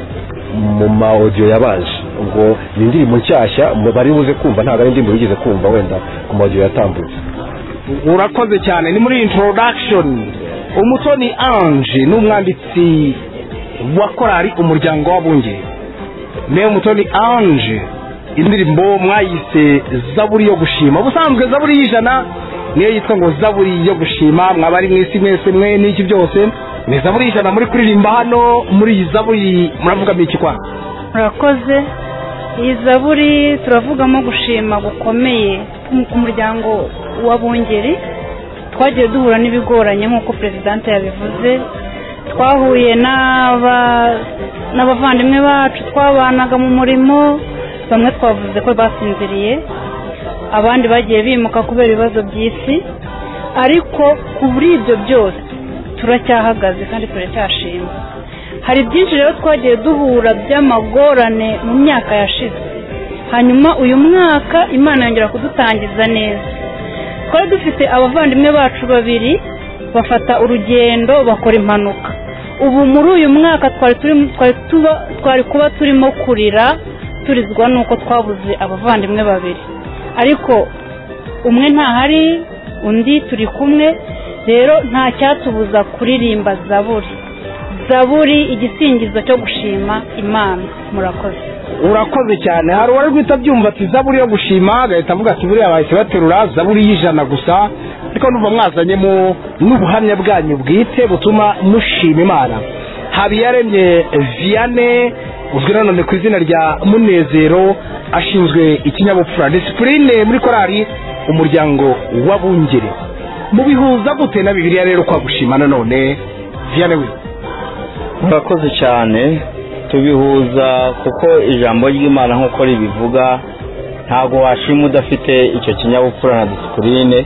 mu ma audio yabanje ubwo ni indirimbo nshyashya mu- bari buze kumva ntabwo ari indirimbo bigeze kumva wenda ku ma audio yatambutse urakoze cyane ni muri introduction umutoni ange ni umwanditsi wa korali umuryango w'abunge ne umutoni ange indirimbo mwayise zaburi yo gushima ubusanzwe zaburi y'ijana niyo yitwa ngo zaburi yo gushima mwaba ari mu isi mwese mwe n'iki byose ni zaburi y'ijana muri kuririmba hano muri iyi zaburi muravuga iki kwa murakoze iyi zaburi turavugamo gushima gukomeye ku muryango w'abungeri twagiye duhura n'ibigoranye nk'uko perezidante yabivuze twahuye n'aba- n'abavandimwe bacu twabanaga mu murimo bamwe twavuze ko basinziriye abandi bagiye bimuka kubera ibibazo by'isi ariko kuri ibyo byose turacyahagaze kandi turacyashima hari byinshi rero twagiye duhura by'amagorane mu myaka yashize hanyuma uyu mwaka imana yongera kudutangiza neza twari dufite abavandimwe bacu babiri bafata urugendo bakora impanuka ubu muri uyu mwaka twari turi- twari tuba- twari kuba turimo kurira turizwa n'uko twabuze abavandimwe babiri ariko umwe ntahari undi turi kumwe rero nta cyatubuza kuririmba zaburi zaburi igisingizo cyo gushima imana murakoze urakoze cyane hari uwari guhita abyumva ati zaburi yo gushima agahita avuga ati buriya bahise baterura zaburi y'ijana gusa ariko numva mwazanyemo n'ubuhamya bwanyu bwite butuma mushima imana habiyaremye vianney uzwi nanone ku izina rya munezero ashinzwe ikinyabupfura disipurine muri korali umuryango w'abungeri mubihuza gute na bibiliya rero kwa gushima nanone vianney we murakoze cyane tubihuza kuko ijambo ry'imana nk'uko ribivuga ntabwo washima udafite icyo kinyabupfura na disipurine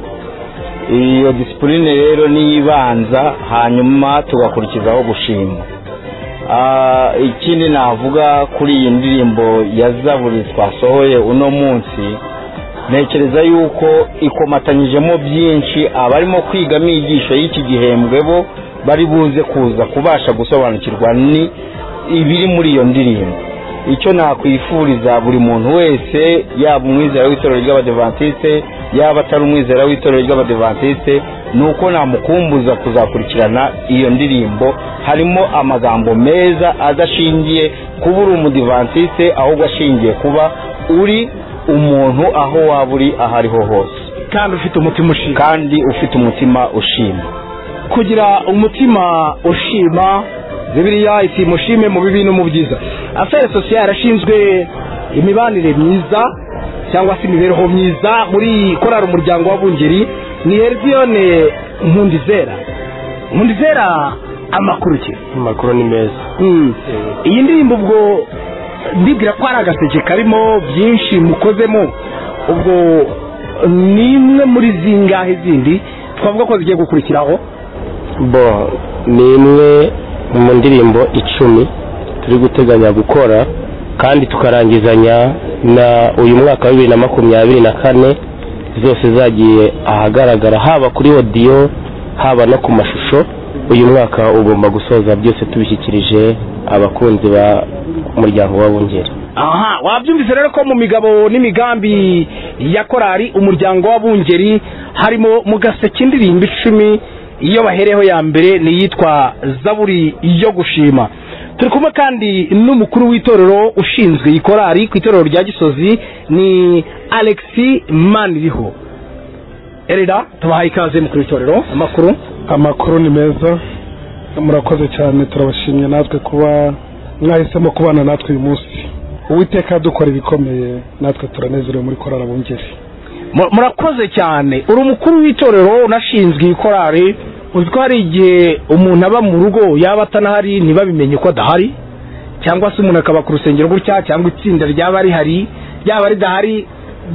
iyo disipurine rero niyo ibanza hanyuma tugakurikizaho gushima Ah, ikindi navuga kuri iyi ndirimbo ya zaburi twasohoye uno munsi ntekereza yuko ikomatanyijemo byinshi abarimo kwiga amigisho y'iki gihembwe bo bari buze kuza kubasha gusobanukirwa ni ibiri muri iyo ndirimbo icyo nakwifuriza buri muntu wese yaba umwizera w'itorero ry'abadivantiste yaba atari umwizera w'itorero ry'abadivantiste ni uko namukumbuza kuzakurikirana iyo ndirimbo harimo amagambo meza adashingiye kuba uri umudivantiste ahubwo ashingiye kuba uri umuntu aho waba uri aho ariho hose kandi ufite umutima ushima kandi ufite umutima ushima kugira umutima ushima bibiliya iti mushime mu bibi no mu byiza afere sosiye yarashinzwe imibanire myiza cyangwa se imibereho myiza muri korari umuryango w'abungeri ni heriziyone nkundizera nkundizera amakuru ki amakuru ni meza iyi ndirimbo ubwo ndibwira ko hari agaseke karimo byinshi mukozemo ubwo ni imwe muri zingahe zindi twavuga ko zigiye gukurikiraho bo ni imwe mu ndirimbo icumi turi guteganya gukora kandi tukarangizanya na uyu mwaka wa bibiri na makumyabiri na kane zose zagiye ahagaragara haba kuri odiyo haba no ku mashusho uyu mwaka ugomba gusoza byose tubishyikirije abakunzi ba umuryango w'abungeri aha wabyumvise rero ko mu migabo n'imigambi ya korari umuryango w'abungeri harimo mu gaseke indirimbo icumi iyo bahereyeho ya mbere ni iyitwa zaburi yo gushima turi kumwe kandi n'umukuru w'itorero ushinzwe iyi korari ku itorero rya gisozi ni alexi maniriho erida tubahaye ikaze mukuru w'itorero amakuru amakuru ni meza murakoze cyane turabashimye natwe kuba mwahisemo kubana natwe uyu munsi uwiteka dukora ibikomeye natwe turanezerewe muri korara bungeri Mu- murakoze cyane uri umukuru w'itorero unashinzwe iyi korari uzi ko hari igihe umuntu aba mu rugo yaba atanahari ntibabimenye ko adahari cyangwa se umuntu akaba ku rusengero gutya cyangwa itsinda ryaba rihari ryaba ridahari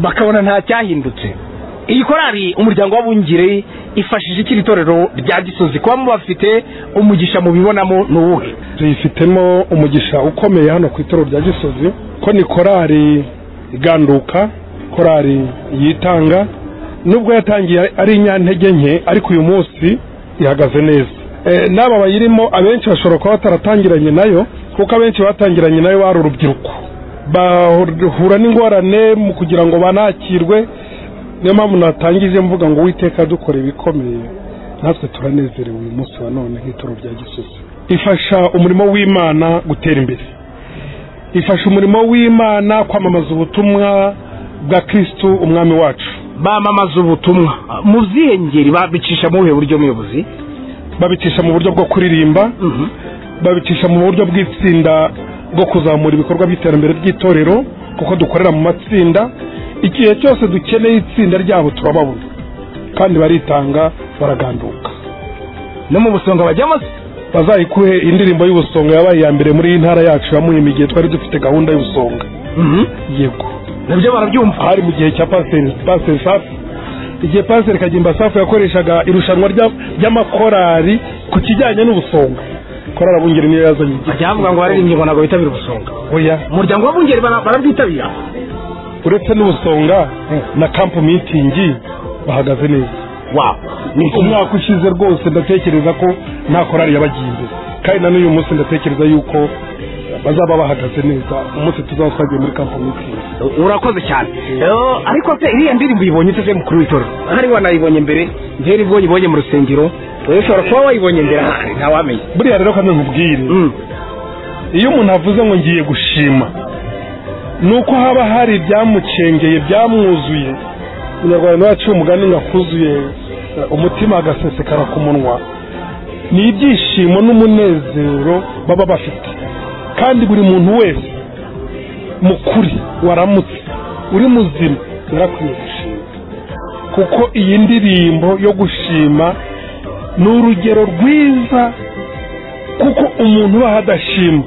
bakabona nta cyahindutse iyi korari umuryango w'abungire ifashije iki iri torero rya gisozi kuba mubafite umugisha mubibonamo ni uwuhe tuyifitemo umugisha ukomeye hano ku itoro rya gisozi ko ni korari iganduka korari yitanga nubwo yatangiye ari inyantege nke ariko uyu munsi ihagaze neza Eh, n'aba bayirimo abenshi bashobora kuba bataratangiranye nayo kuko abenshi batangiranye nayo bari urubyiruko bahura n'ingorane mu kugira ngo banakirwe niyo mpamvu natangije mvuga ngo uwiteka dukora ibikomeye natwe turanezerewe uyu munsi wa none nk'itoro rya gisozi ifasha umurimo w'imana gutera imbere ifasha umurimo w'imana kwamamaza ubutumwa bwa kirisitu umwami wacu bamamaza ubutumwa mu byihe ngeri babicisha mu buhe buryo muyobozi babicisha mu buryo bwo kuririmba babicisha mu buryo bw'itsinda bwo kuzamura ibikorwa by'iterambere ry'itorero kuko dukorera mu matsinda igihe cyose dukeneye itsinda ryabo turababona kandi baritanga baraganduka no mu busonga bajyamo bazayikuhe indirimbo y'ubusonga yabaye iya mbere muri iyi ntara yacu ya muhima igihe twari dufite gahunda y'ubusonga yego nabyo barabyumva hari mu gihe cya pasiteri pasiteri safi igihe pasiteri kagimba safi yakoreshaga irushanwa rya- ry'amakorari ku kijyanye n'ubusonga korari abungeri niyo yazanye bajya bavuga ngo baririmbye ngo ntabwo bitabira ubusonga oya umuryango w'abungeri bara- barabwitabira uretse n'ubusonga na kampu mitingi bahagaze neza umwaka ushize rwose ndatekereza ko nta korari yabagiye imbere kandi na n'uyu munsi ndatekereza yuko bazaba bahagaze neza umunsi tuzaba twagiye muri kampu mitingi urakoze cyane Eh, ariko se iriya ndirimbo uyibonye ute se mukuru w'itorero hari wanayibonye mbere mbere ibwo uyibonye mu rusengero wowe ushobora kuba wayibonye mbere ahari ntawamenya buriya rero kandi nkubwire iyo umuntu avuze ngo ngiye gushima ni uko haba hari ibyamucengeye byamwuzuye umunyarwanda yaciye umugani ngo akuzuye eh, umutima agasesekara ku munwa ni ibyishimo n'umunezero baba bafite kandi buri muntu wese mukuri waramutse uri muzima yarakwiye gushima kuko iyi ndirimbo yo gushima ni urugero rwiza kuko umuntu ubaho adashima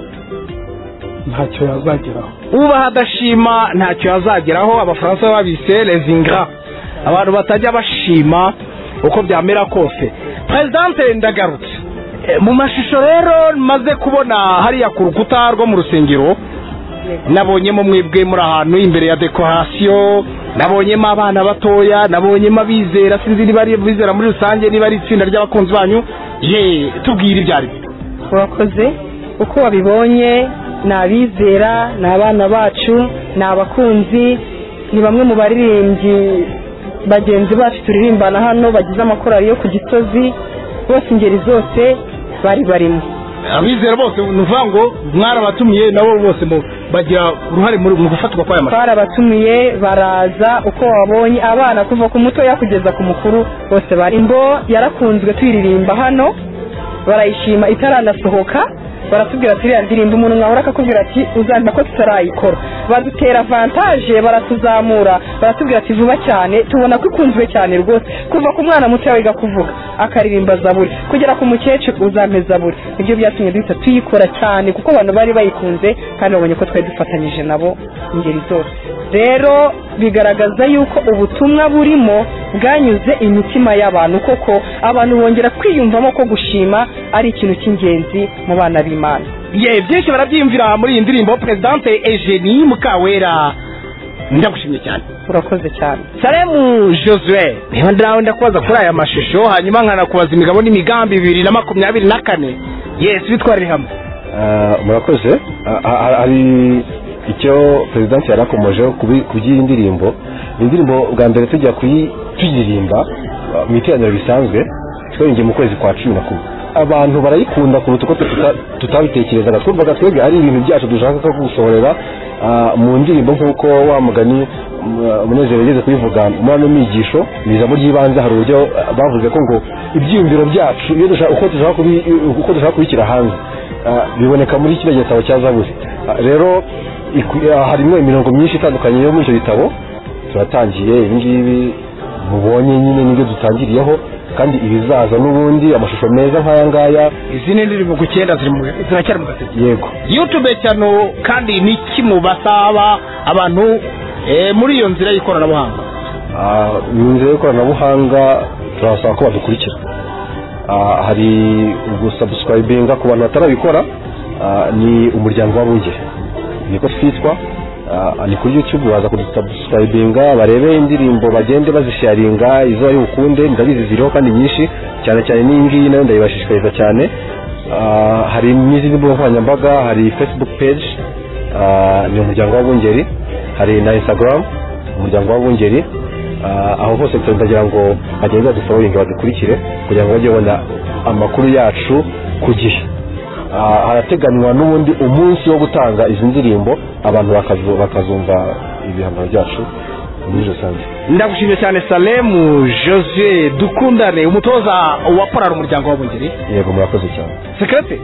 ntacyo yazageraho ubaha adashima ntacyo yazageraho abafaransa babise lezingra abantu batajya bashima uko byamera kose perezidante ndagarutse Eh, mu mashusho rero maze kubona hariya ku rukuta rwo mu rusengero nabonyemo mwebwe muri ahantu imbere ya dekorasiyo nabonyemo abana batoya nabonyemo abizera sinzi niba ari abizera muri rusange niba ari itsinda ry'abakunzi banyu ye tubwire ibyo ari byo urakoze uko wabibonye ni abizera ni abana bacu ni abakunzi ni bamwe mu baririmbyi bagenzi bacu turirimbana hano bagize amakorari yo ku gisozi bose ingeri zose bari barimo abizera bose ni ukuvuga ngo mwarabatumiye nabo bose mu- bagira uruhare muri- mu gufatwa kw'aya mashusho barabatumiye baraza uko wabonye abana kuva ku mutoya kugeza ku mukuru bose bari imbo yarakunzwe tuyiririmba hano barayishima itaranasohoka baratubwira ati iriya ndirimbo umuntu mwahora akakubwira ati uzamva ko tutarayikora badutera avantaje baratuzamura baratubwira ati vuba cyane tubona ko ikunzwe cyane rwose kuva ku mwana mutoya wiga kuvuga akaririmba zaburi kugera ku mukecuru uzampe zaburi nibyo byatumye duhita tuyikora cyane kuko abantu bari bayikunze kandi babonye ko twari dufatanyije nabo ingeri zose rero bigaragaza yuko ubutumwa burimo bwanyuze imitima y'abantu koko abantu bongera kwiyumvamo ko gushima ari ikintu cy'ingenzi mu bana b'imana ye byinshi barabyiyumvira muri iyi ndirimbo perezidante ejeni mukawera ndagushimye cyane urakoze cyane salemu josue niba nawe ndakubaza kuri aya mashusho hanyuma nkanakubaza imigabo n'imigambi bibiri na makumyabiri na kane yesu bitwarire hamwe Ah, murakoze Ah, ah, ah, hari icyo perezidansi yarakomojeho kubi- ku by'iyi ndirimbo iyi ndirimbo bwa mbere tujya kuyi tuyiririmba ah, mu iteraniro risanzwe twaririmbiye mu kwezi kwa cumi na kumwe abantu barayikunda kuruta uko tuta- tutabitekerezaga twumvaga twebwe ari ibintu byacu dushaka ko gusohorera ah, mu ndirimbo nk'uko wa mugani um, umunezero yageze kubivuga muri ano migisho mu ijambo ry'ibanze hari uburyo ah, bavuze ko ngo ibyiyumviro byacu iyo dushaka- uko dushaka kubi- uko dushaka kubishyira hanze Ah, biboneka muri kino gitabo cya zaburi Ah, rero iku- ah, harimo imirongo myinshi itandukanye yo muri icyo gitabo turatangiye ibingibi mubonye nyine nibyo dutangiriyeho kandi ibizaza n'ubundi amashusho meza nk'aya ngaya izindi ndirimbo ku cyenda ziri mu- ziracyari mu gatatu yego youtube cyane kandi ni iki mu basaba abantu eh, muri iyo nzira y'ikoranabuhanga Ah, mu nzira y'ikoranabuhanga turasaba ko badukurikira Ah, hari ugusubscribinga ku bantu batarabikora ah, ni umuryango w'abungeri niko twitwa Ah, ni kuri youtube baza kudusubscribinga barebe indirimbo bagende bazisharinga izo ari bukunde ndabizi ziriho kandi nyinshi cyane cyane n'iyi ngiyi nayo ndayibashishikariza cyane Ah, hari n'izindi mbuga nkoranyambaga hari facebook page ah, ni umuryango w'abungeri hari na instagram umuryango w'abungeri Ah, aho hose turagira ngo bagende baduforoyinge badukurikire kugira ngo bajye babona amakuru yacu ku gihe Ah, harateganywa n'ubundi umunsi wo gutanga izi ndirimbo abantu bakazu- bakazumva ibihangano byacu muri rusange ndagushimye cyane salemu jose dukundane umutoza wa porari umuryango w'abungeri yego murakoze cyane sekirete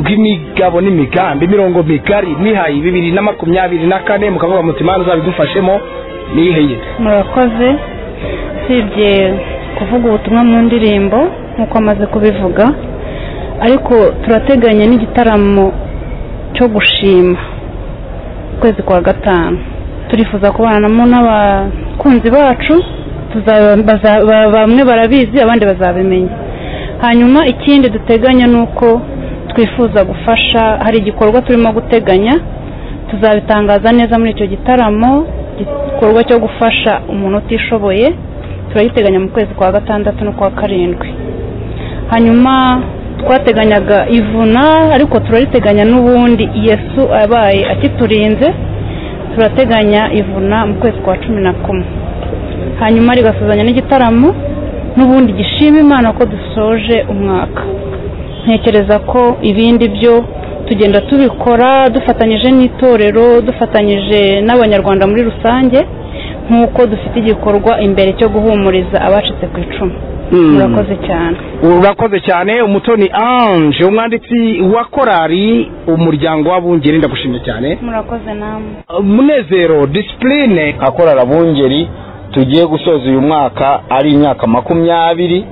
bw'imigabo n'imigambi imirongo migari mwihaye bibiri na makumyabiri na kane mukavuga muti imana zabidufashemo niyiheye murakoze usibye kuvuga ubutumwa mu ndirimbo nk'uko amaze kubivuga ariko turateganya n'igitaramo cyo gushima ukwezi kwa gatanu turifuza kubanamo n'abakunzi bacu tuzaba- baza- ba- bamwe barabizi abandi bazabimenya hanyuma ikindi duteganya ni uko twifuza gufasha hari igikorwa turimo guteganya tuzabitangaza neza muri icyo gitaramo igikorwa cyo gufasha umuntu utishoboye turagiteganya mu kwezi kwa gatandatu no kwa karindwi hanyuma twateganyaga ivuna ariko turariteganya n'ubundi yesu abaye akiturinze turateganya ivuna mu kwezi kwa cumi na kumwe hanyuma rigasuzanya n'igitaramo n'ubundi gishima imana ko dusoje umwaka ntekereza ko ibindi byo tugenda tubikora dufatanyije n'itorero dufatanyije n'abanyarwanda muri rusange nk'uko dufite igikorwa imbere cyo guhumuriza abacitse ku icumu Mm. murakoze cyane urakoze cyane umutoni ange umwanditsi wa korari umuryango w'abungeri ndagushimye cyane murakoze namwe munezero disipurine akorara bungeri tugiye gusoza uyu mwaka ari imyaka makumyabiri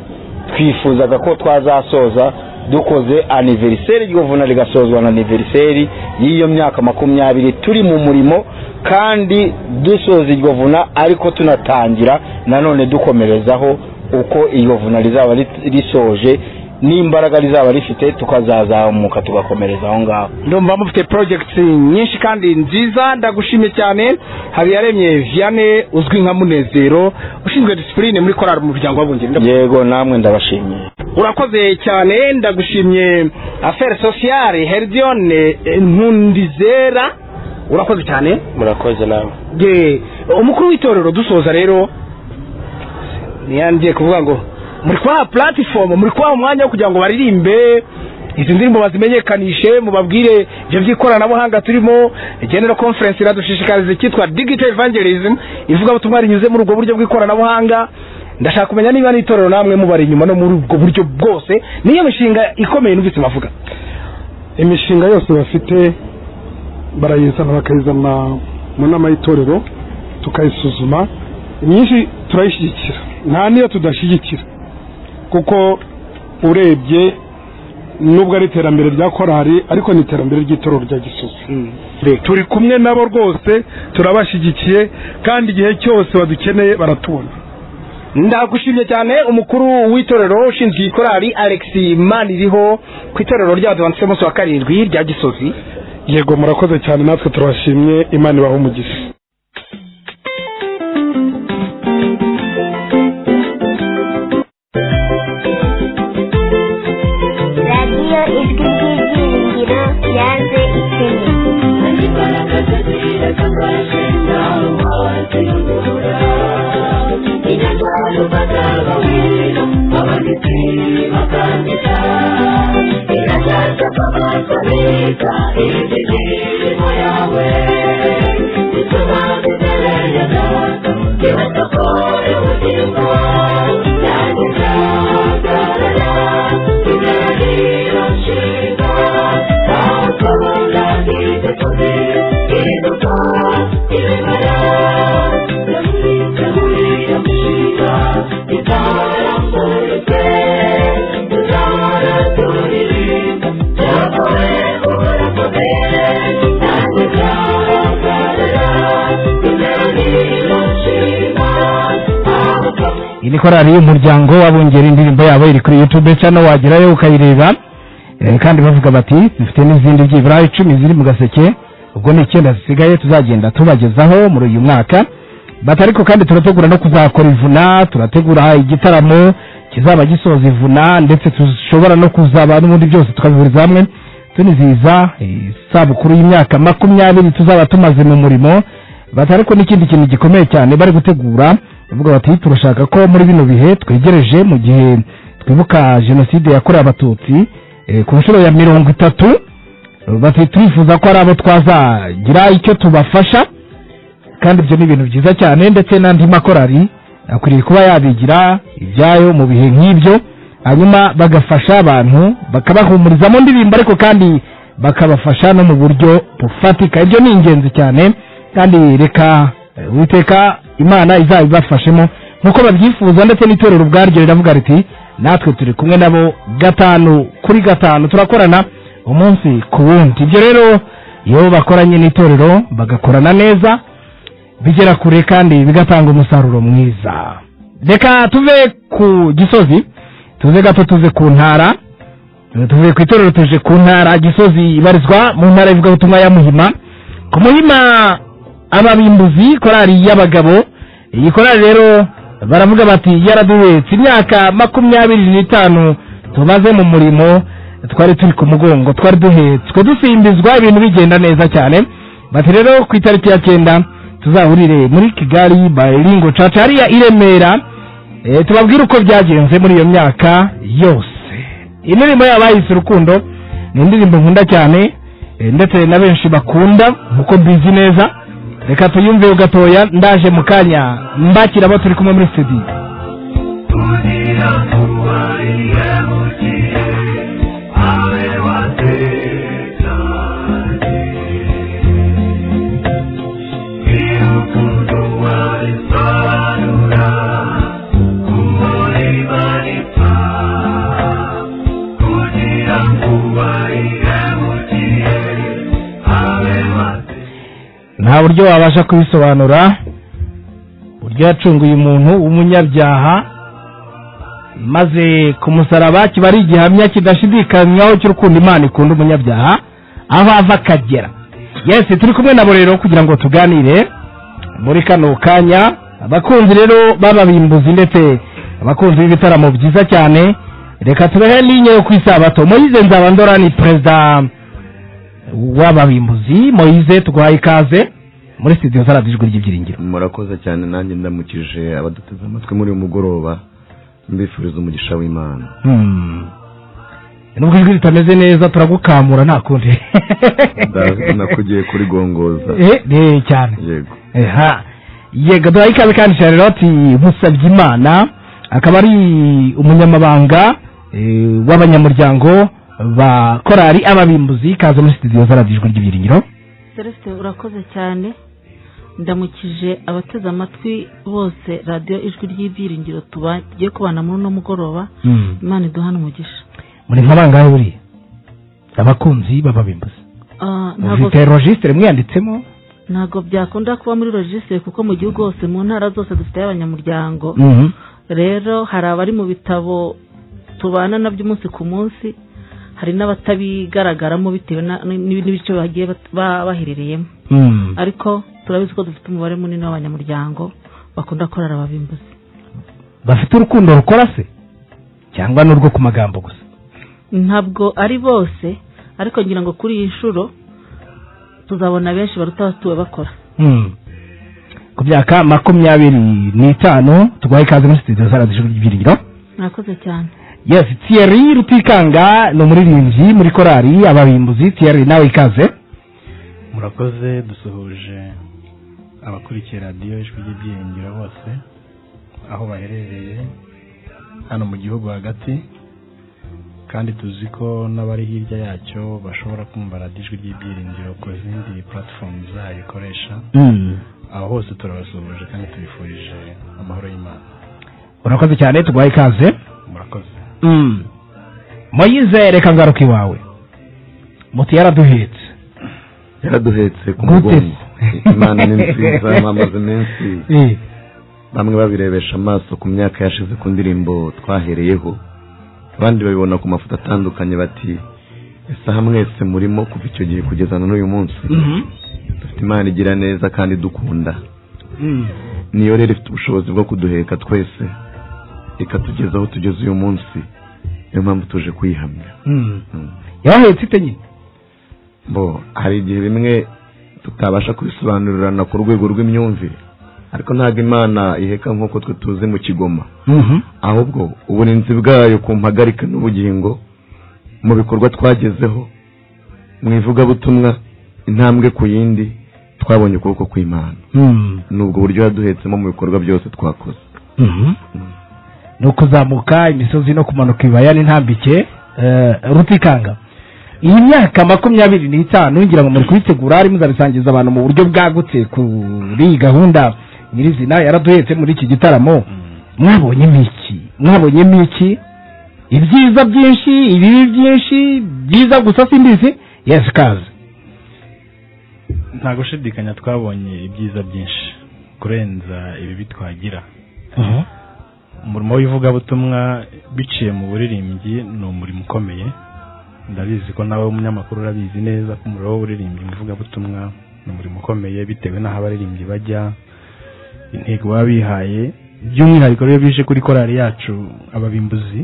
twifuzaga ko twazasoza dukoze aniveriseri iryo vuna rigasozwa na aniveriseri y'iyo myaka makumyabiri turi mu murimo kandi dusoza iryo vuna ariko tunatangira nanone dukomerezaho uko iryo vuna rizaba rit- risoje n'imbaraga rizaba rifite tukazazamuka tugakomereza aho ngaho ndumva mufite projects nyinshi kandi nziza ndagushimye cyane habiyaremye viane uzwi nka munezero ushinzwe disipurine muri korari mu muryango w'abungeri yego namwe ndabashimiye urakoze cyane ndagushimye afere sosiyare heridione ntundizera urakoze cyane murakoze nawe ye umukuru w'itorero dusoza rero niyangiye kuvuga ngo muri kubaha platifomu muri kubaha umwanya wo kugira ngo baririmbe izi ndirimbo bazimenyekanishe mubabwire ibyo by'ikoranabuhanga turimo genero conference iradushishikariza icyitwa digital evangelism ivugabutumwa rinyuze muri ubwo buryo bw'ikoranabuhanga ndashaka kumenya niba n'itorero namwe mubari inyuma no muri ubwo buryo bwose niyo mishinga ikomeye numvise bavuga imishinga yose bafite barayizana bakayizana mu nama y'itorero tukayisuzuma imyinshi turayishyigikira nta n'iyo tudashyigikira kuko urebye nubwo ari iterambere rya korari ariko ni iterambere ry'itorero rya gisozi turi kumwe nabo rwose turabashyigikiye kandi igihe cyose badukeneye baratubona ndagushimye cyane umukuru w'itorero ushinzwe iyi korali alex maniriho ku itorero rya adventiste munsi wa karindwi rya gisozi yego murakoze cyane natwe turabashimye imana ibahe umugisha radiyo ijwi ry'ibyiringiro yaje ikenye inatwara ubagabo abanditsi bakandika iyi ni korari y'umuryango w'abongera indirimbo yabo iri kuri yutube cyane wagerayo ukayireba Eh, kandi bavuga bati dufite n'izindi byibura icumi ziri mu gaseke ubwo ni icyenda zisigaye tuzagenda tubagezaho muri uyu mwaka bati ariko kandi turategura no kuzakora ivuna turategura igitaramo kizaba gisoza ivuna ndetse dushobora no kuzaba n'ubundi byose tukabihuriza hamwe tunizihiza eh, isabukuru y'imyaka makumyabiri tuzaba tumaze mu murimo bati ariko n'ikindi kintu gikomeye cyane bari gutegura bavuga bati turashaka ko muri bino bihe twegereje mu gihe twibuka jenoside yakorewe abatutsi eh, ku nshuro ya mirongo itatu bati turifuza ko hari abo twazagira icyo tubafasha kandi ibyo ni ibintu byiza cyane ndetse n'andi makorari akwiriye kuba yabigira ibyayo mu bihe nk'ibyo hanyuma bagafasha abantu bakabahumuriza mu ndirimbo ariko kandi bakabafasha no mu buryo bufatika ibyo ni ingenzi cyane kandi reka eh, uwiteka imana izabibafashemo nk'uko babyifuza ndetse n'itorero ubwaryo riravuga riti natwe turi kumwe nabo gatanu kuri gatanu turakorana umunsi ku wundi ibyo rero iyo bakoranye n'itorero bagakorana neza bigera kure kandi bigatanga umusaruro mwiza reka tuve ku gisozi tuze gato tuze ku ntara tuve ku itorero tuje ku ntara gisozi ibarizwa mu ntara y'ivugabutumwa ya muhima ku muhima ababimbuzi korari y'abagabo iyi korari rero baravuga bati yaraduhetse imyaka makumyabiri n'itanu tumaze mu murimo twari turi ku mugongo twari duhetswe dusimbizwa ibintu bigenda neza cyane bati rero ku itariki ya cyenda tuzahurire muri kigali bayiringo caca hariya i remera eh, tubabwire uko byagenze muri iyo myaka yose indirimbo yabo bayise urukundo ni indirimbo nkunda cyane eh, ndetse na benshi bakunda nkuko mbizi neza reka tuyumveho gatoya ndaje mu kanya mbakira abo turi kumwe muri studio nta buryo wabasha kubisobanura uburyo yacunguye umuntu w'umunyabyaha maze ku musaraba kiba ari igihamya kidashidikanywaho cy'urukundo imana ikunda umunyabyaha aho ava akagera yesi turi kumwe nabo rero kugira ngo tuganire muri kano kanya abakunzi rero b'ababimbuzi ndetse abakunzi b'ibitaramo byiza cyane reka tubehe n'inyo yo ku isabato moyize nzabandora ni perezida w'ababimbuzi moyize tuguhaye ikaze muri studio za radiyo ijwi ry'ibyiringiro murakoze cyane nanjye ndamukije abaduteze amatwi muri uyu mugoroba mbifuriza umugisha w'imana Hmm. nubwo ijwi ritameze neza turagukamura nta kundi ndazi nakugiye kuri gongoza Eh, eh, cyane yego Eha. yego duhaye ikaze kandi charlotte musabye imana akaba ari umunyamabanga eh, w'abanyamuryango ba korari ababimbuzi ikaze muri studio za radiyo ijwi ry'ibyiringiro celestin urakoze cyane ndamukije abateze amatwi bose radiyo ijwi ry'ibyiringiro tugiye kubana muri uno mugoroba Hmm. imana iduhane umugisha muri nka bangahe buriya abakunzi b'ababimbuzi Ah, ntabwo- mufite registre mwiyanditsemo ntabwo byakunda kuba muri registre kuko mu gihugu hose mu ntara zose dufiteyo abanyamuryango Mhm. rero hari abari mu bitabo tubana nabyo umunsi ku munsi hari n'abatabigaragaramo bitewe na- n- n'ibice bagiye bat- ba- baherereyemo Hmm. ariko turabizi ko dufite umubare munini w'abanyamuryango bakunda korora ababimbuzi bafite urukundo rukora se cyangwa n'urwo ku magambo gusa ntabwo ari bose ariko ngira ngo kuri iyi nshuro tuzabona benshi baruta abatuwe bakora Hmm. ku myaka makumyabiri n'itanu tugwaye ikaze muri studio za radiyo ijwi ry'ibyiringiro murakoze cyane yes thierry rutikanga ni umuririmbyi muri korari ababimbuzi thierry nawe ikaze murakoze dusuhuje abakurikiye radiyo ijwi ry'ibyiringiro bose aho baherereye hano mu gihugu hagati kandi tuzi ko n'abari hirya yacyo bashobora kumva radiyo ijwi ry'ibyiringiro ku zindi puratifomu zayo ikoresha aho hose turabasuhuje kandi tubifurije amahoro y'imana urakoze cyane tuguhaye ikaze murakoze Mm. moyize reka ngaruka iwawe moto yaraduhetse yaraduhetse ku Gute? mugongo imana ni nziza mwamaze menshi Eh. bamwe babirebesha amaso ku myaka yashize ku ndirimbo twahereyeho abandi babibona ku mafoto atandukanye bati ese aha mwese murimo kuva icyo gihe kugeza na n'uyu munsi dufite imana igira neza kandi dukunda niyo rero ifite ubushobozi bwo kuduheka twese ikatugeza aho tugeze uyu munsi niyo mpamvu tuje kuyihamya yabahetse ite nyine bo hari igihe bimwe tutabasha kubisobanurirana ku rwego rw'imyumvire ariko ntabwo imana iheka nk'uko twe tuzi mu kigoma ahubwo uburinzi bwayo ku mpagarika n'ubugingo mu bikorwa twagezeho mu ivugabutumwa intambwe ku yindi twabonye ukuboko kw'imana Mm. ni ubwo buryo yaduhetsemo mu bikorwa byose twakoze Mhm. ni ukuzamuka imisozi no kumanuka ibibaya n'intambike eh, rutikanga iyi myaka makumyabiri n'itanu ngira ngo muri kuyitegura arimo muzabisangiza abantu mu buryo bwagutse kuri iyi gahunda nyirizina yaraduhetse muri iki gitaramo mwabonyemo iki mwabonyemo iki ibyiza byinshi ibibi byinsi byiza gusa simbizi yes kaze nta gushidikanya twabonye ibyiza byinshi kurenza ibibi twagira umurimo w'ivugabutumwa biciye mu buririmbyi ni umurimo ukomeye ndabizi ko nawe umunyamakuru urabizi neza ko umurimo w'uburirimbyi mu ivugabutumwa ni umurimo ukomeye bitewe n'aho abaririmbyi bajya intego baba bihaye by'umwihariko rero bije kuri korali yacu ababimbuzi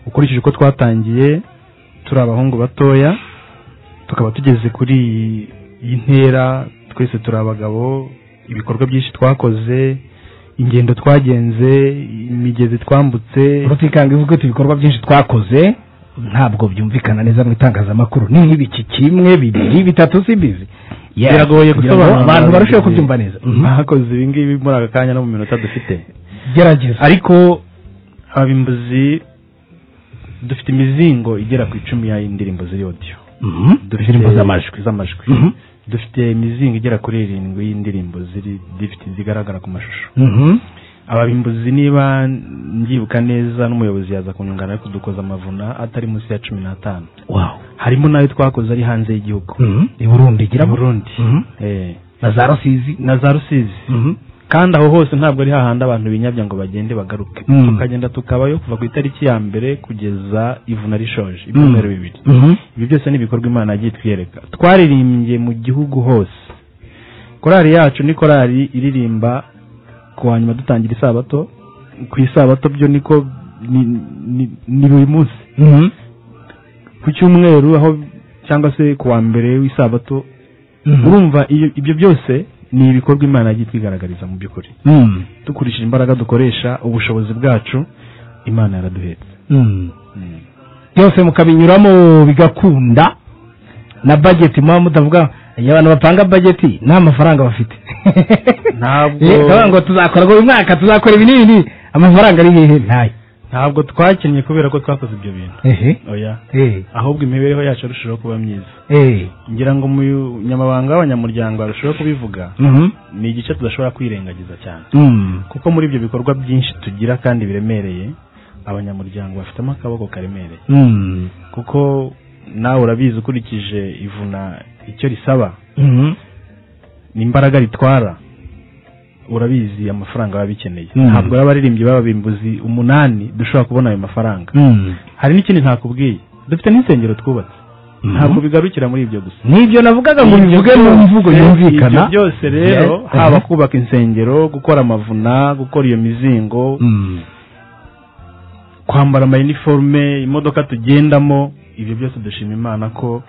ukurikije uko twatangiye turi abahungu batoya tukaba tugeze kuri iyi- iyi ntera twese turi abagabo ibikorwa byinshi twakoze ingendo twagenze imigezi twambutse rutikanga ivuga ati ibikorwa byinshi twakoze ntabwo byumvikana neza mu itangazamakuru ni nk'ibiki kimwe bibiri bitatu simbizi Yes, biragoye kugira ngo gusobanura abantu barusheho kubyumva neza bakoze ibi ngibi muri aka kanya no mu minota dufite gerageza ariko abimbuzi dufite imizingo igera ku icumi y'indirimbo ziri audio dufite indirimbo z'amajwi. z'amajwi dufite imizingo igera kuri irindwi y'indirimbo ziri difite zigaragara ku mashusho Mhm. ababimbuzi niba mbyibuka neza n'umuyobozi yaza kunyungana yo kudukoza amavuna atari munsi ya cumi n'atanu Wow. harimo n'ayo twakoze ari hanze y'igihugu i burundi i gira burundi Eh. na za rusizi na za rusizi Mhm. kandi aho hose ntabwo ari hahandi abantu binyabya ngo bagende bagaruke Mm. tukagenda tukabayo kuva ku itariki ya mbere kugeza ivuna rishoje Mm. ibyumweru bibiri Mhm. ibi byose ni ibikorwa imana yagiye twiyereka twaririmbye mu gihugu hose korali yacu ni korali iririmba ku wa nyuma dutangira isabato ku isabato byo niko ni- ni- ni buri munsi ku cyumweru aho cyangwa se ku wa mbere w'isabato urumva iyo- ibyo byose ni ibikorwa imana yagiye twigaragariza mu by'ukuri Mm. dukurikije imbaraga dukoresha ubushobozi bwacu imana yaraduhetse Mm. byose mukabinyuramo bigakunda na bajeti muba mutavuga iyo abantu bapanga bajeti nta mafaranga bafite ntabwo Eh, ndavuga ngo tuzakora ngo uyu mwaka tuzakora ibi n'ibi n'ibi. amafaranga ari hehe ntayo ntabwo twakinnye kubera ko twakoze ibyo bintu Ehe. oya Eh. ahubwo imibereho yacu yarushijeho kuba myiza Eh. ngira ngo umunyamabanga w'abanyamuryango arushaho kubivuga Mhm. ni igice tudashobora kwirengagiza cyane Mm. kuko muri ibyo bikorwa byinshi tugira kandi biremereye abanyamuryango bafitemo akaboko karemereye Mm. kuko nawe urabizi ukurikije ivuna icyo risaba Mhm. ni imbaraga ritwara urabizi amafaranga baba bikeneye Mm. ntabwo y'abaririmbyi b'ababimbuzi umunani dushobora kubona ayo mafaranga Mm. hari n'ikindi ntakubwiye dufite n'insengero twubatse ntabwo bigarukira muri ibyo gusa nibyo navugaga ngo bivuge mu mvugo yumvikana ibyo byose rero haba kubaka insengero gukora amavuna gukora iyo mizingo kwambara amayiniforume imodoka tugendamo ibyo byose dushima imana ko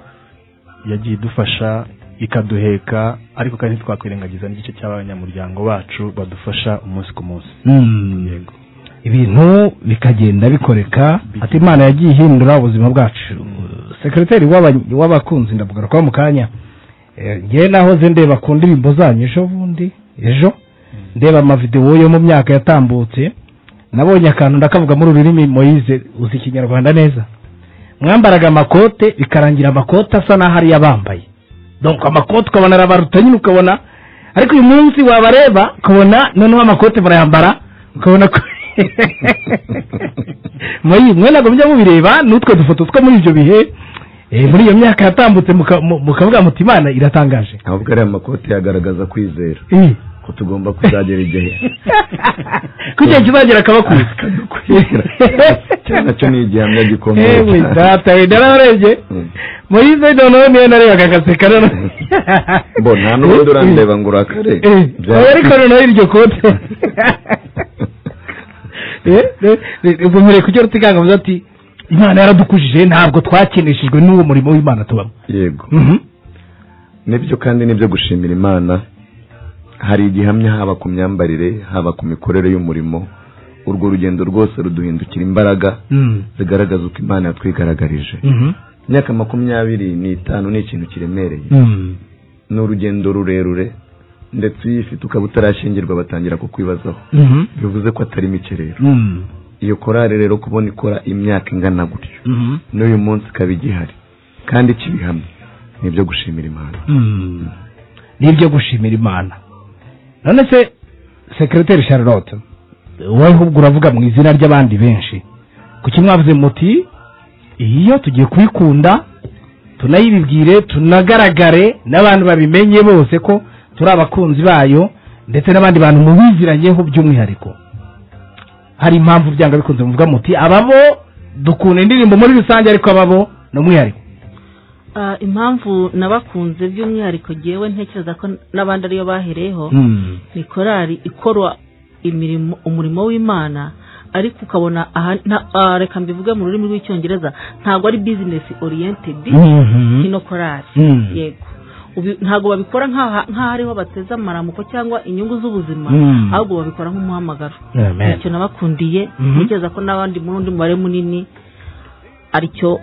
yagiye idufasha ikaduheka ariko kandi ntitwakwirengagiza n'igice cy'abanyamuryango bacu badufasha umunsi ku munsi Mm. ibintu bikagenda bikoreka ati imana yagiye ihindura ubuzima bwacu sekereteri w'aba- w'abakunzi ndakugarukaho mu kanya Eh, ngewe nahoze ndeba ku ndirimbo zanyu ejo bundi ejo ndeba amavidewo yo mu myaka yatambutse nabonye akantu ndakavuga muri ururimi moyize uzi ikinyarwanda neza mwambaraga amakote bikarangira amakote asa n'aho ari yabambaye donc amakote ukabona arabaruta nyine ukabona ariko uyu munsi wabareba ukabona noneho amakote murayambara ukabona ko moyi mwe ntabwo mujya mubireba n'utwo dufoto two muri ibyo bihe eh, muri iyo myaka yatambutse muka- mu- mukavuga muti imana iratangaje ahubwo ariya makoti yagaragaza kwizera Eh, ko tugomba kuzagera igihe ko igihe kizagera akabakuza cyo nacyo ni igihamya gikomeye ewe data we nararebye moyize noneho niyo narebaga agaseka noneho bo nta n'ubundi urandeba ngo urakare Eh, oya, ariko noneho iryo kote Eh, eh, eh, ubwo mureke ujya rutikanga muze ati imana yaradukujije ntabwo twakeneshejwe n'uwo murimo w'imana tubamo yego Mhm. nibyo kandi nibyo gushimira imana hari igihamya haba ku myambarire haba ku mikorere y'umurimo urwo rugendo rwose ruduhindukira imbaraga zigaragaza uko imana yatwigaragarije imyaka makumyabiri n'itanu ni ikintu kiremereye ni urugendo rurerure ndetse iyo uyifite ukaba utarashyingirwa batangira kukwibazaho bivuze ko atari mike rero iyo korari rero kubona ikora imyaka ingana gutyo n'uyu munsi ikaba igihari kandi ikibihamya ni ibyo gushimira imana Mm. ni ibyo gushimira imana none se sekereteri charlotte wowe ahubwo uravuga mu izina ry'abandi benshi kuki mwavuze muti iyo tugiye kuyikunda tunayibibwire tunagaragare n'abantu babimenye bose ko turi abakunzi bayo ndetse n'abandi bantu mubiziranyeho by'umwihariko hari impamvu byanga bikunze muvuga muti ababo dukunda indirimbo muri rusange ariko ababo ni umwihariko Ah, impamvu nabakunze by'umwihariko ngewe ntekereza ko n'abandi ariyo bahereyeho Mm. ni korali ikora imirimo umurimo w'imana ariko ukabona aha nta- ah, reka mbivuge mu rurimi rw'icyongereza ntabwo ari business oriented Mhm. ino korali Mm. yego Ubi- ntabwo babikora nk'aha- nk'aho ariho bateze amaramuko cyangwa inyungu z'ubuzima Mm. ahubwo babikora nk'umuhamagaro Amen. nicyo nabakundiye Mhm. ntekereza ko n'abandi muri undi mubare munini aricyo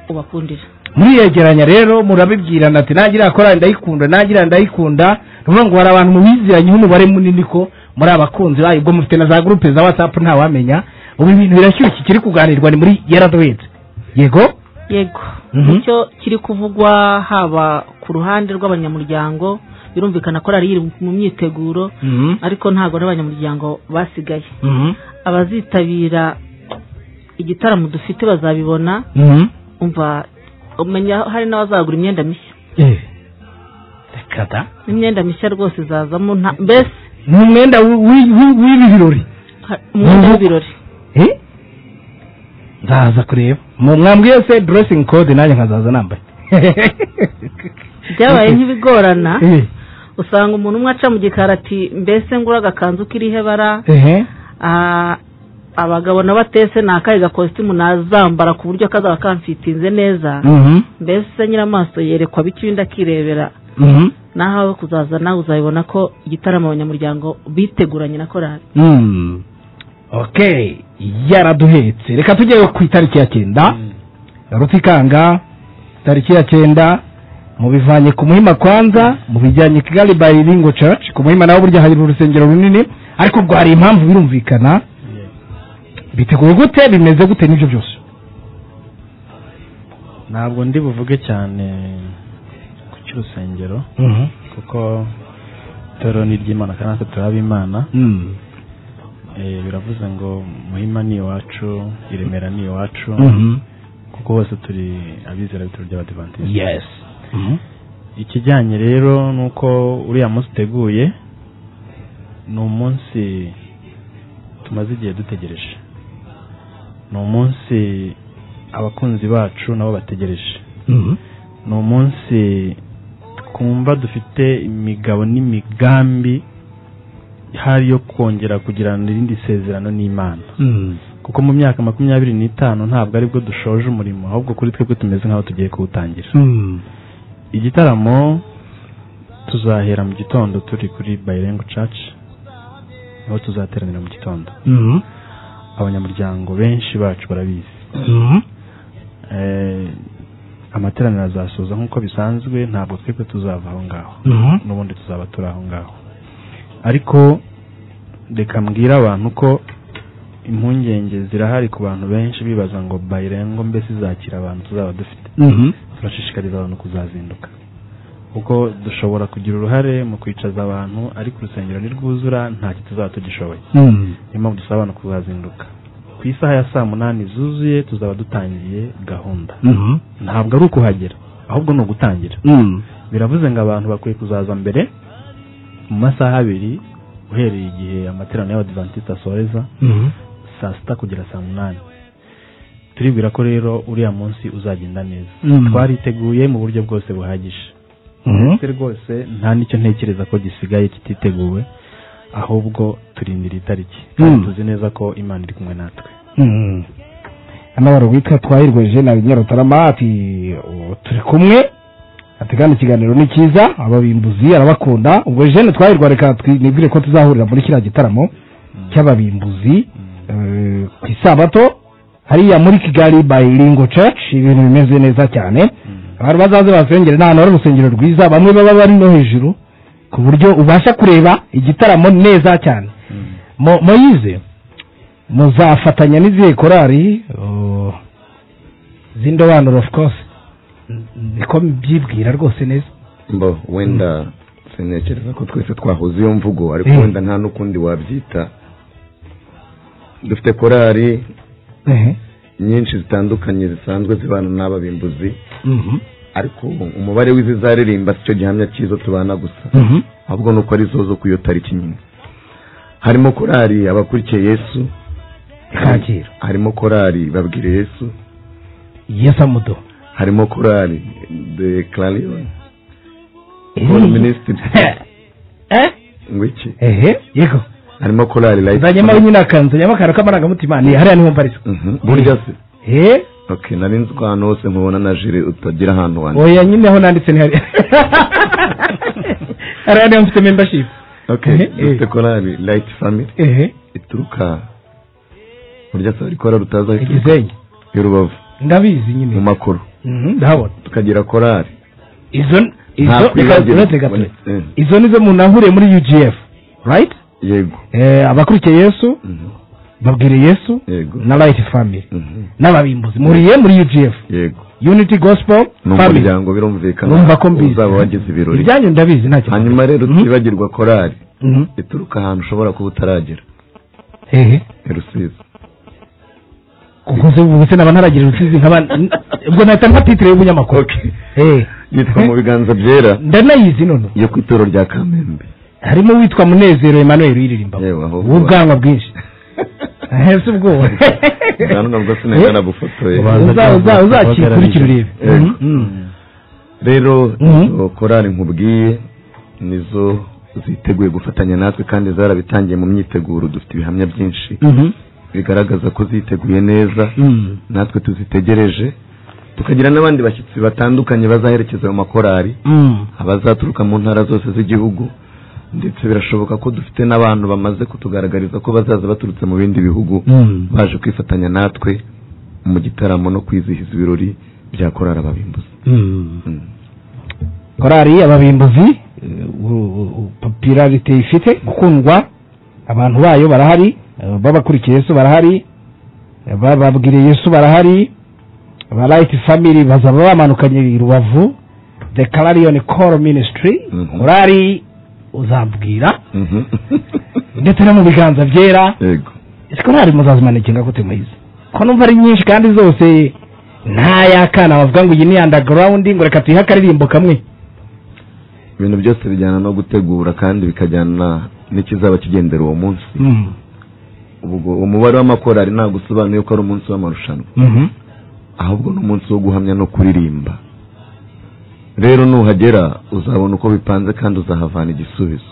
ubakundira muriyegeranya rero murabibwirana ati nagira korali ndayikunda nagira ndayikunda nuvuga ngo hari abantu mubiziranyeho umubare munini ko muri abakunzi bayo ubwo mufite na za gurupe za watsapu ntawamenya ubu ibintu birashyushye ikiri kuganirwa ni muri yaradoyedi yego yego Mhm. nicyo kiri kuvugwa haba ku ruhande rw'abanyamuryango birumvikana ko ari iri mu myiteguro Mhm. ariko ntabwo n'abanyamuryango basigaye abazitabira igitaramo dufite bazabibona umva umenya hari n'abazagura imyenda mishya kata imyenda mishya rwose izazamo nta mbese ni umwenda w'i- w'i- w'i- w'ibi birori ha- umwenda w'ibirori Eh? nzaza kureba mu mwambwiye se dressing code nanjye nkazaza nambaye byabaye nk'ibigorana Eh, usanga umuntu umwe aca mu gikari ati mbese ngura agakanzu kiriho ibara ehe. Ah, abagabo n'abatese ni akahe gakositimu nazambara ku buryo kazaba kamfitinze neza Mhm. mbese nyiramaso yerekwa bityo undi akirebera Mhm. naho aho kuzaza nawe uzabibona ko igitaramo abanyamuryango biteguranye na korali Mm. okay yaraduhetse reka tujye ku itariki ya cyenda rutikanga tariki ya cyenda mubivanye ku muhima kwanza mubijyanye kigali by ringo church ku muhima naho burya hari urusengero runini ariko ubwo hari impamvu birumvikana biteguye gute bimeze gute n'ibyo byose ntabwo ndi buvuge cyane ku cy'urusengero Mhm. kuko itorero ni iry'imana kandi natwe turi ab'imana Eh, biravuze ngo muhima ni iwacu i remera ni iwacu Mhm. kuko bose turi abizera b'ituro ry'abadivantisiti Yes. Mhm. ikijyanye rero ni uko uriya munsi uteguye ni umunsi tumaze igihe dutegereje ni umunsi abakunzi bacu nabo bategereje ni umunsi twumva dufite imigabo n'imigambi hari yo kongera kugirana irindi sezerano n'imana kuko mu myaka makumyabiri n'itanu ntabwo aribwo dushoje umurimo ahubwo kuri twebwe tumeze nk'aho tugiye kuwutangira igitaramo tuzahera mu gitondo turi kuri bayirengo caci niho tuzateranira mu gitondo abanyamuryango benshi bacu barabizi Eh, amateraniro azasoza nk'uko bisanzwe ntabwo twebwe tuzava aho ngaho Mhm. n'ubundi tuzaba turi aho ngaho ariko reka mbwire abantu ko impungenge zirahari ku bantu benshi bibaza ngo bayirengo mbese izakira abantu tuzaba dufite Mhm. turashishikariza abantu kuzazinduka kuko dushobora kugira uruhare mu kwicaza abantu ariko urusengero ntirwuzura ntacyo tuzaba tugishoboye Mm. niyo mpamvu dusaba abantu kuzazinduka ku isaha ya saa munani zuzuye tuzaba dutangiye gahunda Mhm. ntabwo ari ukuhagera ahubwo ni ugutangira Mm. biravuze ngo abantu bakwiye kuzaza mbere mu masaha abiri uhereye igihe amateraniro y'abadivantisite asoreza Mhm. saa sita kugera saa munani turibwira ko rero uriya munsi uzagenda neza Mhm. twariteguye mu buryo bwose buhagije Mhm. ndetse rwose nta n'icyo ntekereza ko gisigaye kititeguwe ahubwo turindira itariki kandi Mhm. tuzi neza ko imana iri kumwe natwe Mm. hano hari uwitwa twahirwe jena nyarutarama ati "Ubu turi kumwe ati kandi ikiganiro ni cyiza ababimbuzi arabakunda ubwo jene twahirwa reka twi- nibwire ko tuzahurira muri kiriya gitaramo cy'ababimbuzi eh, ku isabato hariya muri kigali by lingo church ibintu bimeze neza cyane abantu bazaze basengere n'ahantu hari urusengero rwiza bamwe baba bari no hejuru ku buryo ubasha kureba igitaramo neza cyane Mo- moyize muzafatanya n'izihe korari oh, z'indobanure of course N- niko mbyibwira rwose neza mbo wenda sintekereza ko twese twahuze iyo mvugo ariko Mm. wenda nta n'ukundi wabyita dufite korari nyinshi zitandukanye zisanzwe zibana n'ababimbuzi ariko umubare w'izizaririmba si cyo gihamya cyizo tubana gusa ahubwo ni uko ari zo zo ku iyo tariki nyine harimo korari abakurikiye yesu ikakira harimo korari babwire yesu yesamudo harimo korari de clarion Paul Ministry. ngo iki ehe yego harimo korari life nzanyemo nyine akanzanyemo akantu k'amarangamutima ni hariya niho mbarisa Mhm. burya se eh okay nari nzi ko ahantu hose nkubona na jire utagira ahantu wanditse oya nyine aho nanditse ni hariya hariya niho mfite membership okay Eh, eh. dufite korari light family ehe ituruka burya se hari korari utazi aho ituruka? Igisenyi. y'urubavu ndabizi nyine mu makuru Mhm, ndahabona tukagira korari izo Nta izo reka kwibagirwa. uretse gato Eh. izo nizo munahuriye muri UGF right yego eh abakurikiye Yesu babwire Yesu na Light Family n'ababimbuzi muriye muri UGF yego Unity Gospel ni Family umuryango birumvikana Numva ko mbizi. uzaba wagize ibirori ibyanyu ndabizi nta kibazo hanyuma rero tutibagirwa korari Mhm. ituruka ahantu ushobora kuba utaragera hehe i rusizi uvuze ubuze naba ntaragira urusizi nk'abandi ubwo nahita mpa titire y'ubunyamakuru eh yitwa mu biganza byera ndanayizi none yo ku ituro rya kamembe harimo uwitwa Munezero Emmanuel uyiririmba yewe aho w'ubwanwa bwinshi ahetse ubwoba ubwanwa bwo sinenga nabufotoye Ubanza Uza- uza- uzakikurikira urebe. Yego. Mhm. rero izo korari nkubwiye nizo ziteguye gufatanya natwe kandi zarabitangiye mu myiteguro dufite ibihamya byinshi bigaragaza ko ziteguye neza natwe tuzitegereje tukagira n'abandi bashyitsi batandukanye bazaherekeza ayo makorari abazaturuka mu ntara zose z'igihugu ndetse birashoboka ko dufite n'abantu bamaze kutugaragariza ko bazaza baturutse mu bindi bihugu Mm. baje kwifatanya natwe mu gitaramo no kwizihiza ibirori bya korari ababimbuzi korari ababimbuzi eh, u- u- popularity ifite gukundwa abantu bayo barahari eh, babakurikiye yesu barahari eh, bababwiriye yesu barahari ba right family bazaba bamanukanye i rubavu the clarion call ministry korari uzambwira ndetse no mu biganza byera yego ese korari muzazimanukira gute muyizi ko numva ari nyinshi kandi zose nta yakana bavuga ngo iyi ni underground ngo reka tuyihe akaririmbo kamwe ibintu byose bijyana no gutegura kandi bikajyana n'ikizaba kigendera uwo munsi ubwo umubare w'amakorari ntabwo usobanuye ko ari umunsi w'amarushanwa ahubwo ni umunsi wo guhamya no kuririmba rero nuhagera uzabona uko bipanze kandi uzahavana igisubizo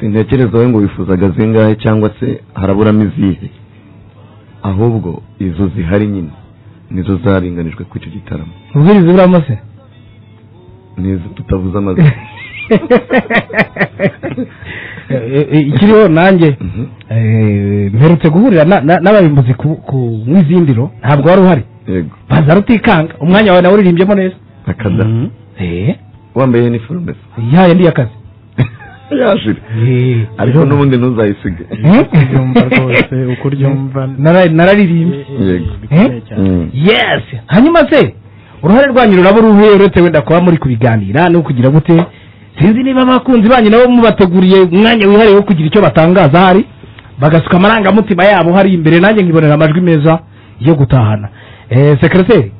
sintekereza we ngo wifuzaga zingahe cyangwa se haraburamo izihe ahubwo izo zihari nyine nizo zaringanijwe ku icyo gitaramo ubwiriza buramo se n'izo tutavuze amazina ikiriho nanjye eh, mperutse guhurira na- na- n'abayimbuzi ku- ku mwizindiro ntabwo wari uhari yego baza rutikanga umwanya wawe nawe uririmbyemo neza akada wambaye iniforume se ya yandi y'akazi yashira ariko n'ubundi ntuzayisige ubyumva rwose uko uryumva Nara- nararirimbye yego Mm. yes hanyuma se uruhare rwanyu ruraba uruhe uretse wenda kuba muri kubiganira no kugira gute sinzi niba abakunzi banyu nabo mubateguriye umwanya wihariye wo kugira icyo batangaza hari bagasuka amarangamutima yabo hari imbere nanjye nkibonera amajwi meza yo gutahana eh, sekereteri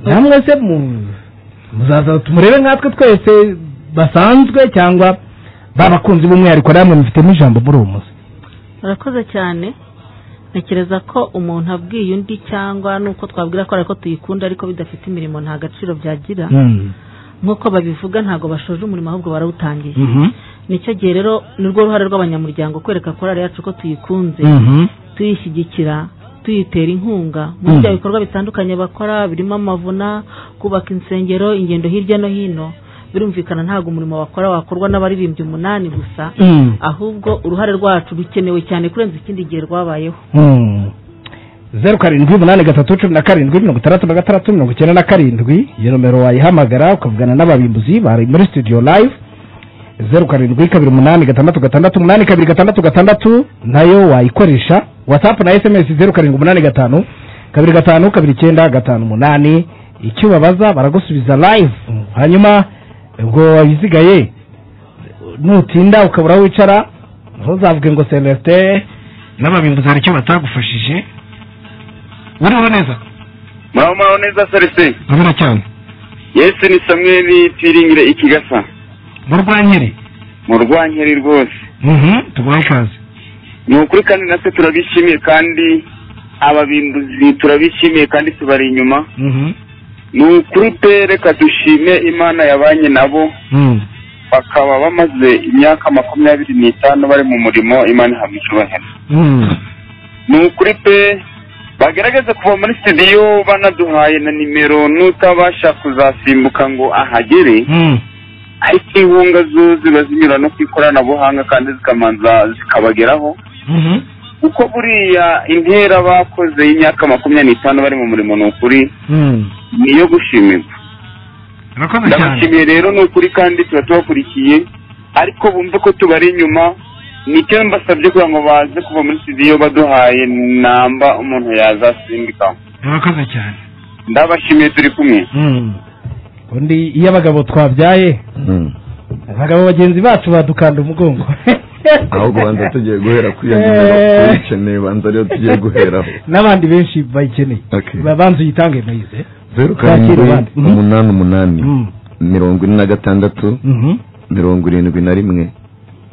namwe se mu- muzaza tumurebe nkatwe twese basanzwe cyangwa babakunzi b'umwihariko namwe mufitemo ijambo muri uwo munsi urakoze cyane ntekereza ko umuntu abwiye undi cyangwa nuko twabwira ko ariko tuyikunda ariko bidafite imirimo nta gaciro byagira nk'uko babivuga ntabwo bashoje umurimo ahubwo barawutangiye nicyo gihe rero nirwo ruhare rw'abanyamuryango kwereka korali yacu ko tuyikunze tuyishyigikira tuyitera inkunga muri bya Mm. bikorwa bitandukanye bakora birimo amavuna kubaka insengero ingendo hirya no hino birumvikana ntabwo umurimo bakora wakorwa n'abaririmbyi umunani gusa Mm. ahubwo uruhare rwacu rukenewe cyane kurenza ikindi gihe rwabayeho zeru karindwi umunani gatatu cumi na karindwi mirongo itandatu na gatandatu mirongo icyenda na karindwi iyo nomero wayihamagara ukavugana n'ababimbuzi bari muri studio live zeru karindwi kabiri umunani gatandatu gatandatu umunani kabiri gatandatu gatandatu nayo wayikoresha whatsapp na sms zeru karindwi umunani gatanu kabiri gatanu kabiri icyenda gatanu umunani icyo ubabaza baragusubiza live hanyuma ubwo wabisigaye nutinda ukabura aho wicara ntuzavuge ngo celestin n'ababimbuzi hari icyo batagufashije uriho neza muraho neza serese urabona cyane yesu ni samweli twiringire ikigasa mu rwankeri mu rwankeri rwose tuguha ikaze ni ukuri kandi natwe turabishimiye kandi ababinduzi turabishimiye kandi tubari inyuma ni ukuri pe reka dushime imana yabanye nabo bakaba bamaze imyaka makumyabiri n'itanu bari mu murimo imana ihabwa icyubahiro ni ukuri pe bagerageze kuva muri studio banaduhaye na nimero n'utabasha kuzasimbuka ngo ahagere ariko inkunga zo ziba zinyura no ku ikoranabuhanga kandi zikamanza zikabageraho kuko buriya intera bakoze y'imyaka makumyabiri n'itanu bari mu murimo ni ukuri ni iyo gushimirwa ndabashimiye rero ni ukuri kandi tuba tubakurikiye ariko bumve ko tubari inyuma nicyo mbasabye kugira ngo baze kuva muri studio baduhaye namba umuntu yazasimbikaho murakoze cyane ndabashimiye turi kumwe undi iyo abagabo twabyaye abagabo bagenzi bacu badukanda umugongo ahubwo banza tugiye guhera kuri iyo nimero uyikeneye banza rero tugiye guheraho n'abandi benshi bayikeneye Ba- banza uyitange nayize zeru Bakira karindwi abandi. Mhm. umunani umunani mirongo ine na gatandatu Mhm. mirongo irindwi na rimwe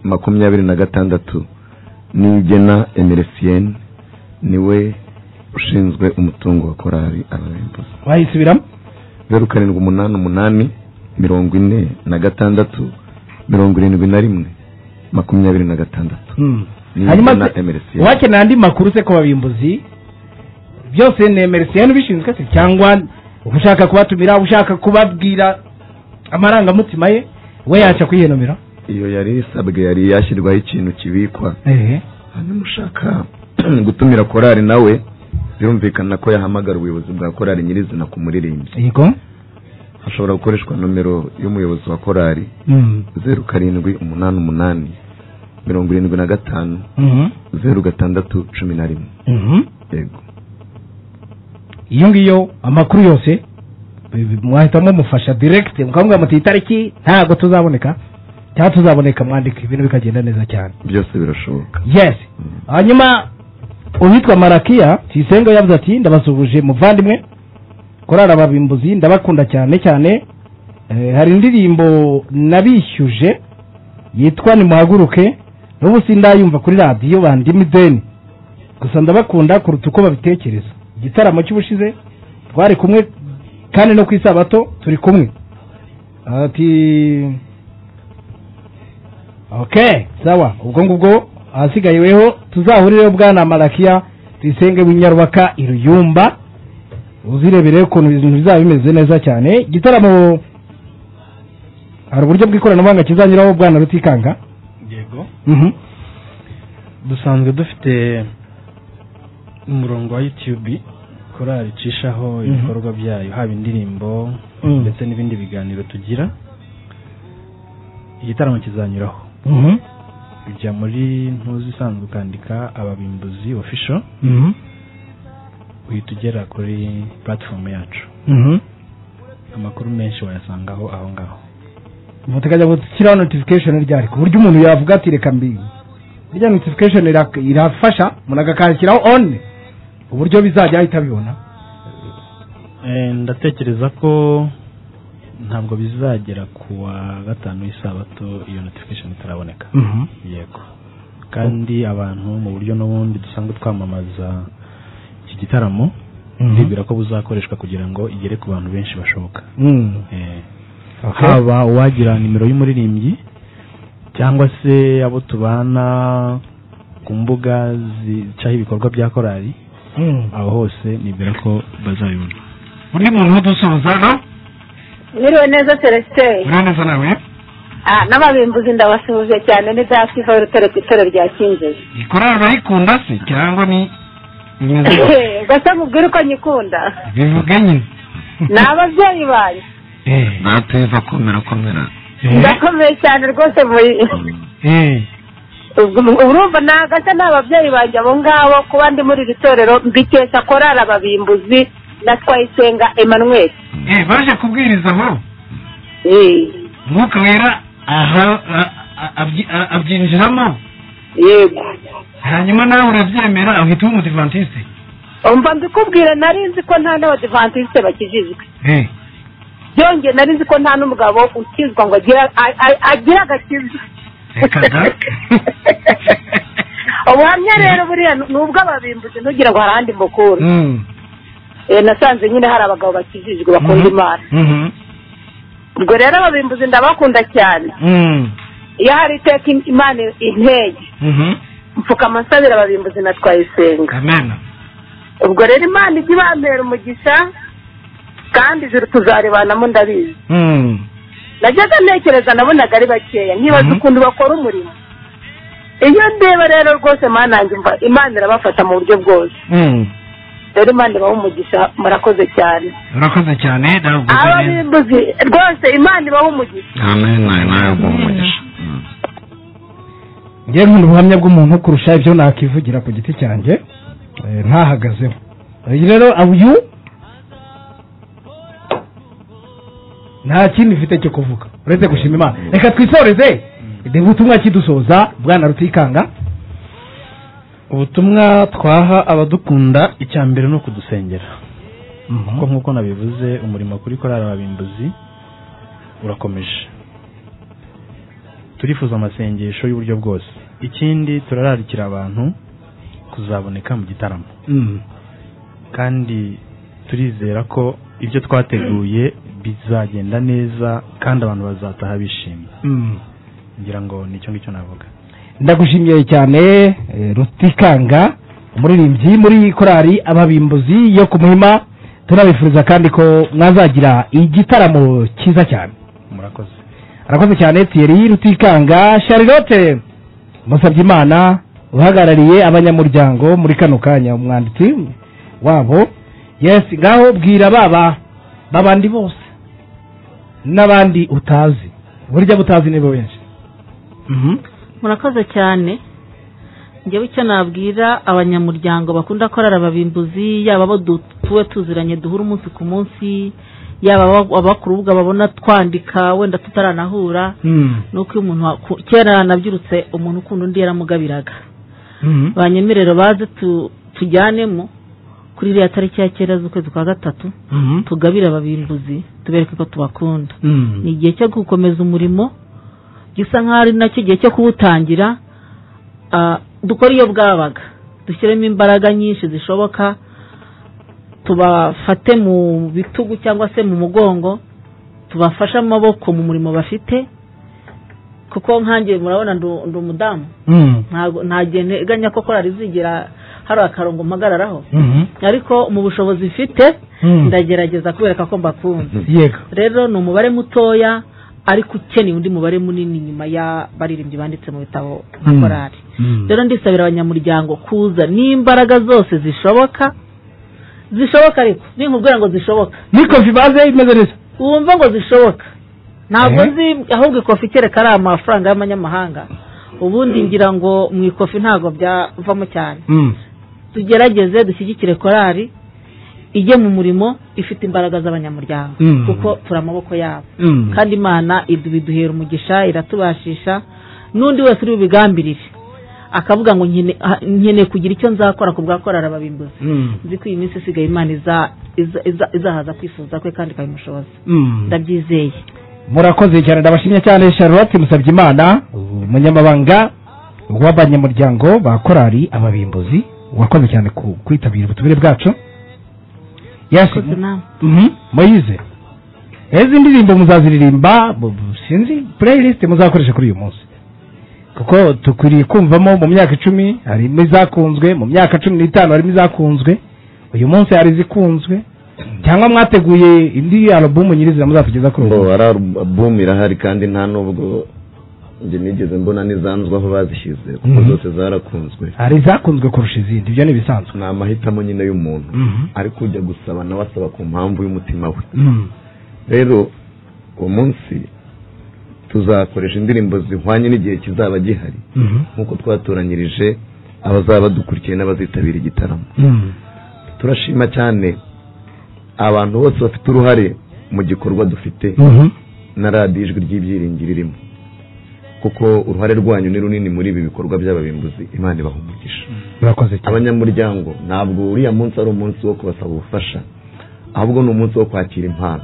makumyabiri na gatandatu nigena emeresiyeni niwe ushinzwe umutungo wa korali abarembuzi wayisubiramo zeru karindwi umunani umunani mirongo ine na gatandatu mirongo irindwi na rimwe makumyabiri na gatandatu Mm. Hanyuma nigena se- emeresiyeni wakeneye andi makuru se ku babimbuzi byose ni emerisiyeni ubishinzwe se cyangwa ushaka kubatumira ushaka kubabwira amarangamutima ye we yaca kuyihenomera iyo yari isabwe yari yashyirwaho ikintu kibikwa hanyuma ushaka gutumira korali nawe birumvikana ko yahamagara ubuyobozi bwa korali nyirizina ku muririmbyi yego hashobora gukoreshwa nomero y'umuyobozi wa korali Mm. zeru karindwi umunani umunani mirongo irindwi na gatanu Mhm. zeru gatandatu cumi na rimwe Mhm. yego iyo ngiyo amakuru yose bi- bi- mwahitamo mufasha direct mukavuga muti itariki ntabwo tuzaboneka cyangwa tuzaboneka mwandika ibintu bikagenda neza cyane byose birashoboka yes hanyuma uwitwa marakiya tisengo yavuze ati ndabasuhuje muvandimwe korara ababimbuzi ndabakunda cyane cyane Eh, hari indirimbo nabishyuje yitwa nimuhaguruke n'ubu sindayumva kuri radiyo bandimi deni gusa ndabakunda kuruta uko babitekereza igitaramo cy'ubushize twari kumwe kandi no ku isabato turi kumwe ati okay sawa ubwo ngubwo ahasigayeweho tuzahurireho bwana marakiya tuyisenge w'inyarwaka iruyumba uzirebere ukuntu ibintu bizaba bimeze neza cyane igitaramo hari uburyo bw'ikoranabuhanga kizanyuraho bwana rutikanga yego dusanzwe dufite umurongo wa yutube korali icishaho Mhm. ibikorwa byayo haba indirimbo Mm. ndetse n'ibindi biganiro tugira igitaramo kizanyuraho Mhm. ujya muri ntuzi isanzwe ukandika ababimbuzi ofisho Mhm. uhita ugera kuri platform yacu Mhm. amakuru menshi wayasangaho aho ngaho mutekajya gushyiraho notification ryari ku buryo umuntu yavuga ati reka mbi irya notification ira- irafasha umuntu agakandikiraho on uburyo bizajya ahita abibona Eh, ndatekereza ko ntabwo bizagera ku wa gatanu y'isabato iyo notification itaraboneka Mhm. yego kandi abantu mu buryo n'ubundi dusanzwe twamamaza iki gitaramo Mhm. ndibwira ko buzakoreshwa kugira ngo igere ku bantu benshi bashoboka Mm. Eh, Okay. haba uwagira nimero y'umuririmbyi cyangwa se abo tubana ku mbuga zicaho ibikorwa bya korali aho hose nibwira ko bazabibona undi muntu udusuhuza no Mwiriwe neza Celestin ura neza nawe ah n'ababimbuzi ndabasuhuje cyane ni dafiva y'urutare ku itoro rya Kinjiji ikorana urayikunda se cyangwa ni imeze gasa mubwire uko nyikunda bivuge nyine ni ababyeyi banyu natwe vakomera komera ndakomeye cyane rwose muri ubwo- urumva nagasa ni ababyeyi banjye abo ngabo kuba ndi muri iri torero mbikesha korari ababimbuzi na twayisenga Emmanuel Eh, baje kubwiriza aho umwuka wera aha a- a- abyi- a- abyinjiramo yego hanyuma nawe urabyemera uhita uba umudivantiste umva mbikubwire nari nzi ko nta n'abadivantisite bakijijwe Eh. byongeye nari nzi ko nta n'umugabo ukizwa ngo agire a- a- agire agakiza reka da ubuhamya rero buriya ni ubw'ababimbuzi ntugira ngo hari ahandi mbukura Mm. Eh, nasanze nyine hari abagabo bakijijwe bakunda Mhm. imana Mhm. ubwo rero ababimbuzi ndabakunda cyane Mm. iyo hari iteka imana intege Mhm. mfukama nsabira ababimbuzi na twayisenga amen ubwo rero imana ijya ibambera umugisha kandi ijuru tuzaribanamo ndabizi Mm. najyaga ntekereza nabonaga ari bakeya nkibaza Mhm. ukuntu bakora umurimo iyo ndeba rero rwose mana yanjye mva imana irabafata mu buryo bwose Mm. rero imana ibaha umugisha murakoze cyane urakoze cyane ntabwo ababimbuzi rwose imana ibaha umugisha amen nawe uba umugisha ngewe nkunda ubuhamya bw'umuntu kurusha ibyo nakivugira ku giti cyanjye eh, ntahagazeho uyu rero uyu nta kindi mfite cyo kuvuga uretse gushima imana reka twisoreze reba ubutumwa kidusoza bwana rutikanga ubutumwa twaha abadukunda icya mbere ni ukudusengera kuko nk'uko nabivuze umurimo kuri korali ababimbuzi urakomeje turifuza amasengesho y'uburyo bwose ikindi turararikira abantu kuzaboneka mu gitaramo kandi turizera ko ibyo twateguye bizagenda neza kandi abantu bazataha bishimye ngira ngo nicyo ngicyo navuga ndagushimiye cyane eh, rutikanga umuririmbyi muri korali ababimbuzi yo ku muhima tunabifuriza kandi ko mwazagira igitaramo cyiza cyane murakoze arakoze cyane Thierry Rutikanga Charlotte Musabyimana uhagarariye abanyamuryango muri kano kanya umwanditsi wabo yes ngaho bwira baba babandi bose n'abandi utazi burya butazi nibo benshi murakoze cyane njyewe icyo nabwira abanyamuryango bakunda korara ababimbuzi yaba abo du- tuwe tuziranye duhura umunsi ku munsi yaba aba- abakuru ubwo babona twandika wenda tutaranahura nuko iyo umuntu waku- kera nabyirutse umuntu ukunda undi yaramugabiraga banyemerero baze tu- tujyanemo kuri iriya tariki ya kera z'ukwezi kwa gatatu tugabire ababimbuzi tubereke ko tubakunda ni igihe cyo gukomeza umurimo gisa nk'aho ari nacyo gihe cyo kuwutangira ah, dukore iyo bwabaga dushyiremo imbaraga nyinshi zishoboka tubafate mu bitugu cyangwa se mu mugongo tubafashe amaboko mu murimo bafite kuko nkanjye murabona ndu- ndi umudamu ntago- nta gihe nteganya ko korari izigera hari akarongo mpagararaho ariko mu bushobozi mfite Mm. ndagerageza kubereka ko mbakunda yego rero ni umubare mutoya ariko ukeneye undi mubare munini nyuma y'abaririmbyi banditse mu bitabo nka Mm. korari Mm. rero ndisabira abanyamuryango kuza n'imbaraga zose zishoboka zishoboka ariko ninkubwira ngo zishoboka n'ikofi baze imeze neza wumva ngo zishoboka ntabwo Eh. nzi ahubwo ikofi kereka ari amafaranga y'amanyamahanga ubundi ngira ngo mu ikofi ntabwo byavamo cyane tugerageze dushyigikire korari ijye mu murimo ifite imbaraga z'abanyamuryango Mm. kuko turi amaboko yabo Mm. kandi imana idu- biduhera umugisha iratubashisha n'undi wese uri bubigambirire akavuga ngo nkene- ah, nkeneye kugira icyo nzakora ku bwa korari ababimbuzi nzi ko iyi minsi isigaye imana iza- iza- iza- izahaza kwifuza kwe kandi ikabimushoboza ndabyizeye murakoze cyane ndabashimye cyane charlotte musabyimana umunyamabanga w'abanyamuryango ba korari ababimbuzi wakoze cyane ku kwitabira ubutumire bwacu yasi Koze nawe. Mhm, moyize ezi ndirimbo muzaziririmba bu- bu- sinzi playlist muzakoresha kuri uyu munsi kuko dukwiriye kumvamo mu myaka icumi harimo izakunzwe mu myaka cumi n'itanu harimo izakunzwe uyu munsi hari izikunzwe cyangwa mwateguye indi alubumu nyirizina muzatugeza kuri uyu munsi ngo ari alubumu irahari kandi nta nubwo njye nigeze mbona n'izanzwe aho bazishyize kuko Mhm. zose zarakunzwe hari izakunzwe kurusha izindi ibyo ni ibisanzwe ni amahitamo nyine y'umuntu Mhm. ariko ujya gusaba nawe asaba ku mpamvu y'umutima we rero uwo munsi tuzakoresha indirimbo zihwanye n'igihe kizaba gihari nk'uko twatoranyirije abazaba badukurikiye n'abazitabira igitaramo turashima cyane abantu bose bafite uruhare mu gikorwa dufite na radiyo ijwi ry'ibyiringiro irimo kuko uruhare rwanyu ni runini muri ibi bikorwa by'ababimbuzi imana ibahumugisha murakoze cyane abanyamuryango ntabwo uriya munsi ari umunsi wo kubasaba ubufasha ahubwo ni umunsi wo kwakira impano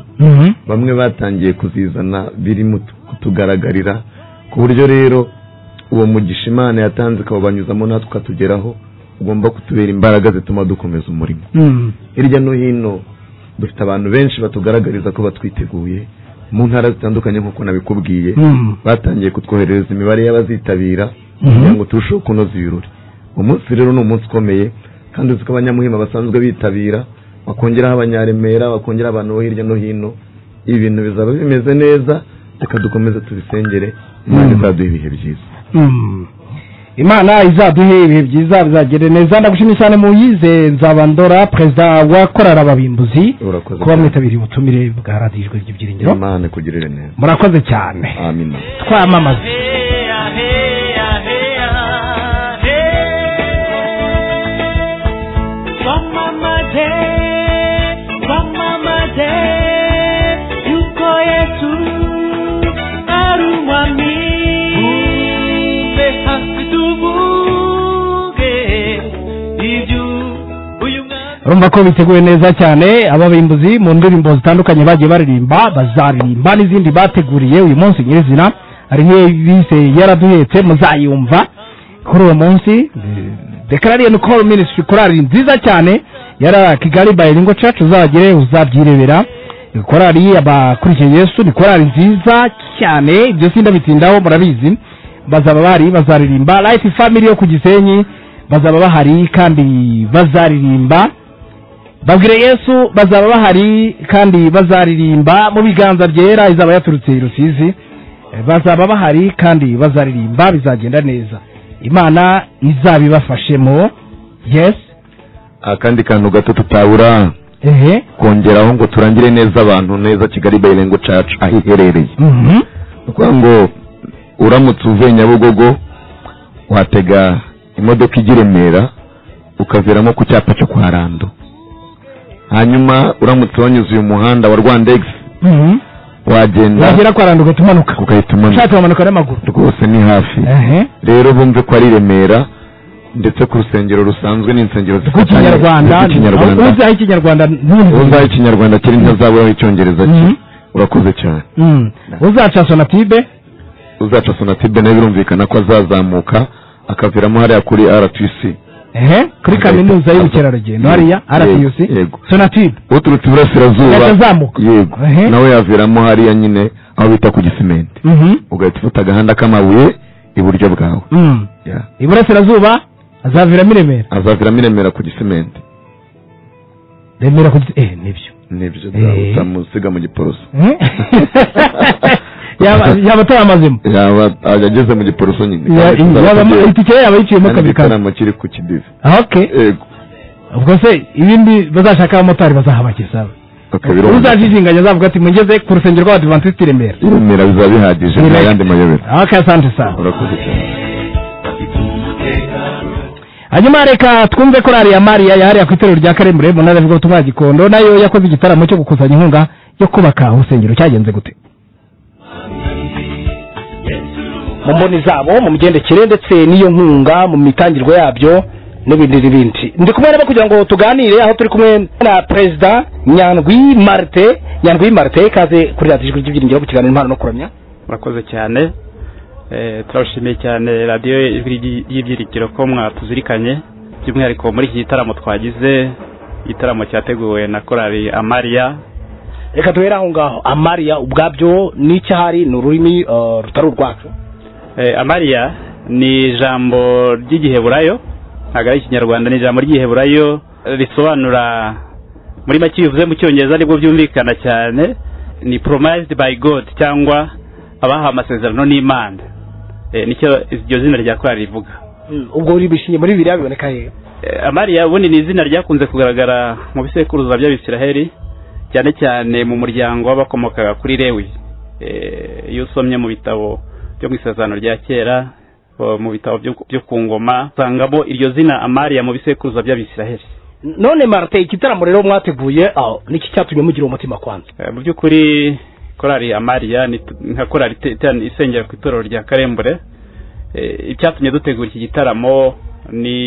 bamwe batangiye kuzizana biri mu tu- kutugaragarira ku buryo rero uwo mugisha imana yatanze ikawubanyuzamo natwe ukatugeraho ugomba kutubera imbaraga zituma dukomeza umurimo hirya no hino dufite abantu benshi batugaragariza ko batwiteguye mu ntara zitandukanye nk'uko nabikubwiye Mm. batangiye kutwoherereza imibare y'abazitabira Mhm. kugira ngo turusheho kunoza ibirori umunsi rero ni umunsi ukomeye kandi uzi ko abanyamuhima basanzwe bitabira bakongeraho abanyaremera bakongeraho abantu bo hirya no hino ibintu bizaba bimeze neza reka dukomeze tubisengere imana izaduha ibihe byiza Mm. imana izaduhe ibihe byiza bizagere neza ndagushimye cyane muyize nzabandora perezida wa korari ababimbuzi urakoze kuba mwitabiriye ubutumire bwa radiyo ijwi ry'ibyiringiro imana ikugirire neza murakoze cyane amina twamamaze Twamamaze, twamamaze yuko Yesu ari umwami. Bumve hafi tuvuge iby'uyu mwami. urumva ko biteguye neza cyane ababimbuzi mu ndirimbo zitandukanye bagiye baririmba bazaririmba n'izindi bateguriye uyu munsi nyirizina hari nk'iyo bise yaraduhetse muzayumva kuri uwo munsi dekarariye no call ministry korari nziza cyane yara kigali bilingo church uzagere uzabyirebera korari abakurikiye yesu ni korari nziza cyane ibyo sindabitindaho murabizi bazaba bari bazaririmba life family yo ku gisenyi bazaba bahari kandi bazaririmba babwire yesu bazaba bahari kandi bazaririmba mu biganza byera izaba yaturutse i rusizi Eh, bazaba bahari kandi bazaririmba bizagenda neza imana izabibafashemo yes akandi kantu gato tutabura ehe kongeraho ngo turangire neza abantu neza kigali bayirengo church aho iherereye Mhm. ni ukuvuga ngo uramutse uvuye nyabugogo watega imodoka ijya i remera ukaviramo ku cyapa cyo kwa rando hanyuma uramutse wanyuze uyu muhanda wa rwandex Mhm. wagenda wagera kwa randuka tumanuka ugahita umanuka ushaka bamanuka n'amaguru rwose ni hafi ehe rero bumve ko ari i remera ndetse ku rusengero rusanzwe n'insengero zifatanye rwanda rw'ikinyarwanda uzaho ikinyarwanda ntundi uzaho ikinyarwanda kiri ntazaburaho icyongereza cye urakoze cyane Mm. uzaca sonatibe uzaca sonatibe nawe birumvikana ko azazamuka akaviramo hariya kuri rtc ehe kuri kaminuza y'ubukerarugendo hariya rtuc yego sonatibe uturutse iburasirazuba Yahita azamuka. yego Ehe. nawe yaviramo hariya nyine aho bita ku gisimenti Mhm. ugahita ufata agahanda k'amabuye iburyo bwawe Mm. Yeah. iburasirazuba azaviramo i remera azaviramo i remera ku gisimenti remera ku giti- eh nibyo nibyo uzamusiga mu giporoso yaba yaba ataramazemo yaba ageze mu giporoso nyine Ya- yaba ama- itike ye yaba yiciyemo kabiri kabiri. igitaramo kiri ku kidive Ah, okay Yego. ubwo se ibindi bazashaka abamotari bazahabageza akabiro uzajijinganya azavuga ati mugeze ku rusengero rw'abadivantisiti i remera remera biba bihagije Ni nta reg- yandi mayobera okay asante sana urakoze cyane hanyuma reka twumve korari ya mariya yahariye ku itorero rya karemure mu ntara y'ubutumwa gikondo nayo yakoze igitaramo cyo gukusanya inkunga yo kubaka urusengero cyagenze gute mu mboni zabo mu migendekere ndetse n'iyo nkunga mu mitangirwe yabyo n'ibindi n'ibindi ndi kumwe nabo kugira ngo tuganire aho turi kumwe na perezida nyandwi marite nyandwi marite ikaze kuri radiyo ijwi ry'ibyiringiro ku kiganiro impano no kuramya murakoze cyane Eh, turabashimiye cyane radiyo ijwi ry'i- ry'ibyiringiro ko mwatuzirikanye by'umwihariko muri iki gitaramo twagize igitaramo cyateguwe na korali amariya reka duhere aho ngaho amariya ubwabyo n'icyahari ni ururimi eh, rutari urwacu Eh, amariya ni ijambo ry'igiheburayo ntabwo ari ikinyarwanda ni ijambo ry'igiheburayo risobanura muri make iyo bivuze mu cyongereza nibwo byumvikana cyane ni promised by god cyangwa abahawe amasezerano n'imana Eh, nicyo iryo zina rya korali rivuga ubwo uri bishingiye muri bibiriya biboneka hehe Eh, amariya ubundi ni izina ryakunze kugaragara mu bisekuruza by'abisiraheli cyane cyane mu muryango w'abakomokaga kuri lewi Eh, iyo usomye mu bitabo byo mu isezerano rya kera o, mu bitabo byo byo ku ngoma usangamo iryo zina amariya mu bisekuruza by'abisiraheli none marite igitaramo rero mwateguye aho niki cyatumye mugira umutima kwanza Eh, mu by'ukuri korali amariya ni t- nka korali ite- ite- isengera ku itorero rya karembure Eh, icyatumye dutegura iki gitaramo ni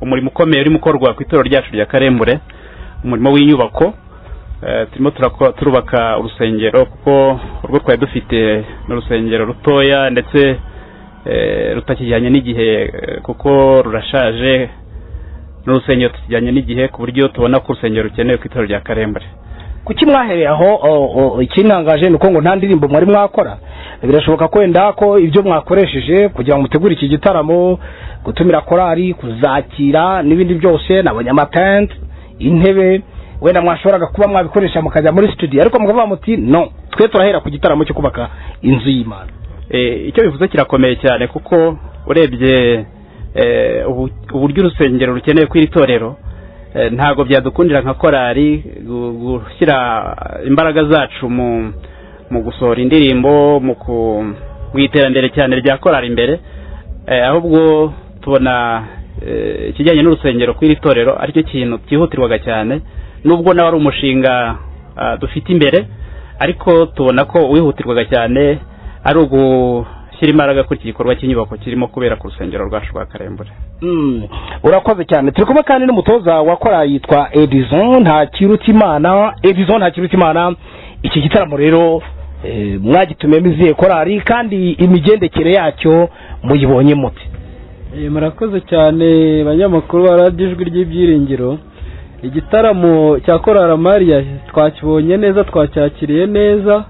umurimo ukomeye urimo ukorwa ku itorero ryacu rya karembure umurimo w'inyubako Eh, turimo turako- turubaka urusengero kuko urwo twari dufite ni urusengero rutoya ndetse eh, rutakijyanye n'igihe eh, kuko rurashaje ni urusengero tukijyanye n'igihe ku buryo tubona ko urusengero rukenewe ku itorero rya karembure kuki mwahereye aho o- o- ikintangaje ni uko ngo nta ndirimbo mwari mwakora birashoboka kwenda ko ibyo mwakoresheje kugira ngo mutegure iki gitaramo gutumira korari kuzakira n'ibindi byose n'abanyamatente intebe wenda mwashoboraga kuba mwabikoresha mukajya muri studio ariko mukavuga muti no twe turahera ku gitaramo cyo kubaka inzu y'imana Eh, icyo bivuze kirakomeye cyane kuko urebye eh, ubu- uburyo urusengero rukeneye ku iri torero eh, ntabwo byadukundira nka korari gu- gushyira imbaraga zacu mu mu gusohora indirimbo mu ku mu iterambere cyane rya korari imbere eh, ahubwo tubona eh, ikijyanye n'urusengero ku iri torero aricyo kintu cyihutirwaga cyane nubwo nawe ari umushinga ah, dufite imbere ariko tubona ko wihutirwaga cyane ari ugushyira imbaraga kuri iki gikorwa cy'inyubako kirimo kubera ku rusengero rwacu rwa karembure Mm, urakoze cyane turi kumwe kandi n'umutoza wa korali yitwa edison ntakirutimana edison ntakirutimana iki gitaramo rero eh, mwagitumiyemo izihe korali kandi imigendekere yacyo muyibonye mute Eh, murakoze cyane banyamakuru ba radiyo ijwi ry'ibyiringiro igitaramo cya korara mariya twakibonye neza twacyakiriye neza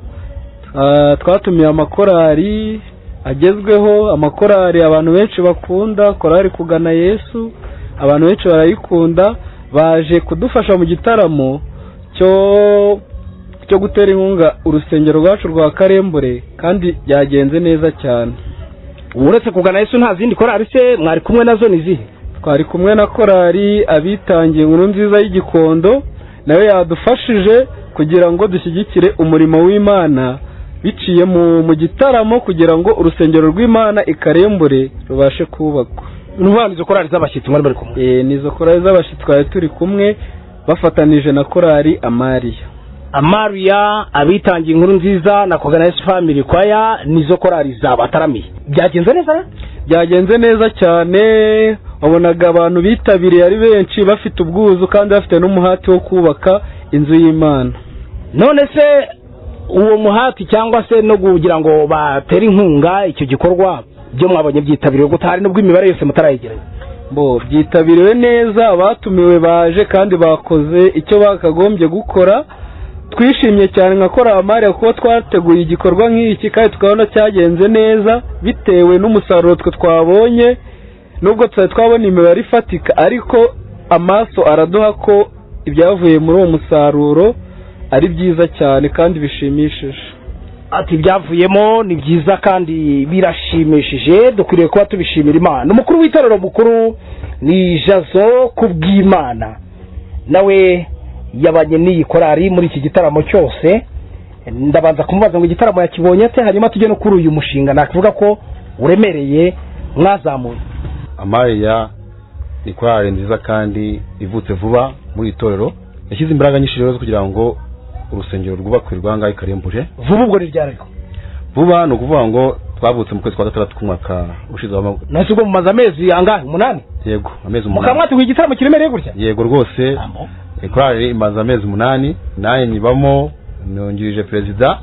Ah, twatumiye amakorari agezweho amakorari abantu benshi bakunda korari kugana yesu abantu benshi barayikunda baje kudufasha mu gitaramo cyo cyo gutera inkunga urusengero rwacu rwa karembure kandi byagenze neza cyane uretse kugana yesu nta zindi korari se mwari kumwe nazo ni zihe twari kumwe na korari abitangiye inkuru nziza y'igikondo nayo yadufashije kugira ngo dushyigikire umurimo w'imana biciye mu mu gitaramo kugira ngo urusengero rw'imana ikarembure rubashe kubakwa nubana izo korari z'abashyitsi mwari bari kumwe eh nizo korari z'abashyitsi twari turi kumwe bafatanije na korari amariya amariya abitangiye inkuru nziza na kugana yesu family kwaya nizo korari zabataramiye byagenze neza rero byagenze neza cyane wabonaga abantu bitabiriye ari benshi bafite ubwuzu kandi bafite n'umuhati wo kubaka inzu y'imana none se uwo muhati cyangwa se no kugira ngo batere inkunga icyo gikorwa byo mwabonye byitabiriwe gutari nubwo imibare yose mutarayegeranya bo byitabiriwe neza abatumiwe baje kandi bakoze icyo bakagombye gukora twishimye cyane nka kora amariya kuko twateguye igikorwa nk'iki kandi tukabona cyagenze neza bitewe n'umusaruro twe twabonye nubwo tutari twabona imibare ifatika ariko amaso araduha ko ibyavuye muri uwo musaruro ari byiza cyane kandi bishimishije ati ibyavuyemo ni byiza kandi birashimishije dukwiriye kuba tubishimira imana umukuru w'itorero mukuru ni jazo kubw'imana nawe yabanye n'iyi korari muri iki gitaramo cyose ndabanza kumubaza ngo igitaramo yakibonye ate hanyuma tujye no kuri uyu mushinga nakuvuga ko uremereye mwazamuye amariya ni korali nziza kandi ivutse vuba muri iri torero yashyize imbaraga nyinshi rero zo kugira ngo urusengero rwubakwe rwangahe karembure vuba ubwo ni ryari ko vuba ni ukuvuga ngo twavutse mu kwezi kwa gatandatu k'umwaka ushize w'amavuko nasi ubwo mumaze amezi angahe umunani yego amezi mukaba umunani mwateguye igitaramo kiremereye gutya yego rwose eh, korali imaze amezi umunani nanjye nyibamo nungirije perezida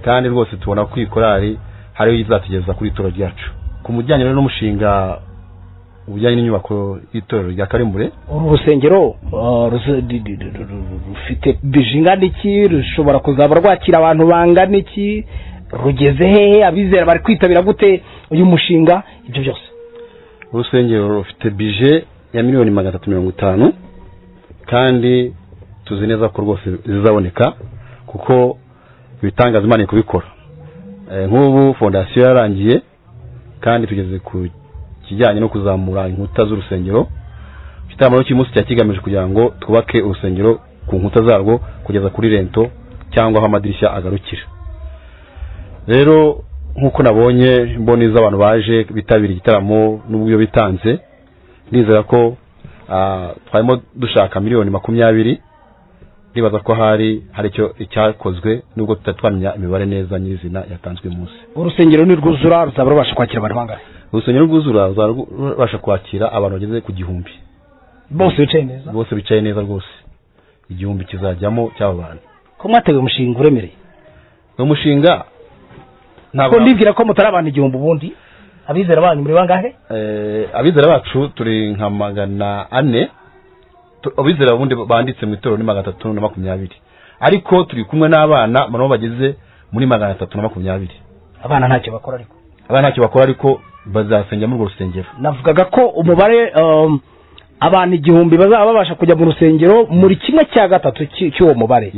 kandi rwose tubona ko iyi korali hariyo izatugeza kuri itoro ryacu ku mujyanye rero n'umushinga ubujyanye n'inyubako y'itorero rya karimbure uru rusengero uh, ruze- di- di- di- ru- rufite bije ingana iki rushobora kuzaba rwakira abantu bangana iki rugeze hehe abizera bari kwitabira gute uyu mushinga ibyo byose urusengero rufite bije ya miliyoni magana atatu mirongo itanu kandi tuzi neza ko rwose zizaboneka kuko ibitangaza imana iri kubikora Eh, nk'ubu fondasiyo yarangiye kandi tugeze ku kijyanye no kuzamura inkuta z'urusengero igitaramo rero cy'uyu munsi cyari kigamije kugira ngo twubake urusengero ku nkuta zarwo kugeza kuri rento cyangwa aho amadirishya agarukira rero nk'uko nabonye mboni z'abantu baje bitabira igitaramo n'ubwo bitanze ndizera ko ah, twarimo dushaka miliyoni makumyabiri ndibaza ko hari hari icyo icyakozwe nubwo tutari twamenya imibare neza nyirizina yatanzwe uyu munsi urusengero nirwuzura ruzaba rubasha kwakira abantu bangana urusengero rwuzura ruzaba rubasha kwakira abantu bageze ku gihumbi bose bicaye neza bose bicaye neza rwose igihumbi kizajyamo cy'aba bantu ko mwateguye umushinga uremereye ni umushinga ko ndibwira ko mutari abantu igihumbi ubundi abizera banyu muri bangahe Eh, abizera bacu turi nka magana ane Tu- abizera bundi banditse mu itorero ni magana atatu na makumyabiri ariko turi kumwe n'abana nabo bageze muri magana atatu na makumyabiri abana ntacyo bakora ariko abana ntacyo bakora ariko bazasengera muri urwo rusengero navugaga ko umubare um, abantu igihumbi bazaba babasha kujya mu rusengero muri kimwe cya gatatu cy- cy'uwo mubare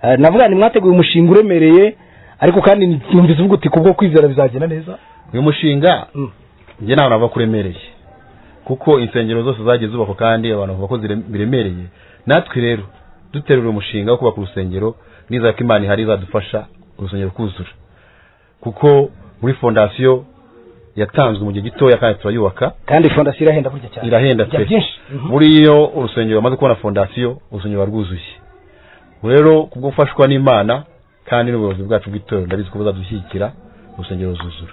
Eh, navuga nti mwateguye umushinga uremereye ariko kandi numvise uvuga uti kubwo kwizera bizagenda neza uyu mushinga njye ntabwo navuga ko uremereye kuko insengero zose zagiye zubakwa kandi abantu bavuga ko zire- biremereye natwe rero duterura umushinga wo kubaka urusengero nizera ko imana ihari izadufasha urusengero kuzura kuko muri fondasiyo yatanzwe mu gihe gitoya kandi turayubaka kandi fondasiyo irahenda burya cyane irahenda Bijya pe byinshi Mhm. buriyo urusengero bamaze kubona fondasiyo urusengero ruba rwuzuye rero kubwo gufashwa n'imana kandi n'ubuyobozi bwacu bw'itorero ndabizi ko buzadushyigikira urusengero ruzuzura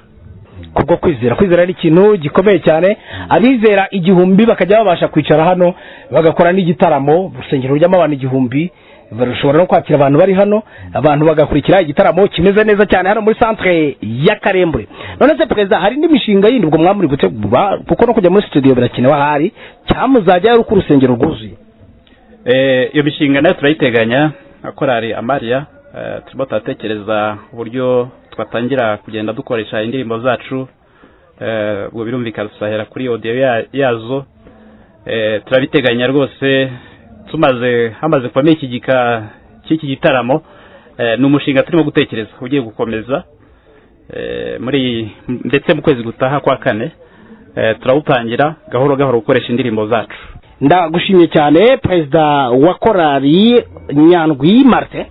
kubwo kwizera kwizera ni ikintu gikomeye cyane abizera igihumbi bakajya babasha kwicara hano bagakora n'igitaramo urusengero rujyamo abantu igihumbi bashobora no kwakira abantu bari hano abantu bagakurikira igitaramo kimeze neza cyane hano muri centre ya karembure none se perezida hari n'imishinga yindi ubwo mwamuri gutegura kuko no kujya muri studio birakenewe ahari cyamuzajya ari uko urusengero rwuzuye Eh, iyo mishinga nayo turayiteganya nka korali amariya eh, turimo turatekereza uburyo twatangira kugenda dukoresha indirimbo zacu eh, ubwo birumvikana tuzahera kuri odiyo ya- yazo Eh, turabiteganya rwose tumaze hamaze kuvamo iki gika cy'iki gitaramo eh, ni umushinga turimo gutekereza ugiye gukomeza eh, muri ndetse mu kwezi gutaha kwa kane eh, turawutangira gahoro gahoro gukoresha indirimbo zacu ndagushimye cyane perezida wa korari nyandwi marite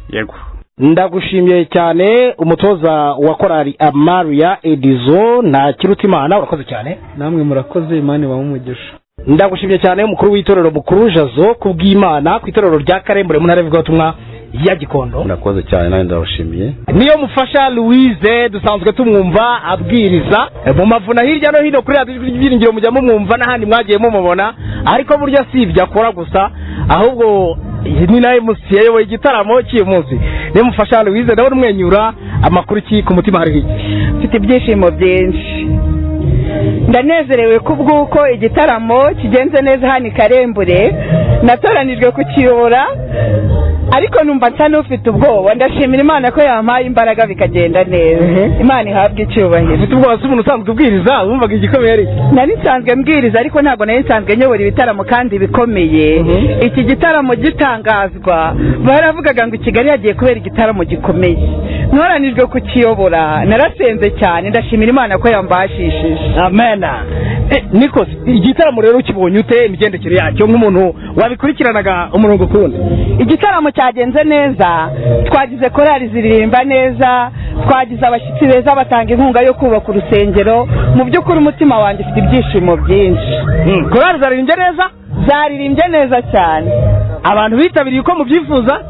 yego ndagushimiye cyane umutoza wa korari amaria edizo na kirutimana urakoze cyane namwe murakoze imana ibahe umugisha ndagushimye cyane umukuru w'itorero mukuru jazo kubw'imana ku itorero rya karembure mu ntara y'ivugabutumwa ya gikondo murakoze cyane nanjye ndabashimiye niyo mufasha louise dusanzwe tumwumva abwiriza mu mavuna hirya no hino kuri radiyo ibyiringiro mujya mumwumva n'ahandi mwagiye mumubona ariko burya si ibyo akora gusa ahubwo ni nawe musi yayoboye igitaramo cy'uyu munsi niyo mufasha louise ndabona umwenyura amakuru iki ku mutima hari iki mfite ibyishimo byinshi ndanezerewe ku bw'uko igitaramo kigenze neza hano i karembure natoranijwe kukiyobora ariko numva nsa n'ufite ubwoba ndashimira imana ko yampaye imbaraga bikagenda neza imana ihabwe icyubahiro ufite ubwoba si umuntu usanzwe ubwiriza wumvaga igikomeye ari nari nsanzwe mbwiriza ariko ntabwo nari nsanzwe nyobora ibitaramo kandi bikomeye iki gitaramo gitangazwa baravugaga ngo i kigali hagiye kubera igitaramo gikomeye ntoranijwe kukiyobora narasenze cyane ndashimira imana ko yambashishije amena nikoze igitaramo rero ukibonye ute imigendekere yacyo nk'umuntu wabikurikiranaga umurongo ku wundi igitaramo cyagenze neza twagize korali ziririmba neza twagize abashyitsi beza batanga inkunga yo kubaka urusengero mu by'ukuri umutima wanjye ufite ibyishimo byinshi korali zaririmbye neza zaririmbye neza cyane abantu bitabiriye uko mubyifuza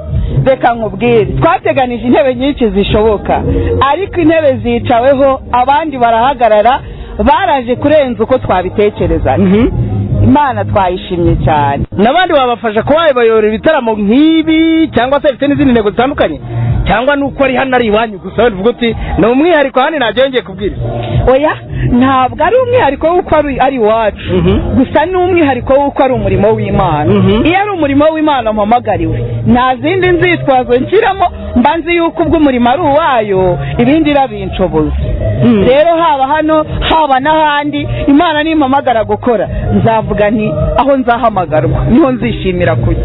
reka nkubwire twateganije intebe nyinshi zishoboka ariko intebe zicaweho abandi barahagarara baraje kurenza uko twabitekerezaga imana twayishimye cyane n'abandi babafasha kuba babayobora ibitaramo nk'ibi cyangwa se bifite n'izindi ntego zitandukanye cyangwa nuko ari hano ari iwanyu gusa wenda uvuga uti ni umwihariko hano ntabyo yongeye kubwiriza oya ntabwo ari umwihariko w'uko ari ari iwacu gusa ni umwihariko w'uko ari umurimo w'imana iyo ari umurimo w'imana mpamagariwe nta zindi nzitwazo nshyiramo mba nzi yuko ubwo umurimo ari uwayo ibindi irabinshoboza rero haba hano haba n'ahandi imana nimpamagara gukora nzavuga nti aho nzahamagarwa niho nzishimira kujya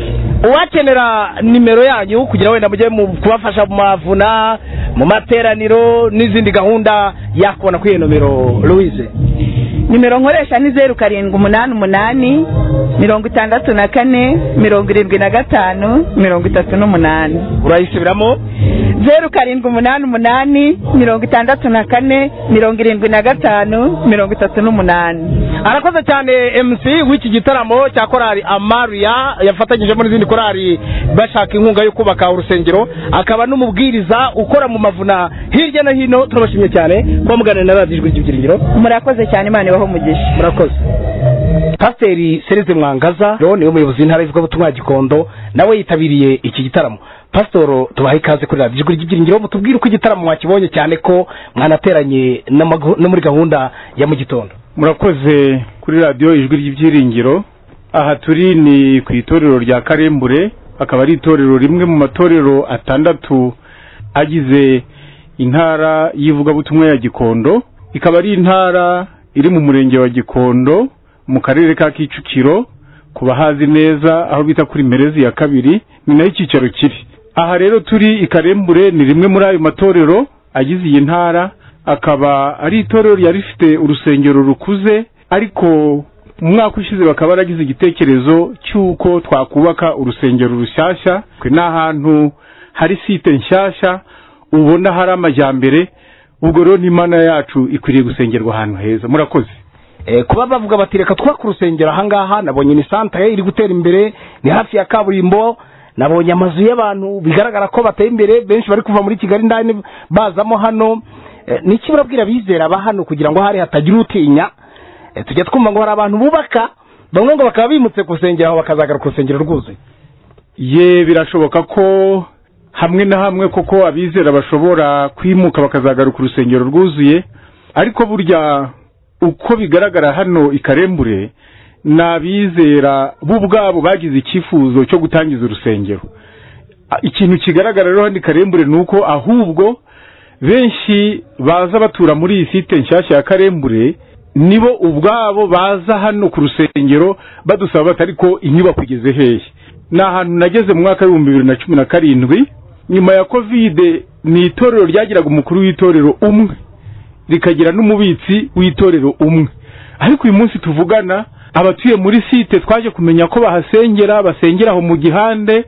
uwakenera nimero yanyu kugira wenda mujye mu kubafasha mu mavuna mu materaniro n'izindi gahunda yakubona kuri iyo nomero louise nimero nkoresha ni zeru karindwi umunani umunani mirongo itandatu na kane mirongo irindwi na gatanu mirongo itatu n'umunani urayisubiramo zeru karindwi umunani umunani mirongo itandatu na kane mirongo irindwi na gatanu mirongo itatu n'umunani arakoze cyane mc w'iki gitaramo cya korali amaria yafatanyijemo n'izindi korali bashaka inkunga yo kubaka urusengero akaba n'umubwiriza ukora mu mavuna hirya no hino turabashimye cyane kuba muganira na radiyo ijwi ry'ibyiringiro murakoze cyane imana ibahe umugisha murakoze pasiteri serize mwangaza rero niwe muyobozi w'intara y'ivugabutumwa ya gikondo nawe yitabiriye iki gitaramo pasitoro tubahe ikaze kuri radiyo ijwi ry'ibyiringiro mutubwire uko igitaramo mwakibonye cyane ko mwanateranye n'amagu- no muri gahunda ya mu gitondo murakoze kuri radiyo ijwi ry'ibyiringiro aha turi ni ku itorero rya karembure akaba ari itorero rimwe mu matorero atandatu agize intara y'ivugabutumwa ya gikondo ikaba ari intara iri mu murenge wa gikondo mu karere ka kicukiro ku bahazi neza aho bita kuri merezi ya kabiri ni nayo icyicaro kiri aha rero turi i karembure ni rimwe muri ayo matorero agize iyi ntara akaba ari itorero ryari rifite urusengero rukuze ariko mu mwaka ushize bakaba baragize igitekerezo cy'uko twakubaka urusengero rushyashya twe ni ahantu hari site nshyashya ubona hari amajyambere ubwo rero n'imana yacu ikwiriye gusengerwa ahantu heza murakoze kuba bavuga bati reka twubake urusengero ahangaha nabonye ni santere iri gutera imbere ni hafi ya kaburimbo nabonye amazu y'abantu bigaragara ko bateye imbere benshi bari kuva muri kigali indani bazamo hano Eh, ni iki murabwira abizera ba hano kugira ngo hari hatagira utinya Eh, tujya twumva ngo hari abantu bubaka bamwe ngo bakaba bimutse ku rusengero aho bakazagaruka urusengero rwuzuye ye birashoboka ko hamwe na hamwe koko abizera bashobora kwimuka bakazagaruka urusengero rwuzuye ariko burya uko bigaragara hano i karembure ni abizera bo ubwabo bagize icyifuzo cyo gutangiza urusengero A- ikintu kigaragara rero hano i karembure ni uko ahubwo benshi baza batura muri iyi site nshyashya ya karembure nibo ubwabo baza hano ku rusengero badusaba bati ariko inyubako igeze hehe ni ahantu nageze mu mwaka w'ibihumbi bibiri na cumi na karindwi nyuma ya kovide ni itorero ryagiraga umukuru w'itorero umwe rikagira n'umubitsi w'itorero umwe ariko uyu munsi tuvugana abatuye muri site twaje kumenya ko bahasengera basengera aho mu gihande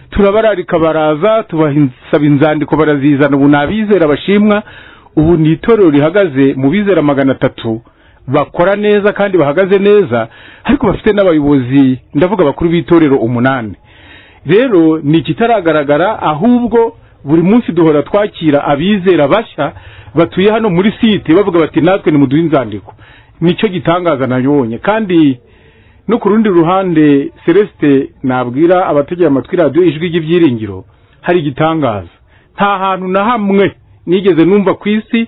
turabararika baraza tubasaba inzandiko barazizana ubu ni abizera bashimwa ubu ni itorero rihagaze mu bizera magana atatu bakora neza kandi bahagaze neza ariko bafite n'abayobozi ndavuga abakuru b'itorero umunani rero ni ikitaragaragara ahubwo buri munsi duhora twakira abizera bashya batuye hano muri site bavuga bati natwe nimuduhe inzandiko nicyo gitangaza nabibonye kandi no ku rundi ruhande celesite nabwira abategera amatwi radiyo ijwi ry'ibyiringiro hari igitangaza nta hantu na hamwe nigeze numva ku isi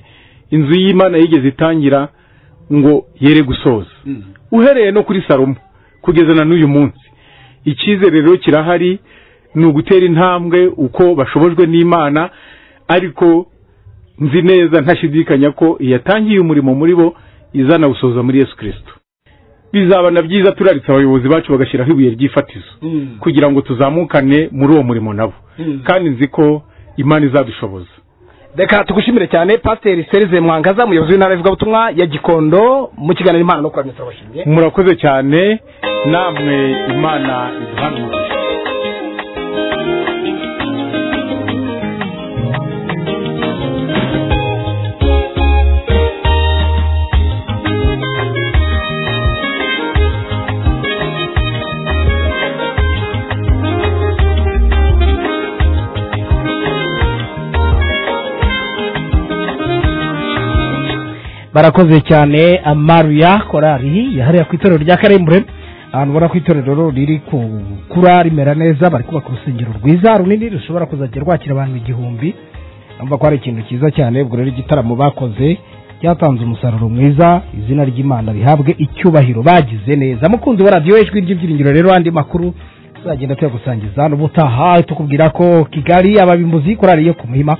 inzu y'imana yigeze itangira ngo yere gusoza uhereye no kuri salomo kugeza na n'uyu munsi icyizere rero kirahari ni ugutera intambwe uko bashobojwe n'imana ariko nzi neza ntashidikanya ko iyatangiye umurimo muri bo izanawusoza muri yesu kirisito bizaba na byiza turaritse abayobozi bacu bagashyiraho ibuye ry'ifatizo kugira ngo tuzamukane muri uwo murimo nabo kandi nzi ko imana izabishoboza reka tugushimire cyane pasiteri serize mwangaza umuyobozi w'intara y'ivugabutumwa ya gikondo mu kiganiro impano no kuramya turabashimiye murakoze cyane namwe imana iduhana umugisha barakoze cyane amaruya korari yahariye ku itorero rya karembure ahantu ubona ko itorero riri ku kura rimera neza bari kubaka urusengero rwiza runini rushobora kuzajya rwakira abantu igihumbi urumva ko ari ikintu cyiza cyane ubwo rero igitaramo bakoze cyatanze umusaruro mwiza izina ry'imana rihabwe icyubahiro bagize neza mukunzi wa radiyo ijwi ry'ibyiringiro rero andi makuru tuzagenda tuyagusangiza n'ubutaha tukubwira ko kigali ababimbuzi korari yo ku muhima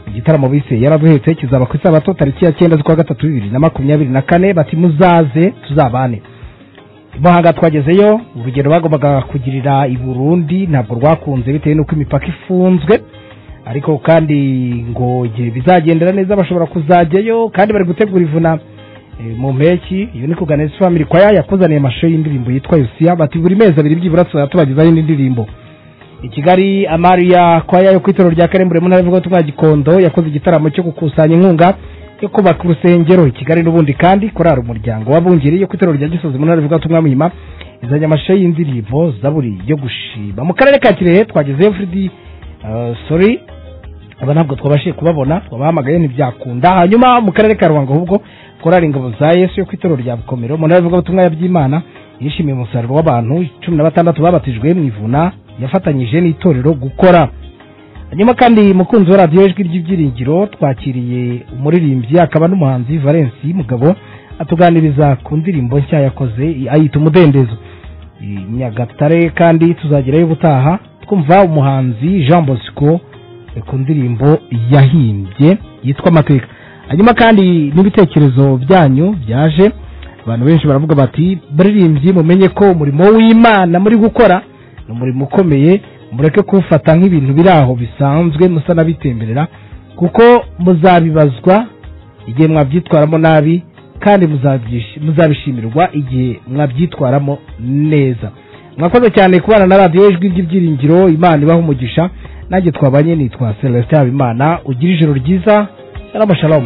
igitaramo bise yaraduhetse kizaba ku isabato tariki ya cyenda z'ukwa gatatu bibiri na makumyabiri na kane bati muzaze tuzabane muhanga twagezeyo urugendo bagombaga kugirira i burundi ntabwo rwakunze bitewe n'uko imipaka ifunzwe ariko kandi ngo igihe bizagendera neza bashobora kuzajyayo kandi bari gutegura ivuna eh, mu mpeki iyo ni kuganiriza family kwaya yakuzaniye amashusho y'indirimbo yitwa yosiya bati buri mezi abiri byibura tuzajya tubagezaho indi ndirimbo i kigali amariya kwaya yo ku itorero rya karembure mu ntara y'ivugabutumwa ya gikondo yakoze igitaramo cyo gukusanya inkunga yo kubaka urusengero i kigali n'ubundi kandi korari umuryango w'abungeri yo ku itorero rya gisozi mu ntara y'ivugabutumwa ya muhima izanye amashusho y'indirimbo zaburi yo gushima mu karere ka kirehe twagezeyo fridi eh, sori aba ntabwo twabashije kubabona twabahamagaye ntibyakunda hanyuma mu karere ka ruhango ahubwo korari ingabo za yesu yo ku itorero rya bukomero mu ntara y'ivugabutumwa ya byimana yishimiye umusaruro w'abantu cumi na batandatu babatijwe mu ivuna yafatanyije n'itorero gukora hanyuma kandi mukunzi wa radiyo ijwi ry'ibyiringiro twakiriye umuririmbyi akaba n'umuhanzi valensi mugabo atuganiriza ku ndirimbo nshya yakoze ayita umudendezo I nyagatare kandi tuzagerayo ubutaha twumva umuhanzi jean bosco eh, ku ndirimbo yahimbye yitwa amateka hanyuma kandi n'ibitekerezo byanyu byaje abantu benshi baravuga bati baririmbyi mumenye ko umurimo w'imana muri gukora ni umurimo ukomeye mureke kuwufata nk'ibintu biri aho bisanzwe musa n'abitemberera kuko muzabibazwa igihe mwabyitwaramo nabi kandi muzabyish- muzabishimirwa igihe mwabyitwaramo neza mwakoze cyane kubana na radiyo ijwi ry'ibyiringiro imana ibaha umugisha nanjye twabanye nitwa celestin habimana ugira ijoro ryiza shalom shalom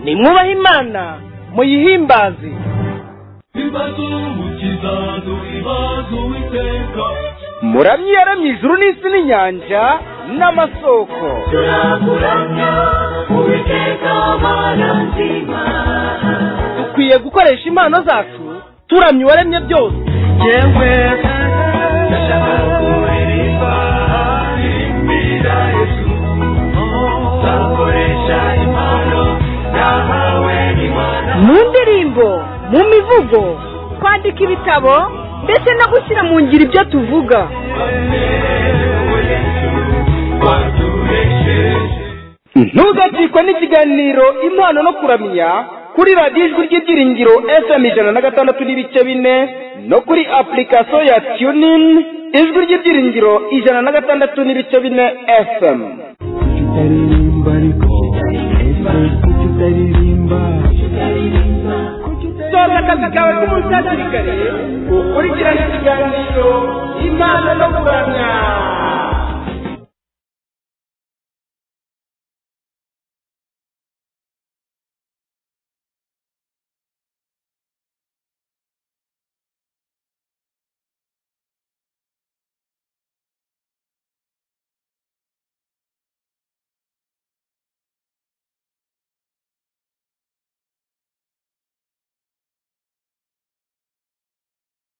nimwubahe imana muyihimbaze muramyi yaramye ijuru n'isi n'inyanja n'amasoko dukwiye gukoresha impano zacu turamya uwaremye byose mu ndirimbo mu mivugo kwandika ibitabo ndetse no gushyira mu ngiro ibyo tuvuga ntugacikwe n'ikiganiro impano no kuramya kuri radiyo ijwi ry'ibyiringiro fm ijana na gatandatu n'ibice bine no kuri apurikasiyo ya tunin ijwi ry'ibyiringiro ijana na gatandatu n'ibice bine fm soza akazi kawe k'umusasirikare ukurikirane ikiganiro imana no kuramya